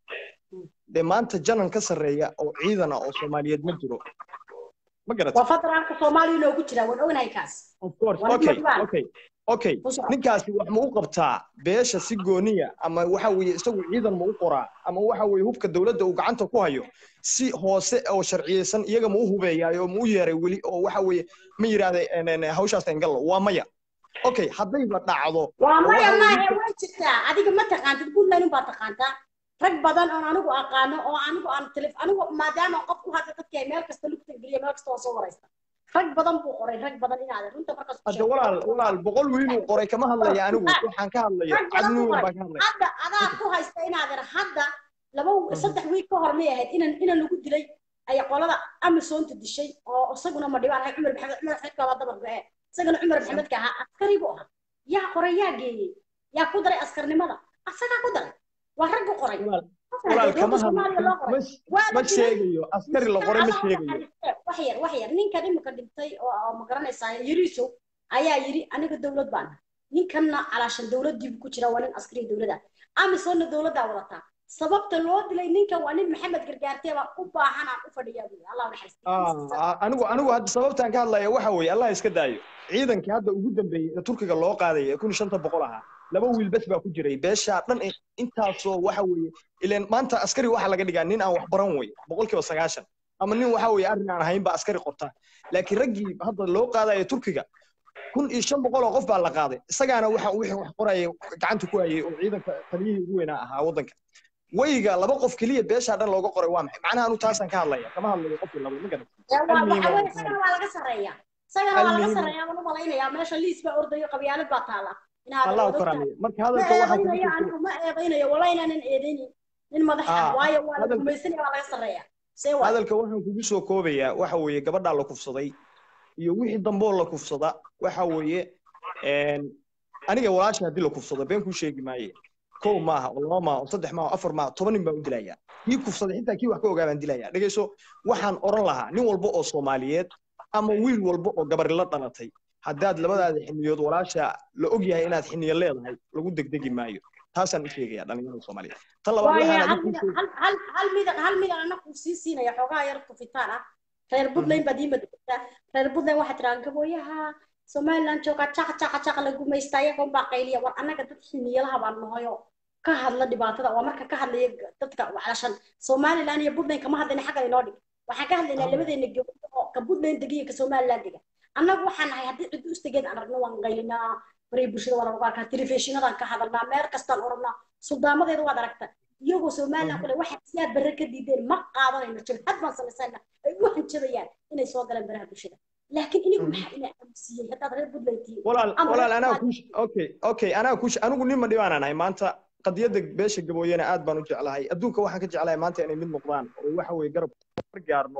I: dee maanta janan ka sarreeya oo ciidan ah oo soomaaliyeed ma jiro ma garatay
A: waa federaalka soomaaliya inoogu jira waan ognahay kaas
I: of course
A: Waa
I: okay
A: Ridwan.
I: okay okay
A: Ku soco.
I: ninkaasi wax ma u qabtaa beesha si gooniya ama waxa weeye isagu ciidan ma u qoraa ama waxa weeye hubka dowladda uu gacanta ku hayo si hoose oo sharciyeysan iyaga ma u hubeeyaayo oo ma u yeeray weli oo waxa weeye ma yidhaahda hawshaas engallo waa maya okay haddayba dhacdo
A: waa
I: oo
A: maya
I: waxa weeye
A: maahe way jirtaa adiga ma taqaantid puntland unbaa taqaantaa rag badan oon anigu aqaano oo anigu aan telef anigu maadaama qof ku hadla dadka ay meel kasta lugta geliya meel kasta oo soo waraysta rag badan buu qoray rag badan inaad runta markaas ku
I: hadda
A: sheegto.
I: walaal walaal boqol wiiluu qoray kama hadlaya anigu waxaan ka hadlaya
A: rag badan buu
I: cadnuun
A: qoray
I: baan ka hadlaya
A: hadda adaa ku haysta inaad ir hadda laba saddex wiil ka hor may ahayd inan inan lagu dilay ay qolada amisoonta dishay oo isaguna ma dhibaan cumar maxamed cumar xidka waa dabar go'e isagana cumar maxamedka ahaa askari buu ahaa yaa qoray yaa geeyey yaa ku daray askarnimada asagaa ku daray waa raggu qoray
I: walaal kama
A: Soomaaliya loo qoray.
I: hadlo
A: Waa la
I: ma
A: dilay.
I: sheegayo askari la qoray ma
A: Adoo
I: sheegayo
A: wax yar wax yar ninkan imika dhintay oo oo ma garanaysaa yariisow ayaa yiri aniga dowlad baan ahay. ninkanna calaashan dowladdiibu ku jira waa nin askari dowladda amisoonna dowladdaa wadataa sababta loo dilay ninkan waa nin maxamed gargaartee baa u baahan aan u fadhiyaa buuri allah naxariisto
I: Ah, anigu anigu hadda sababtaan ka hadlaya waxa weeye allah iska daayo ciidankii hadda ugu dambeeyey ee turkiga loo qaadaya ee kun iyo shanta boqol ahaa laba wiil bes baa ku jiray beeshaa dhan in- intaasoo waxa weeye ileen maanta askari waxaa laga dhigaa nin aan wax baran wey boqolkiiba sagaashan ama nin waxa weeye arrin aan ahayn baa askari qorta laakiin raggii hadda loo qaadaya turkiga kun iyo shan boqol oo qof baa la qaaday isagaana waxa wixii wax qoraya gacanta ku hayay oo ciidanka taliyihii ugu weynaa ahaa waddanka weyga laba qof keliya beeshaa dhan looga qoray waa maxay macnaha anu taasaan ka hadlaya kama hadlayo qofkii laba ma garan almuhiim
A: waxa
I: waa
A: weye isagana waa laga sarreeya isagana waa laga
I: almuhiim
A: sarreeya waan u malaynayaa meesha liis baa ordayo qabyaalad baa taala inaad
I: allah u
A: odogtahay
I: karaamiyo marka
A: ma
I: hadalka waxaa kugu
A: eedaynayo
I: soo
A: anigu ma eedaynayo wala inaanan eedaynin nin madax ah
I: aa
A: waayo waa la
I: hadalka
A: gumaysanaya waa laga sarreeya see waay
I: hadalka waxaan kugu soo koobayaa waxa weeye gabadhaa la kufsaday iyo wixii damboo la kufsada waxa weeye een, aniga walaasha haddii la kufsado been kuu sheegi maaye kow maaha oo laba maaha oo saddex maaha oo afar maaha toban nin baan u dilayaa kii kufsaday xitaa kii wax ka ogaa baan dilayaa dhegeyso waxaan oran lahaa nin walba oo soomaaliyeed ama wiil walba oo gabari la dhalatay haddaad labadaada xiniyood walaasha la og yahay inaad xiniyo leedahay lagu degdegi maayo taasaan u sheegayaa dhalinyarada soomaaliyeed tan labaad
A: waayo
I: waxaan
A: hal
I: adigu
A: midan
I: kuu
A: hal hal hal midan hal midan ana kuu sii siinaya xoogaa yar tufitaan ah reer puntland baad ii madogtaa reer puntland waxaa tiraa gabooyaha somaliland joogaa jaqa jaqa jaqa la gumaysta iyagoon baa qayliya war annaga dad xiniyalaha baan nahayo ka hadla dhibaatada waa marka ka hadlaya dadka waxlashan somaliland iyo puntland kama hadlayna xagga inoo dhig waxaan ka hadlaynaa labadeena gabdho oo ka puntland dega iyo ka somaliland dega annagu waxaan nahay haddii ciddu istageed aan aragno waan qaylinaa baray bulshada waa lagu arkaa telefishinadaan ka hadalnaa meel kastaan oranaa suldaamadeeda waad aragta iyagoo somaliland kule waxay siyaad barre ka diideen ma qaadanayno jabhad baan samaysana ay u hanjabayaan inay soo galeen baraha bulshada laakiin inigu maxaa ina aamusiyey haddaad reer puntland tihiin
I: walaal
A: ama
I: walaal
A: reer
I: anaa
A: Soomaaliya
I: ku okay okay anaa ku anigu nin ma dhibaanaan ahay maanta qadiyadda beesha gabooyena aad baan u jeclahay adduunka waxaan ka jeclahay maanta inay mid noqdaan oo waxa weeye garab gaarno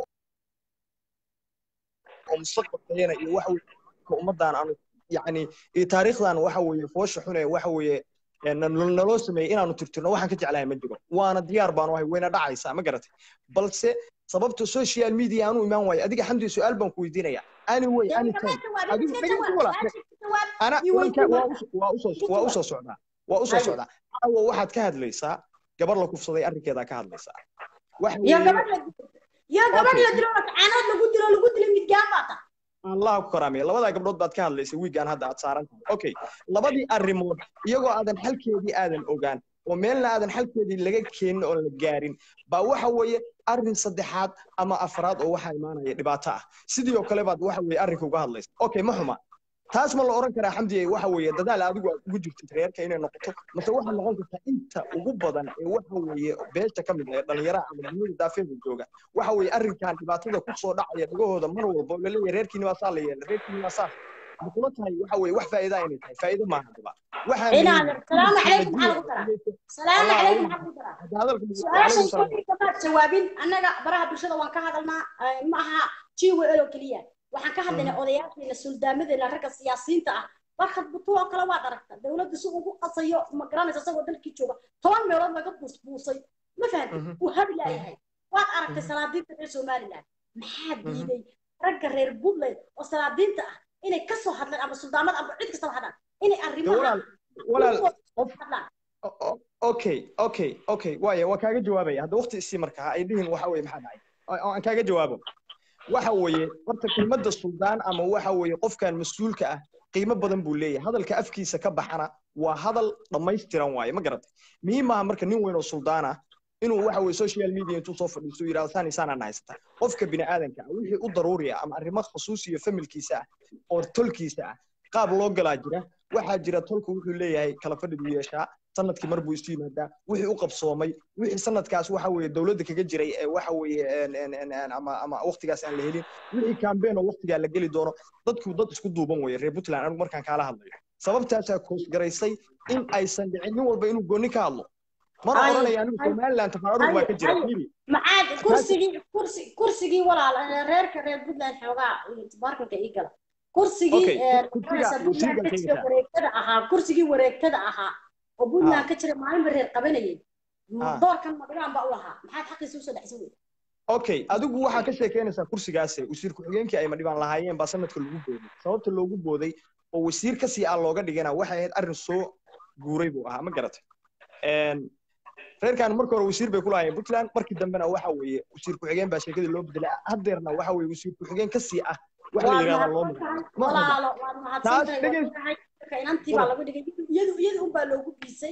I: oo mustaqbalkeena iyo waxa weeye ka ummadaan aanu yacni iyo taariikhdan waxa weeye foosha xune waxa weeye ee nal- naloo sameeyey inaanu tirtirno waxaan ka jeclahay ma jiro waana diyaar baanu ahay wayna dhacaysaa ma garatay balse sababta social media aanu imaan waayo adiga xamdi su-aal baan ku weydiinaya anyway
A: dee
I: anytime
A: iska jawaab
I: adigu
A: iska
I: dhegeysi
A: jawaab
I: walaal
A: su-aasha iska jawaab
I: ana
A: ii
I: waan ka
A: weydiin
I: waa
A: marka
I: u waa usoo
A: iska
I: waa
A: jawaab
I: usoo socdaa waa usoo
A: haye
I: socdaa caawa waxaad ka hadlaysaa gabar la kufsaday arrinkeedaa ka hadlaysaa waxa
A: iyo
I: weeye
A: gabadh la dilo iyo gabadh
I: okay
A: la dilo caanood lagu dilo lagu dilo midgaan baa ta
I: allah ku karaamaya labadaa gabdhood baad ka hadlaysay wiigaan hadda aad saaran tahay okay labadii arrimood iyagoo aadan xalkeedii aadan ogaan oo meelna aadan xalkeedii laga keenin oo la gaarin baa waxa weeye arrin saddexaad ama afraad oo waxaa imaanaya dhibaato ah sidii oo kale baad waxa weeye arrinka uga hadlaysa okay ma xuma taas ma la oran karaa xamdiye waxa weeye dadaal adigu aad ugu jirtid reerka inay noqoto mase waxaa noqon kartaa inta ugu badan ee waxa weeye beesha ka mid ah ee dhalinyaraha ama dunida daafeeda jooga waxa weeye arrinkan dhibaatada ku soo dhacaya dhagahooda mar walba oo laleeyahay reerkiini waa saa la yeelay reerkiini waa saa ma kula tahay waxa weeye wax faa'iida inay tahay faa'iido maaha daba waxaa
A: inaad
I: muhiim
A: salaamu
I: kulli
A: calaykum maxaa
I: kala
A: lagu daraa
I: duwan
A: salaamu
I: hadda
A: calaykum
I: hadalka
A: maxaa lagu daraa
I: wacalaykum
A: su-aashan
I: salaam
A: kolkii kamaad jawaabin annaga baraha bulshada waan ka hadalnaa eh, ma aha jiwl oo keliya waxaan ka hadlaynaa odayaasheena suldaamadeenna ragga siyaasiyiinta ah barkad butuu oo kale waad aragta dowladda si ugu qasayo ma garanaysa isagoo dalkii jooga toban meelood laga buusbuusay ma fahamtid uu habi laayahay waad aragtay salaadiinta reer somaliland maxaa diiday ragga reer puntland oo salaadiinta ah inay ka soo hadlaan ama suldaamada ama cid kastaba hadlaan inay
I: de
A: arrimaha
I: walaal walaal
A: dhulkooda
I: qof
A: hadlaan
I: o- o- okay okay okay waaya waa kaaga jawaabaya hadda waqti isii markaa ay dhihin waxa weeye maxaa dhacay oo oo aan kaaga jawaabo waxa weeye horta kelmadda suldaan ama waxa weeye qofkan mas-uulka ah qiimo badan buu leeyahay hadalka afkiisa ka baxana waa hadal dhammaystiran waaye ma garatay muhiim maaha marka nin weyn oo suldaan ah inuu waxa weeye social media intuu soo fadhiisto uu yidhahdo saan isaanaan haysata qofka bini aadanka ah wixii u daruuri ah ama arrimo khusuusi iyo familkiisa ah oo tolkiisa ah qaab loo galaa jira waxaa jira tolku wuxuu leeyahay kala fadhi buu yeeshaa sanadkii mar buu isu yimaadaa wixii u qabsoomay wixii sanadkaas waxa weeye dowladda kaga jiray ee waxa weeye een- een- een- een ama ama waqtigaas aan la helin wixii campaign oo waqtigaa la geli doono dadku dad isku duuban weeye reer puntland anigu markaan kaala hadlayo sababtaasaa koosgaraysay in aysan dhicin nin walba inuu gooni ka hadlo mana
A: Haye,
I: oranaya anigu
A: haye,
I: somaliland tafaarug baa
A: haye,
I: ka jira
A: haye.
I: fiiri
A: maxaad
I: taas
A: kursigii kursi kursigii walaal eh, reerka reer puntland xoogaa barkanka ii gala kursigii
I: okay
A: eh,
I: kursiga
A: magaraysa
I: wasiirka
A: puntland ka jira
I: keenaysaa
A: wareegtada ahaa kursigii wareegtada ahaa oo
I: ha
A: puntland ka jira maalinba reer qabanayay
I: ha
A: doorkan madhigaan baa u lahaa maxaad xaqiisa usoo dhexsan weyda
I: okay adigu waxaa ka sheekeynaysaa kursigaase wasiir ku-xigeenkii ay madhibaan lahaayeen baa sanadka lagu booday sababta loogu booday oo wasiir kasii ah looga dhigana waxay ahayd arrin soo guuray buu ahaa ma garatay Een, reerkan marka hore wasiir bay ku lahaayeen puntland markii dambena waxa weeye wasiir ku-xigeen baa sheekadii loo bedelay haddeerna waxa weeye wasiir ku-xigeen kasii ah wax la
A: waad
I: yidhahdaa loo
A: mahadsan tahay
I: magacaabo ma huba
A: walaalo waad mahadsan
I: taas
A: tahay waad
I: dhegeys
A: ogahay marka inantii baa lagu dhigay iyadu iyadu unbaa loogu biisay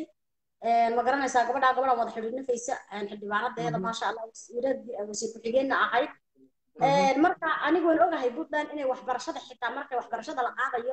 A: ma garanaysaa gabadhaa gabadha wada xidhiidhnifaysa xildhibaanadeeda maasha allah wasiiradii wasiir ku-xigeenna ahayd marka anigu waan ogahay puntland inay waxbarashada xitaa markay waxbarashada la qaadayo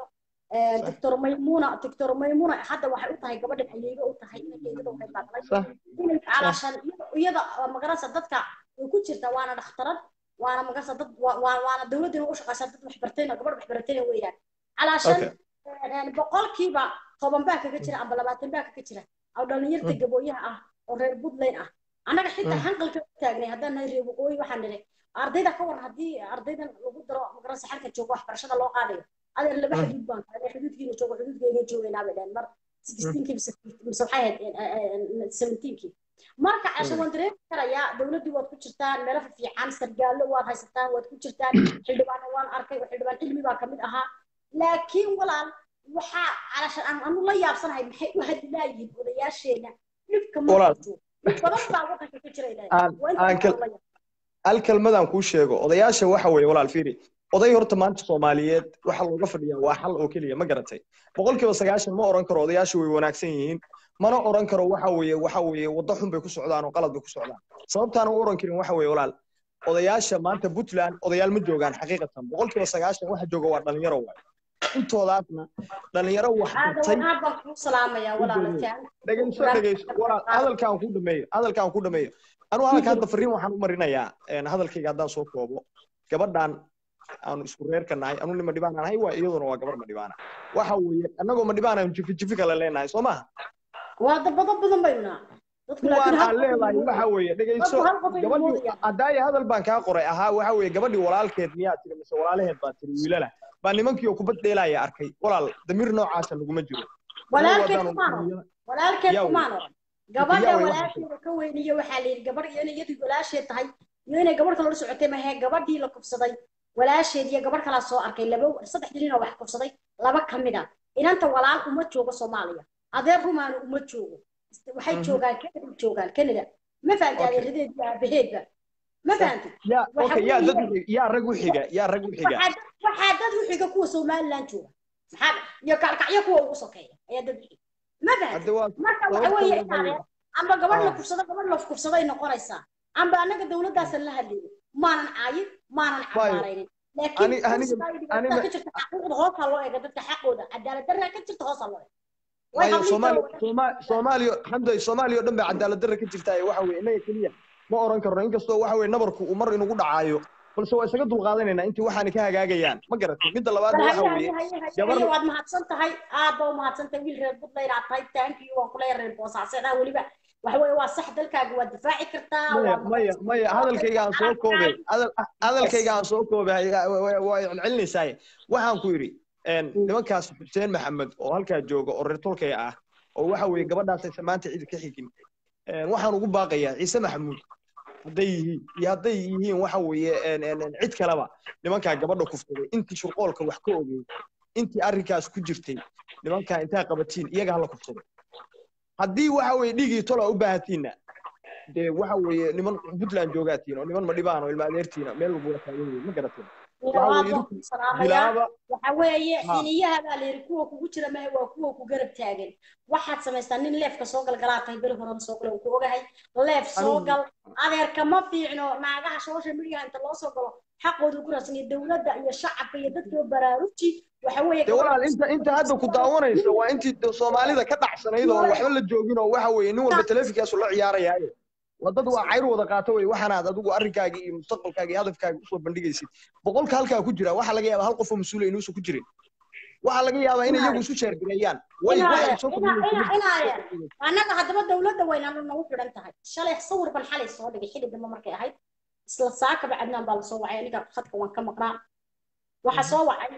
A: doctor maymuna doctor maymuna hadda waxay u tahay gabadhan ayeega u tahay inankeedada waxay baaqlay
I: صح
A: inay calaashan iyada magarasa dadka way ku jirtaa waana dhakhtarad waana magarasa dad waa- waa- waana dowladina u shaqaysaa dad waxbartayna gabadh waxbartayna weeyaan calaashan
I: Okay.
A: boqolkiiba toban baa kaga jira amba labaatan baa kaga jira oo dhalinyarta gabooyaha ah oo reer puntland ah annaga xitaa
I: Mm.
A: hanqalka u taagnay haddaan nahay reer waqooyi waxaan nidhi ardayda ka waran haddii ardaydan lagu daro magarasa xalka joogo waxbarashada loo qaadayo adeer laba
I: Mm.
A: xuduud baan tahay xuduudkiina joogo xuduudkeena joogaynaa bay dhaheen mar sixteenkii mise mise waxay ahayd seventeenkii marka casha waan dareemi karayaa dowladdii waad ku jirtaan meelo fiican sargaallo waad haysataan waad ku jirtaan xildhibaanna waan arkay oo xildhibaan cilmi baa kamid ahaa laakiin walaal waxaa calashan aan anu la yaabsanahay maxay u hadilaayihiin odayaasheena dhibka
I: Walaal.
A: marka joogo dhib badan baa wadanka ka jira
I: Aan- aan kal- hal kelmadaan kuu sheego odayaasha waxa weeye walaal fiiri oday horta maanta soomaaliyeed waxa looga fadhiyaa waa xal oo keliya ma garatay boqolkiiba sagaashan ma oran karo odayaasha way wanaagsan yihiin mana oran karo waxa weeye waxa weeye waddo xun bay ku socdaan oo qalad bay ku socdaan sababtaan u oran karin waxa weeye walaal odayaasha maanta puntland odayaal ma joogaan xaqiiqatan boqolkiiba sagaashan waxa jooga waa dhalinyaro waay intoodaasna dhalinyaro wax
A: aada
I: bartay
A: wanaag baan kuu salaamayaa walaalatan
I: dhegeyso dhegeyso walaal hadalkaan ku dhameeyo hadalkaan ku dhameeyo anu hadalka hadda fariin waxaan u marinayaa een, hadalkayga haddaan soo koobo gabadhan aanu isku reerka nahay anu nima dhibaan aan ahay waa iyaduna waa gabar ma dhibaana waxa weeye annagoo ma dhibaan aan jifi jifi kale leenahay soo maha
A: waa dabado badan baynu nahay dadku
I: kuwaan
A: laakiin hal
I: aan
A: qof
I: leedahay
A: ayuu
I: waxa weeye dhegeyso
A: dadku hal qof ayuu
I: gabadhii
A: moodayaan
I: haddaaya hadal baan kaa qoray ahaa waxa weeye gabadhii walaalkeed miyaa tiri mise walaalaheed baa tiri wiilala baa nimankii oo kubad dheelaaya arkay walaal damiir noocaasa naguma jiro
A: walaalkeed
I: Annagu
A: kumaan
I: haddaanu-
A: oran walaalkeed
I: Yaa
A: kumaan
I: wey.
A: oran gabadha
I: Yaa wey, waxaa
A: walaasheeda ka weyniyo waxaa la yidhi gabadh iyo inay iyadu walaasheed tahay iyo inay gabadh kale la socotay mahee gabadhii la kufsaday walaasheed iyo gabadh kalaa soo arkay laba saddex nin oo wax kufsaday laba ka mid a inanta walaal uma joogo soomaaliya adeer rumaana uma joogo waxay
I: Mhm.
A: joogaan canada joogaan canada ma fahamtay
I: Okay.
A: adeeradeed iyo aabaheedba ma fahantay
I: yaa
A: waxa
I: okay yaa dad
A: weeye-
I: yaa rag u xiga yaa rag u xiga
A: waxaa dad- waxaa dad u xiga kuwa somaliland jooga maxaa iyo kalkacyo kuwa ugu sokeeya ayaa dad u xiga ma fahamtay
I: hadda waa
A: marka waxa
I: sababta
A: weeye
I: waxa weeye-
A: inaadeen amba gabadh la
I: Ah.
A: kufsado gabadh la kufsaday noqonaysaa amba annaga dowladdaasan la hadlaynin maanan caayin maanan
I: Waayo.
A: cambaaraynin laakiin
I: Ani- aniga-
A: kursiga iyo dhibaatada
I: aniga-
A: ka jirta xaquuqda hoosaa loo eega dadka xaqooda cadaalad darraa ka jirta hoosaa loo eega way
I: waayo
A: habliin
I: soomaali
A: kale
I: Sooma- soomaaliya xamday soomaaliya oo dhan baa cadaalad darra ka jirta ee waxa weeye innaga keliya ma oran karno inkastoo waxa weeye nabarku uu mar inugu dhacaayo balse waa isaga dulqaadanaynaa intii waxaani ka hagaagayaan ma garatay midda labaad
A: bal
I: waxa
A: haye
I: weeye
A: haye haye haye
I: gabar
A: haye waad mahadsan tahay aad baa u mahadsan tahay wiil reer buntland aad tahay thank you waan kula reer boosaaseedaa weliba waxa weeye waa sax dalkaaga waad difaaci kartaa
I: maya
A: waa
I: maya maya hadalkayga aan soo koobay hadal- hadalkayga aan soo koobay waa celcelinaysaa waxaan ku yidhi een, nimankaas xuseen maxamed oo halkaa jooga oo reer tolkaya ah oo waxa weeye gabadhaas aysan maanta cid ka xigin een, waxaan ugu baaqayaa ciise maxamuud hadday yihiin iyo hadday yihiin waxa weeye een, een, een, cid kaleba nimankaa gabadha kufsaday intii shurqoolka wax ka ogey intii arrinkaas ku jirtay nimankaa intaa qabatiin iyaga hala kufsado haddii waxa weeye dhiigii tola u baahatiinna dee waxa weeye niman puntland joogaatiin oo niman madhibaan oo ilma adeertiina meel walba waa taagan yihiin ma garateen waxa weeye idinku bilaaba
A: waxa weeye
I: Ha.
A: xiniyaha baa la yidhi kuwa kugu jira mahe waa kuwa ku garab taagan waxaad samaystaa nin leefka soo galgalaa tahay beri horena soo gala uu ku ogahay leef soo
I: Anigu-
A: gal adeerka ma fiicno naagaha social media inta loo soo galo xaqooda ku raadsan iyo dowladda iyo shacabka iyo dadka baraaruji waxa weeye
I: dee walaal inta inta hadda ku daawanaysa waa intii de soomaalida ka dhacsanayd oo waxba la joogin oo waxa weeye nin walba teleefinkaasu la ciyaarayaaye waa dad waa cayr wada qaato wey waxaanaad adigu arrinkaaga iyo mustaqbalkaaga iyo hadafkaaga usoo bandhigaysid boqolka halkaa ku jira waxaa laga yaabaa hal qof oo mas-uula inuusan ku jirin waxaa laga yaabaa inay iyagu isu sheergareeyaan way waxay soo kordhinaysa
A: annaga haddaba dowladda waynaanu nagu xidhan tahay shalay sawir ban xalay soo dhigay xili dambe markay ahayd isla saakaba cadnaan baa lasoo wacay aniga khadka waan ka maqnaa waxa soo wacay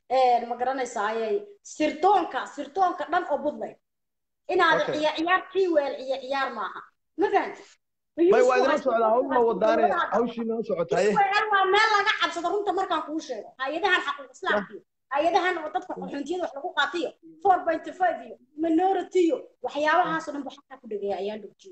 A: ma garanaysaa ayay sirdoonka sirdoonka dhan oo budlay inaad
I: Okay.
A: ciya ciyaar tii weel ciya ciyaar maaha ma fahanti
I: may waa idinla socdaa hawl ma wadaane hawshii noo socotaye
A: Israel waa meel laga cabsado runta markaan kuu sheego hay-adahan xaquuq islaamka iyo hay-adahan oo dadka xuntiyada wax lagu qaatiyo four point five iyo minority iyo waxyaabahaasoo dhan waxaa ku dhageeya ayaan dhog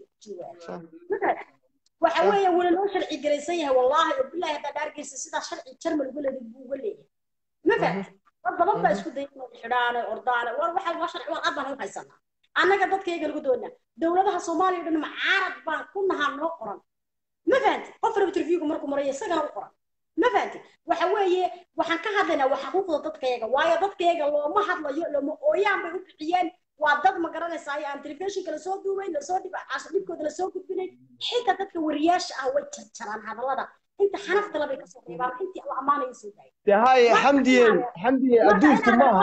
A: jiwa waxa weeye weli loo sharci garaysan yahay wallaahi oo bilaahi haddaad argaysa sidaa sharci jarmal uga leeday buu uga leeyahay ma fahamti dad badan baa isku dayay inay xidhaane ordaane war waxa waa sharci waa aad baan u haysanaa annaga dadkayga lagu doonaa dowladaha soomaaliya oo dhan macaarad baan ku nahaa noo qoran ma fahamti qof raba interviewga markuu marayo isagana u qoran ma fahanti waxa weeye waxaan ka hadlaynaa waa xuquuqda dadkayaga waayo dadkayaga looma hadlayo lama ooyaan bay u bixiyeen waa dad ma garanaysaa aan telefishinka lasoo duubayn lasoo dhib dhibkooda lasoo gudbinayn xitaa dadka wariyaasha ah way jarjaraan hadallada inta xanafta labay kasoo reebaan intii la ammaanayo soo daaya
I: dee haye xamdiye xamdiye adduunku maaha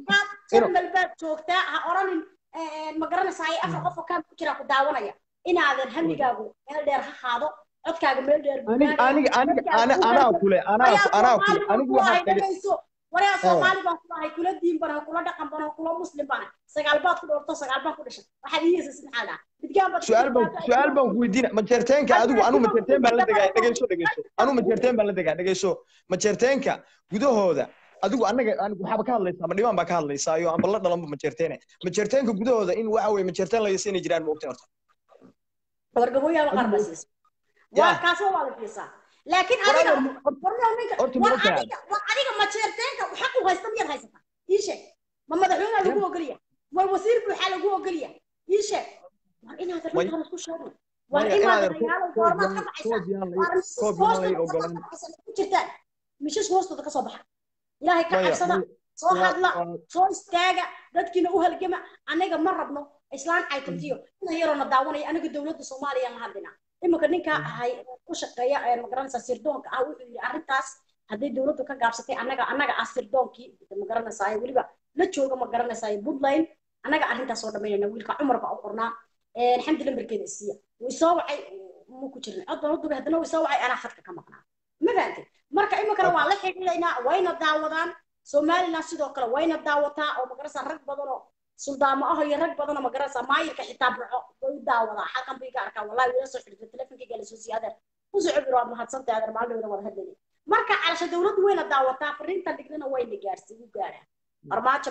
A: jarmal baad joogtaa ha oranin ma garanaysaa ay afar qof oo kaan ku jiraa ku daawanaya inaadan hamigaagu meel dheer ha qaado codkaaga meel dheer
I: aniga aniga aniga ana anaa kule anaa anaa kule anigu waxaa
A: dhegayso waryaa soomaali baan ku ahay kula diin bana kula dhaqan bana kula muslim bana sagaal baad ku dhowrto sagaal baan ku dhashay waxaad iyeysa maxaa dhaa midgaan baad
I: su-aal baan su-aal baan ku weydiina majeerteenka adigu anu majeerteen baan la degaa dhegeyso dhegeyso anu majeerteen baan la degaa dhegeyso majeerteenka gudahooda adigu anaga waxaaba ka hadlaysaa ma dhibaan baa ka hadlaysaa iyo amba la dhalanba majeerteene majeerteenka gudahooda in waxa weye majeerteen laga siinay jiraan ma ogtay horta
A: wargabooyaaba qaar baa siisa waa kaasoo waa la fiisaa laakiin adiga warnow ninka war adiga war adiga majeerteenka xaq u haysta miyaad haysataa ii sheeg ma madaxweynaha lagu ogoliya war wasiir buuxaa lagu ogoliya ii sheeg war inaad arrintaan isku sheegno war inaad dagaalo goormaad ka baxaysaa war misis ku jirtaan misis hoostooda kasoo baxa ilaahay ka cabsada soo hadla soo istaaga dadkiina u halgama anaga ma rabno islaan caytantiyo ina yaroona daawanaya anaga dowladda soomaaliya la hadlinaa iminka ninka ahay u shaqeeya magaranaysaa sirdoonka ah wuxuu yidhi arrintaas hadday dowladdu ka gaabsatay annaga annaga ah sirdoonkii magaranaysaa weliba la jooga magaranaysaa puntland annaga arrintaas oo dhamaynayna wiilka cumar baa u qornaa xamdi lambarkeeda isiiya way soo wacay ma ku jirin cod baan u dubay haddana way soo wacay anaa khadka ka maqnaa ma fahantay marka iminkana waa la xidhiidhaynaa wayna daawadaan somaliland sidoo kale wayna daawataa oo magaranaysaa rag badan oo suldaamo ah iyo rag badan oo magaranaysaa maayirka xitaa burco way u daawadaa xalkan bay ka arkaa wallahi wila soo xidhiidha telefonkayga la soo siiyay adeer u socod waad mahadsantahay adeer maalin wada wada hadlayay marka calasha dowladdu wayna daawataa fariintan dhignana wayna gaarsiin u gaaraan armaajo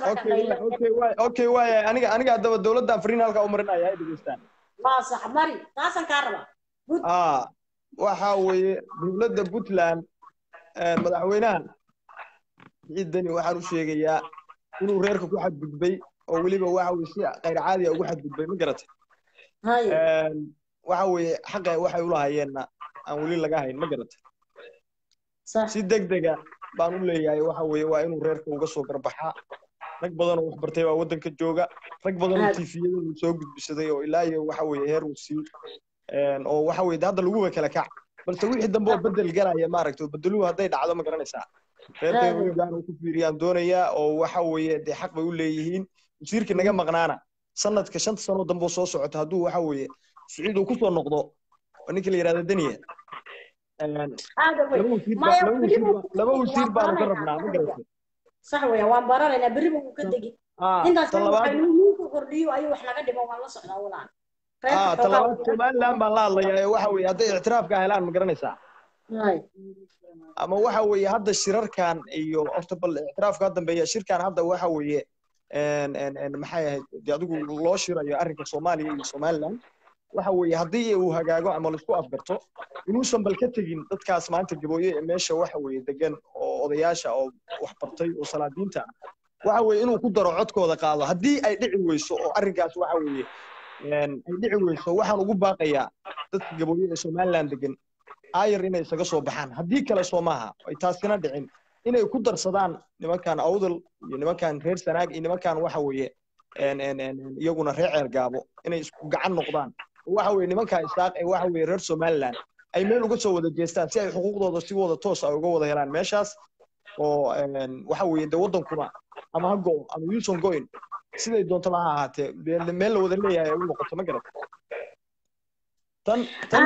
A: marka
I: okay waaya aniga aniga haddaba dowladdan fariin halkaa u marinaya ay dhegeystaan
A: waa sax mari taasaan kaa rabaa
I: aa waxa weeye dowladda puntland madaxweynaha ciidani waxaan u sheegayaa inuu reerka ku xadgudbay oo weliba waxa weye si khayr caadi a ugu xadgudbay ma garatay waxa weeye xaqa waxay ulahayeenna aan weli laga hayn ma garatay si deg dega baan u leeyahay waxa weeye waa inuu reerka uga soo garbaxaa rag badan oo waxbartay baa waddanka jooga rag badan oo tifiyadoodu soo gudbisaday oo ilaa iyo waxa weeye heer uu sii oo waxa weeye hadda laguba kala kac balse wixii dambe oo bedel galaya maaragtay oo bedeluhu hadday dhacdo ma garanaysaa reerka inuu gaar ku fiiriyaan doonayaa oo waxa weeye dee xaq bay u leeyihiin wasiirkii naga maqnaana sanadka shanta sano dambe soo socota hadduu waxa weeye siciid uu kusoo noqdo ninka la yidhahda daniya laba wasiir baanu ka rabnaa ma garatay
A: sax weya waan baranaynaa berriba wuu ka degi intaas waxaynuuku kordhiyo ayuu wax naga dhimo waan la socdaa walaan
I: talabaad somaliland baan la hadlayaa waxa weeye hadday ictiraafka helaan ma garanaysaa ama waxa weeye hadda shirarkan iyo horta bal ictiraafka ka dambeeya shirkan hadda waxa weeye maxay ahayd dee adigu loo shirayo arrinka soomaaliya iyo somaliland waxa weeye haddii uu hagaago ama laisku afgarto inuusan bal ka tegin dadkaas maanta gabooye ee meesha waxa weeye degan oo odayaasha oo wax bartay oo salaadiinta ah waxa weeye inuu ku daro codkooda qaado haddii ay dhici weyso oo arrinkaas waxa weeye ay dhici weyso waxaan ugu baaqayaa dadka gabooye ee somaliland degan ayar inay isaga soo baxaan haddii kale soo maaha ay taasina dhicin inay ku darsadaan nimankan awdal iyo nimankan reer sanaag iyo nimankan waxa weeye iyaguna reer ceergaabo inay isku gacan noqdaan waxa weeye nimanka isaaq ee waxa weeye reer somaliland ay meel uga soo wada jeestaan si ay xuquuqdooda si wada toos ay uga wada helaan meeshaas oo waxa weeye de waddankuna ama ha go ama yuusan go'in siday doontaba ha ahaatee meel la wada leeyahay ay u noqoto ma garata tan tan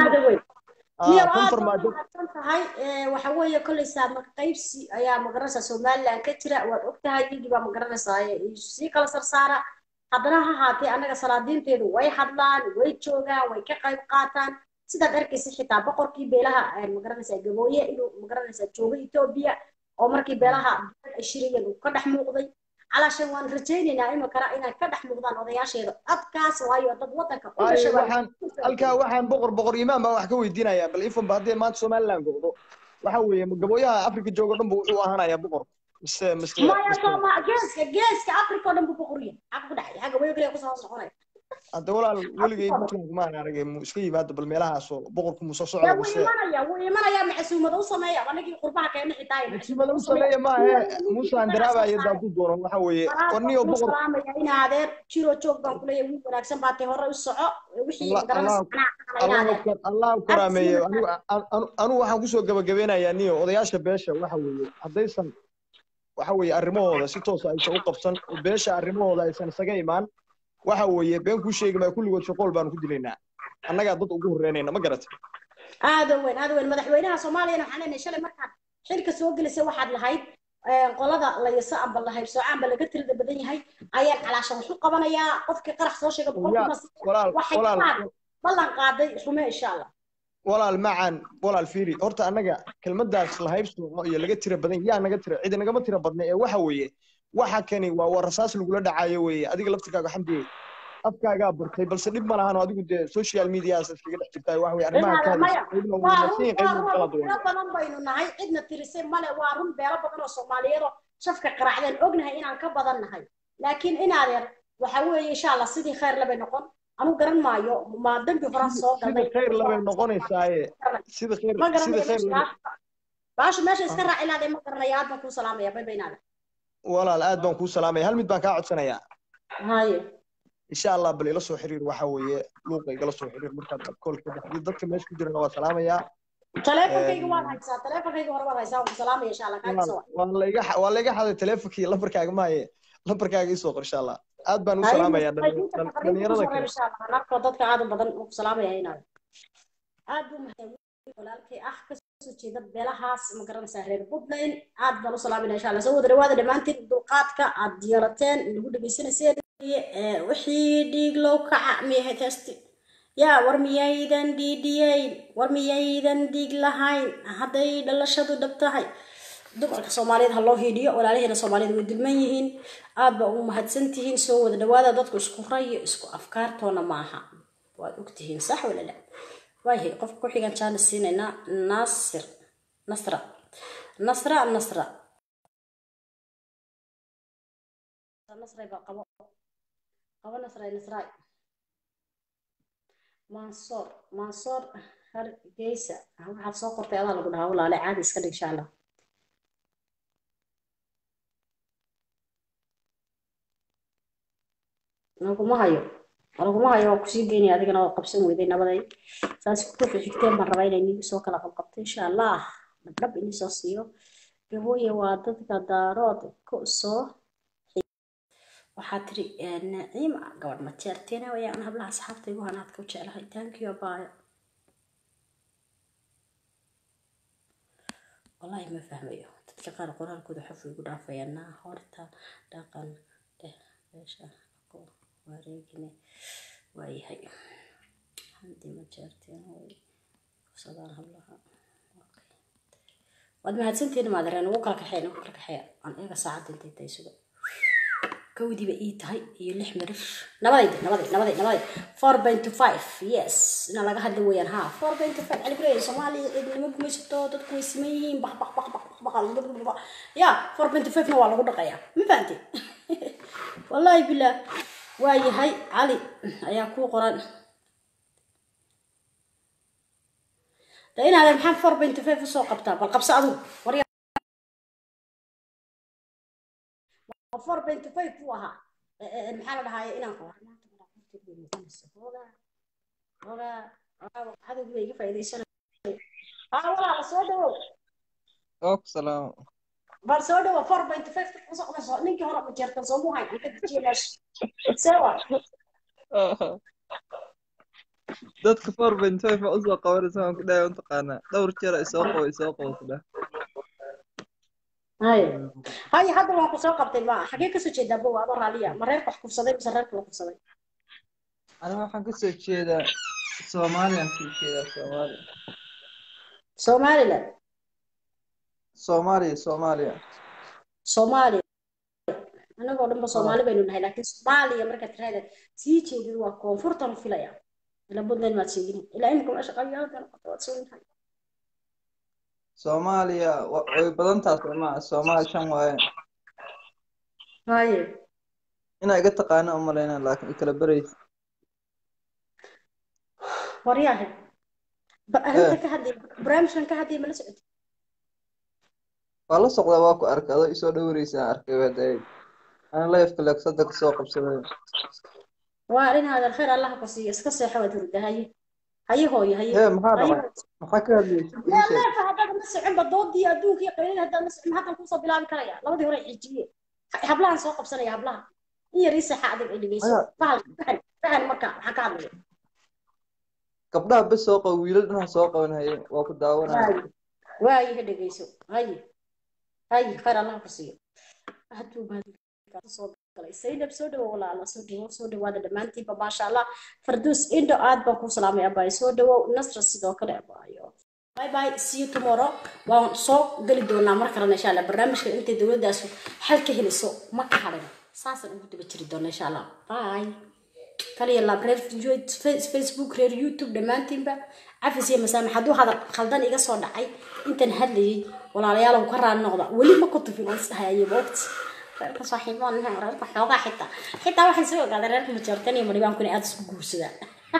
A: tahay waxa weeye kolleysaa qaybsi ayaa magaranaysaa somaliland ka jira waad og tahay iyagii baa magaranaysaa sii kala sarsaara haddana ha haatee annaga salaadiinteedu way hadlaan way joogaan way ka qayb qaataan sidaad arkaysa xitaa boqorkii beelaha magaranaysaa gabooye inuu magaranaysaa jooga etoobiya oo markii beelaha ay shirayeen uu ka dhex muuqday calaashan waan rajaynaynaa iminkana inay ka dhex muuqdaan odayaasheeda codkaas waayo dad waddanka u
I: waxaan halkaa waxaan boqor boqor imaan baan wax ka weydiinayaa bal ifan ba haddii maanta somaliland go'do waxa weeye gabooyaha afrika joogo dhan bu wuxuu ahaanayaa boqor mise mise
A: maya sooma geeska geeska afrika oo dhan buu boqor yahay xaga ku dhexay xagga wayo kaliya kusoo hoos noqonaya
I: hadda walaal weligay puntland maan aragay mu iska yimaado bal meelahaasoo boqorku muuse socda
A: yaa wuu
I: mise
A: imanaya wuu imanaya macsuumada u sameeya anagii qurbaha keena xitaa
I: masiibada u sameeya maahe muuse andaraabaya daaduu doono waxa weeye warniyo
A: ku
I: boqor
A: salaamaya in adeer jiro joog baan kuleeyahay wiil wanaagsan baa tay hore u soco wixii
I: Allah-
A: garanaysa
I: Allah-
A: anaa aqaana in
I: allah
A: adeer
I: ku- allah ku karaameeyo anigu anu- anigu waxaan kusoo gabagabeynayaa niyo odayaasha beesha waxa weeye haddaysan waxa weeye arrimahooda si toosa aysan u qabsan oo beesha arrimahooda aysan isaga imaan waxa weeye been kuu sheegi maayo kulligood shaqool baanu ku dilaynaa annagaa dad ugu horreynayna ma garatay
A: aada weyn aada weyn madaxweynaha soomaaliyana waxaan leenahay shalay markaad xilka soo gelisay waxaad lahayd eh, qolada layasa amba la haybsooco amba laga tirada badan yahay ayaan calaashan wax u qabanayaa qofkii qarax soo sheega
I: yaa
A: boqolkiiba
I: walaal
A: waxay
I: walaal
A: qabaan ballan qaaday xume insha allah
I: walaal macaan walaal fiiri horta annaga kelmadaas la haybsooco iyo laga tira badan yaa naga tira cidi nagama tira badna ee waxa weeye waxa kani waa waa rasaas lagula dhacayo weeye adiga laftirkaaga xamdiye afkaagaa bartay balse dhib ma lahan oo adigu dee social mediaas iskaga dhex jirtaa waxa weye arrimaha ka
A: maya
I: hadlaysa qaybna
A: waa
I: waa
A: run
I: wanaagsan
A: waa
I: qaybna
A: run
I: kala
A: beelo
I: duwan
A: badan baynu nahay cidna tirisay male waa run beelo badan oo soomaaliyeed oo shafka qaraacdeen ognahay inaan ka badan nahay laakiin in adeer waxa weeye insha allah sidii khayr labay noqon anu garan maayo ma dambi horaan soo
I: sida
A: galnay
I: khayr labay noqonaysaaye sida khayr
A: ma
I: sida
A: garanayo
I: khayr
A: meesha
I: labay
A: baasha meesha iska raaci lahaday ma garanayo aad baan kuu salaamaya bay baynaada
I: walaal aad baan kuu salaamaya hal mid baan kaa codsanayaa
A: haye
I: insha allah bal ila soo xiriir waxa weeye luuqa igala soo xiriir markaad koolka baxdid dadka meesha ku jirana waa salaamayaa
A: taleefonkayga waad haysaa taleefonkayga hore waad haysaa waan ku salaamaya insha allah kaaga soo
I: waa la iga waa la iga xaday teleefonkii lambarkaaga maaye lambarkaaga isoo qor insha allah aad baan u
A: haye
I: salaamayaa
A: muslimiinta
I: dhalin-
A: faqriinta
I: dhalinyarada
A: kusoo reeb
I: kale
A: insha allah narkoo dadka aad u badan waan ku salaamaya inaada aad buu mahadsan walaalkay ah kasoo jeeda beelahaas ma garanaysaa reer puntland aad baan u salaamayna insha allah soo wada dhawaada dhammaantiin dulqaadka aad yeelateen nagu dhegaysanayseen Ee, wixii dhiig loo kaca miyahayd heesti yaa war miyaydan dhiidhiyeyn war miyaydan dhiig lahayn hadday dhalashadu dhab tahay dumarka soomaaliyeed ha loo hiidhiyo walaalaheena soomaaliyeed way dulman yihiin aad baa ugu mahadsan tihiin soo wada dhawaada dadku isku rayo isku afkaartoona maaha waad ogtihiin sax wala la waayahay qofka ku xigan jaana siinaynaa naasir nasra nasra nasra nasray baa qabo qabo nasray nasray mansoor mansoor hargeysa waxaad soo qortay adaa lagu dhahaa walaale caadi iska dhig insha allah laguma hayo laguma hayo waan kusii geynaya adigana waa qabsan weyday nabaday saas ku xigteen baan rabaa inay nigu soo kala qabqabto insha allah dhabdhab inii soo siiyo gabooye waa dadka daarood ku soo waxaa tiri eh, naciima gabadh ma jeerteena wayaan hablaha asxaabta igu hanaadka u jeclahay thank you abaayo wallahi ma fahmayo dadka qaar qoraalkooda xof igu dhaafayaan naa horta dhaqan dheh meesha ku wareegine waayahay hadii ma jeerteena way kufsadaan hablaha waad mahadsantihiin maadareen ugu kala kaxeyn ugu kala kaxeeya aan eega saacadda intay tahay suga kowdiiba ii tahay iyo lix mirir nabadayda nabaday nabaday nabaday four point five yes ina laga hadla weeyaan ha four point five cali kuleeyahay soomaaliya cidnimo gumaysato dadku way siman yihiin baq baq baq baq baq baq ya four point five na waa lagu dhaqayaa ma fahanti wallahi billah waa yahay cali ayaa kuu qoran da inaadeen maxaa four point five usoo qabtaa bal qabso adigu war four point five buu ahaa Eh, eh, maxaa la dhahaye inaan qabo maanta baa horteed bay muuqanaysa hoogaa hoogaa hoogaa cadowgi bay iga faa'iidaysanaya haa walaala soo dhawow
J: Ok, salaam.
A: bal soo dhawow four point five kusoo qabayso ninkii hore ma jeertan soo muhayn aan ka dejiye meesha sewa
J: Dadka four point five baa usoo qabanaysa waan ku dhahay mataqaanaa dhowr jeer ay soo qabo ay soo qabo ku dhah
A: haye haye hadda waan ku soo qabtay ma xagee kasoo jeedaa bow adoo raaliya ma reerka wax kufsaday mise reerka la kufsaday
J: aniga waxaan kasoo jeedaa Soomaaliyaan kasoo jeedaa Soomaaliya
A: somaliland
J: Soomaaliya Soomaaliya
A: soomaaliya anagoo dhanba soomaali baynu nahay laakiin soomaaliya markaad tiraahda sii jeedid waa koonfurtan u filaya ilaa puntland maad sheegin ilaa imika meesha qabyaalada noqota waad soo nahay
J: Soomaaliya wa- way badan tahay Soomaa Soomaali shan waaye
A: haye
J: inaa iga taqaano u malaynaa laakiin i kala baraysa
A: waryahe ba arrinta ka hadlay barnaamijkan ka hadlay mala socotay
J: waa la socdaa waa ku arkay adoo isoo dhowreysa aan arkay waa daayay ana lifeka leegsada kasoo qabsaday
A: waa arrin hadal khayr allah ku siiyo iska seexo waad hurda haye haye hooyo haye
J: hee maxaa
A: haye
J: dhacay maxaa ka hadlaysa ii
A: yaa
J: sheeg
A: leefa haddaad ma soconba doodii adduunka iyo qaylada haddaad ma socon haddan kuusoo bilaabi karaya labadii hore xijiye hablahan soo qabsanaya hablaha in yar ii seexa adag ay dhegeyso
J: maya
A: fahal fahan fahan marka waxaan ka hadlaya
J: gabdhaha bes soo qaba wiilal dhan ha soo qaban haye waa ku daawanaya
A: waaye waaye ha dhegeyso haye haye khayr allah ku siiyo hadduu baadi soo galay saydab soo dhawo walaala soo dhawo soo dhawaada dhammaantiinba maasha allah farduus indho aad baan kuu salaamay abaay soo dhawo nasra sidoo kale abaayo bye bye see you tomorrow waan soo geli doonaa mar kalena insha allah barnaamijka intay dowladaasu xal ka heliso ma ka hadhin saasaan ugu daba jiri doona insha allah bye kaliya laab reer facebook reer youtube dhammaantiinba cafis iyo masaamax hadduu hadal khaldan iga soo dhacay intan hadlayay walaalayaal ka raali noqda weli ma ku tufin oo isdhahayay moogti reerka saaxiibaan reerka xoogaa xitaa xitaa waxaan soo ogaaday reerka majoortan iyo madhibaanku inay aada isku guursadaan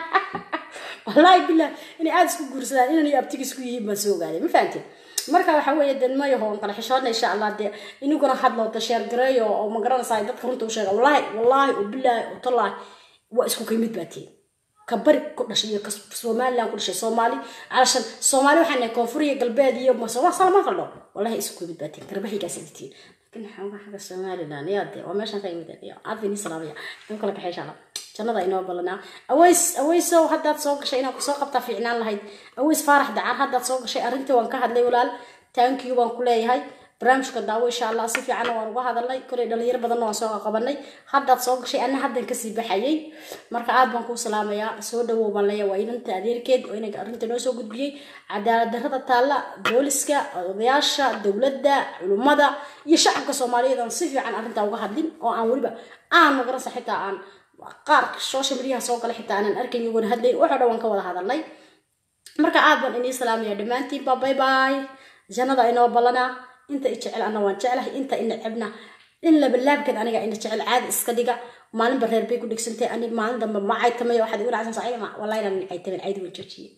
A: wallaahi bilah inay aada isku guursadaan inan iyo abtiga isku yihiin baan soo ogaaday ma fahamtid marka waxa weeye dee mayaho on kala xishoodna insha allah dee iniguna hadlo da sheer gareeyo oo ma garanaysaa dadka runta u sheega wallaahi wallaahi oo bilaahi oo tallaahi waa isku kamid baa tihin ka bari ku dhashay iyo ka somaliland ku dhashay soomaali calashan soomaali waxaan nahay koonfur iyo galbeed iyo waa salama qaldho wallahi isku kamid baa tihin garbahigaas tihin laakiin xoogaa xagga somaliland yaa dee waa meeshan ka yimid aadini salaamaya in kala kaxay insha allah jannada inoo ballanaa aways awaysow haddaad soo gashay inaad kusoo qabtaa fiicnaan lahayd aways faarax dacar haddaad soo gashay arrintii waan ka hadlay walaal taankiyu baan ku leeyahay barnaamijka daawo insha allah si fiicanna waan uga hadalnay kolay dhalinyaro badanna waan soo qabanay haddaad soo gashay anna haddan kasii baxayay marka aad baan kuu salaamayaa soo dhawow baan leeyahay waa inanta adeerkeed oo inaga arrinta noo soo gudbiyey cadaalad darrada taalla booliska odayaasha dowladda culummada iyo shacabka soomaaliyeed aan si fiican arrintaa uga hadlin oo aan weliba aan magaransa xitaa aan qaar social mediaha soo gala xitaa aanan arkayn iyagoona hadlayn waxoo dhan waan ka wada hadalnay marka aad baan inii salaamaya dhammaantiinba bye bye jannada inoo ballanaa inta i jecel ana waan jeclahay inta ina cebna in labalaabkan aniga ina jecel caadi iska dhiga maalinba reer bay ku dhigsantay ani maalin dambe ma caytamay waxaad igu dhacsan sacay ma wallahi inaan caytamin caydi waan joojiyey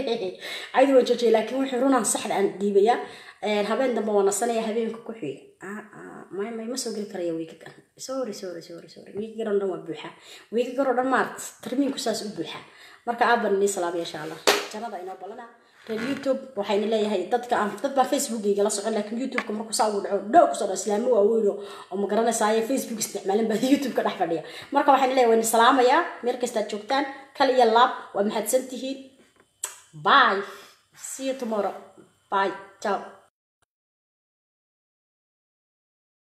A: caydi waan joojiyey laakiin wixii runaan saxda aan dhiibaya habeen dambe waan nasanaya habeenka ku xiga may may ma soo geli karaya wiigagan sorry sorry sorry sorry wiigagan oo dhan waa buuxa wiigagan oo dhan maart tarmiinku saas u buuxa marka aad baan inii salaamaya insha allah jannada inoo ballanaa reer youtube waxayna leeyahay dadka aan dad baa facebookgayga la socon laakiin youtubeka markuu saa ugu dhaco dhow kusoo dhaco islaamo waaweyn oo ma garanaysaaya facebook isticmaalin baa youtube ka dhex fadhiya marka waxayna leeyahay wayna salaamayaa meel kastaad joogtaan kal iyo laab waa mahadsan tihiin bye see you tomorrow bye ciao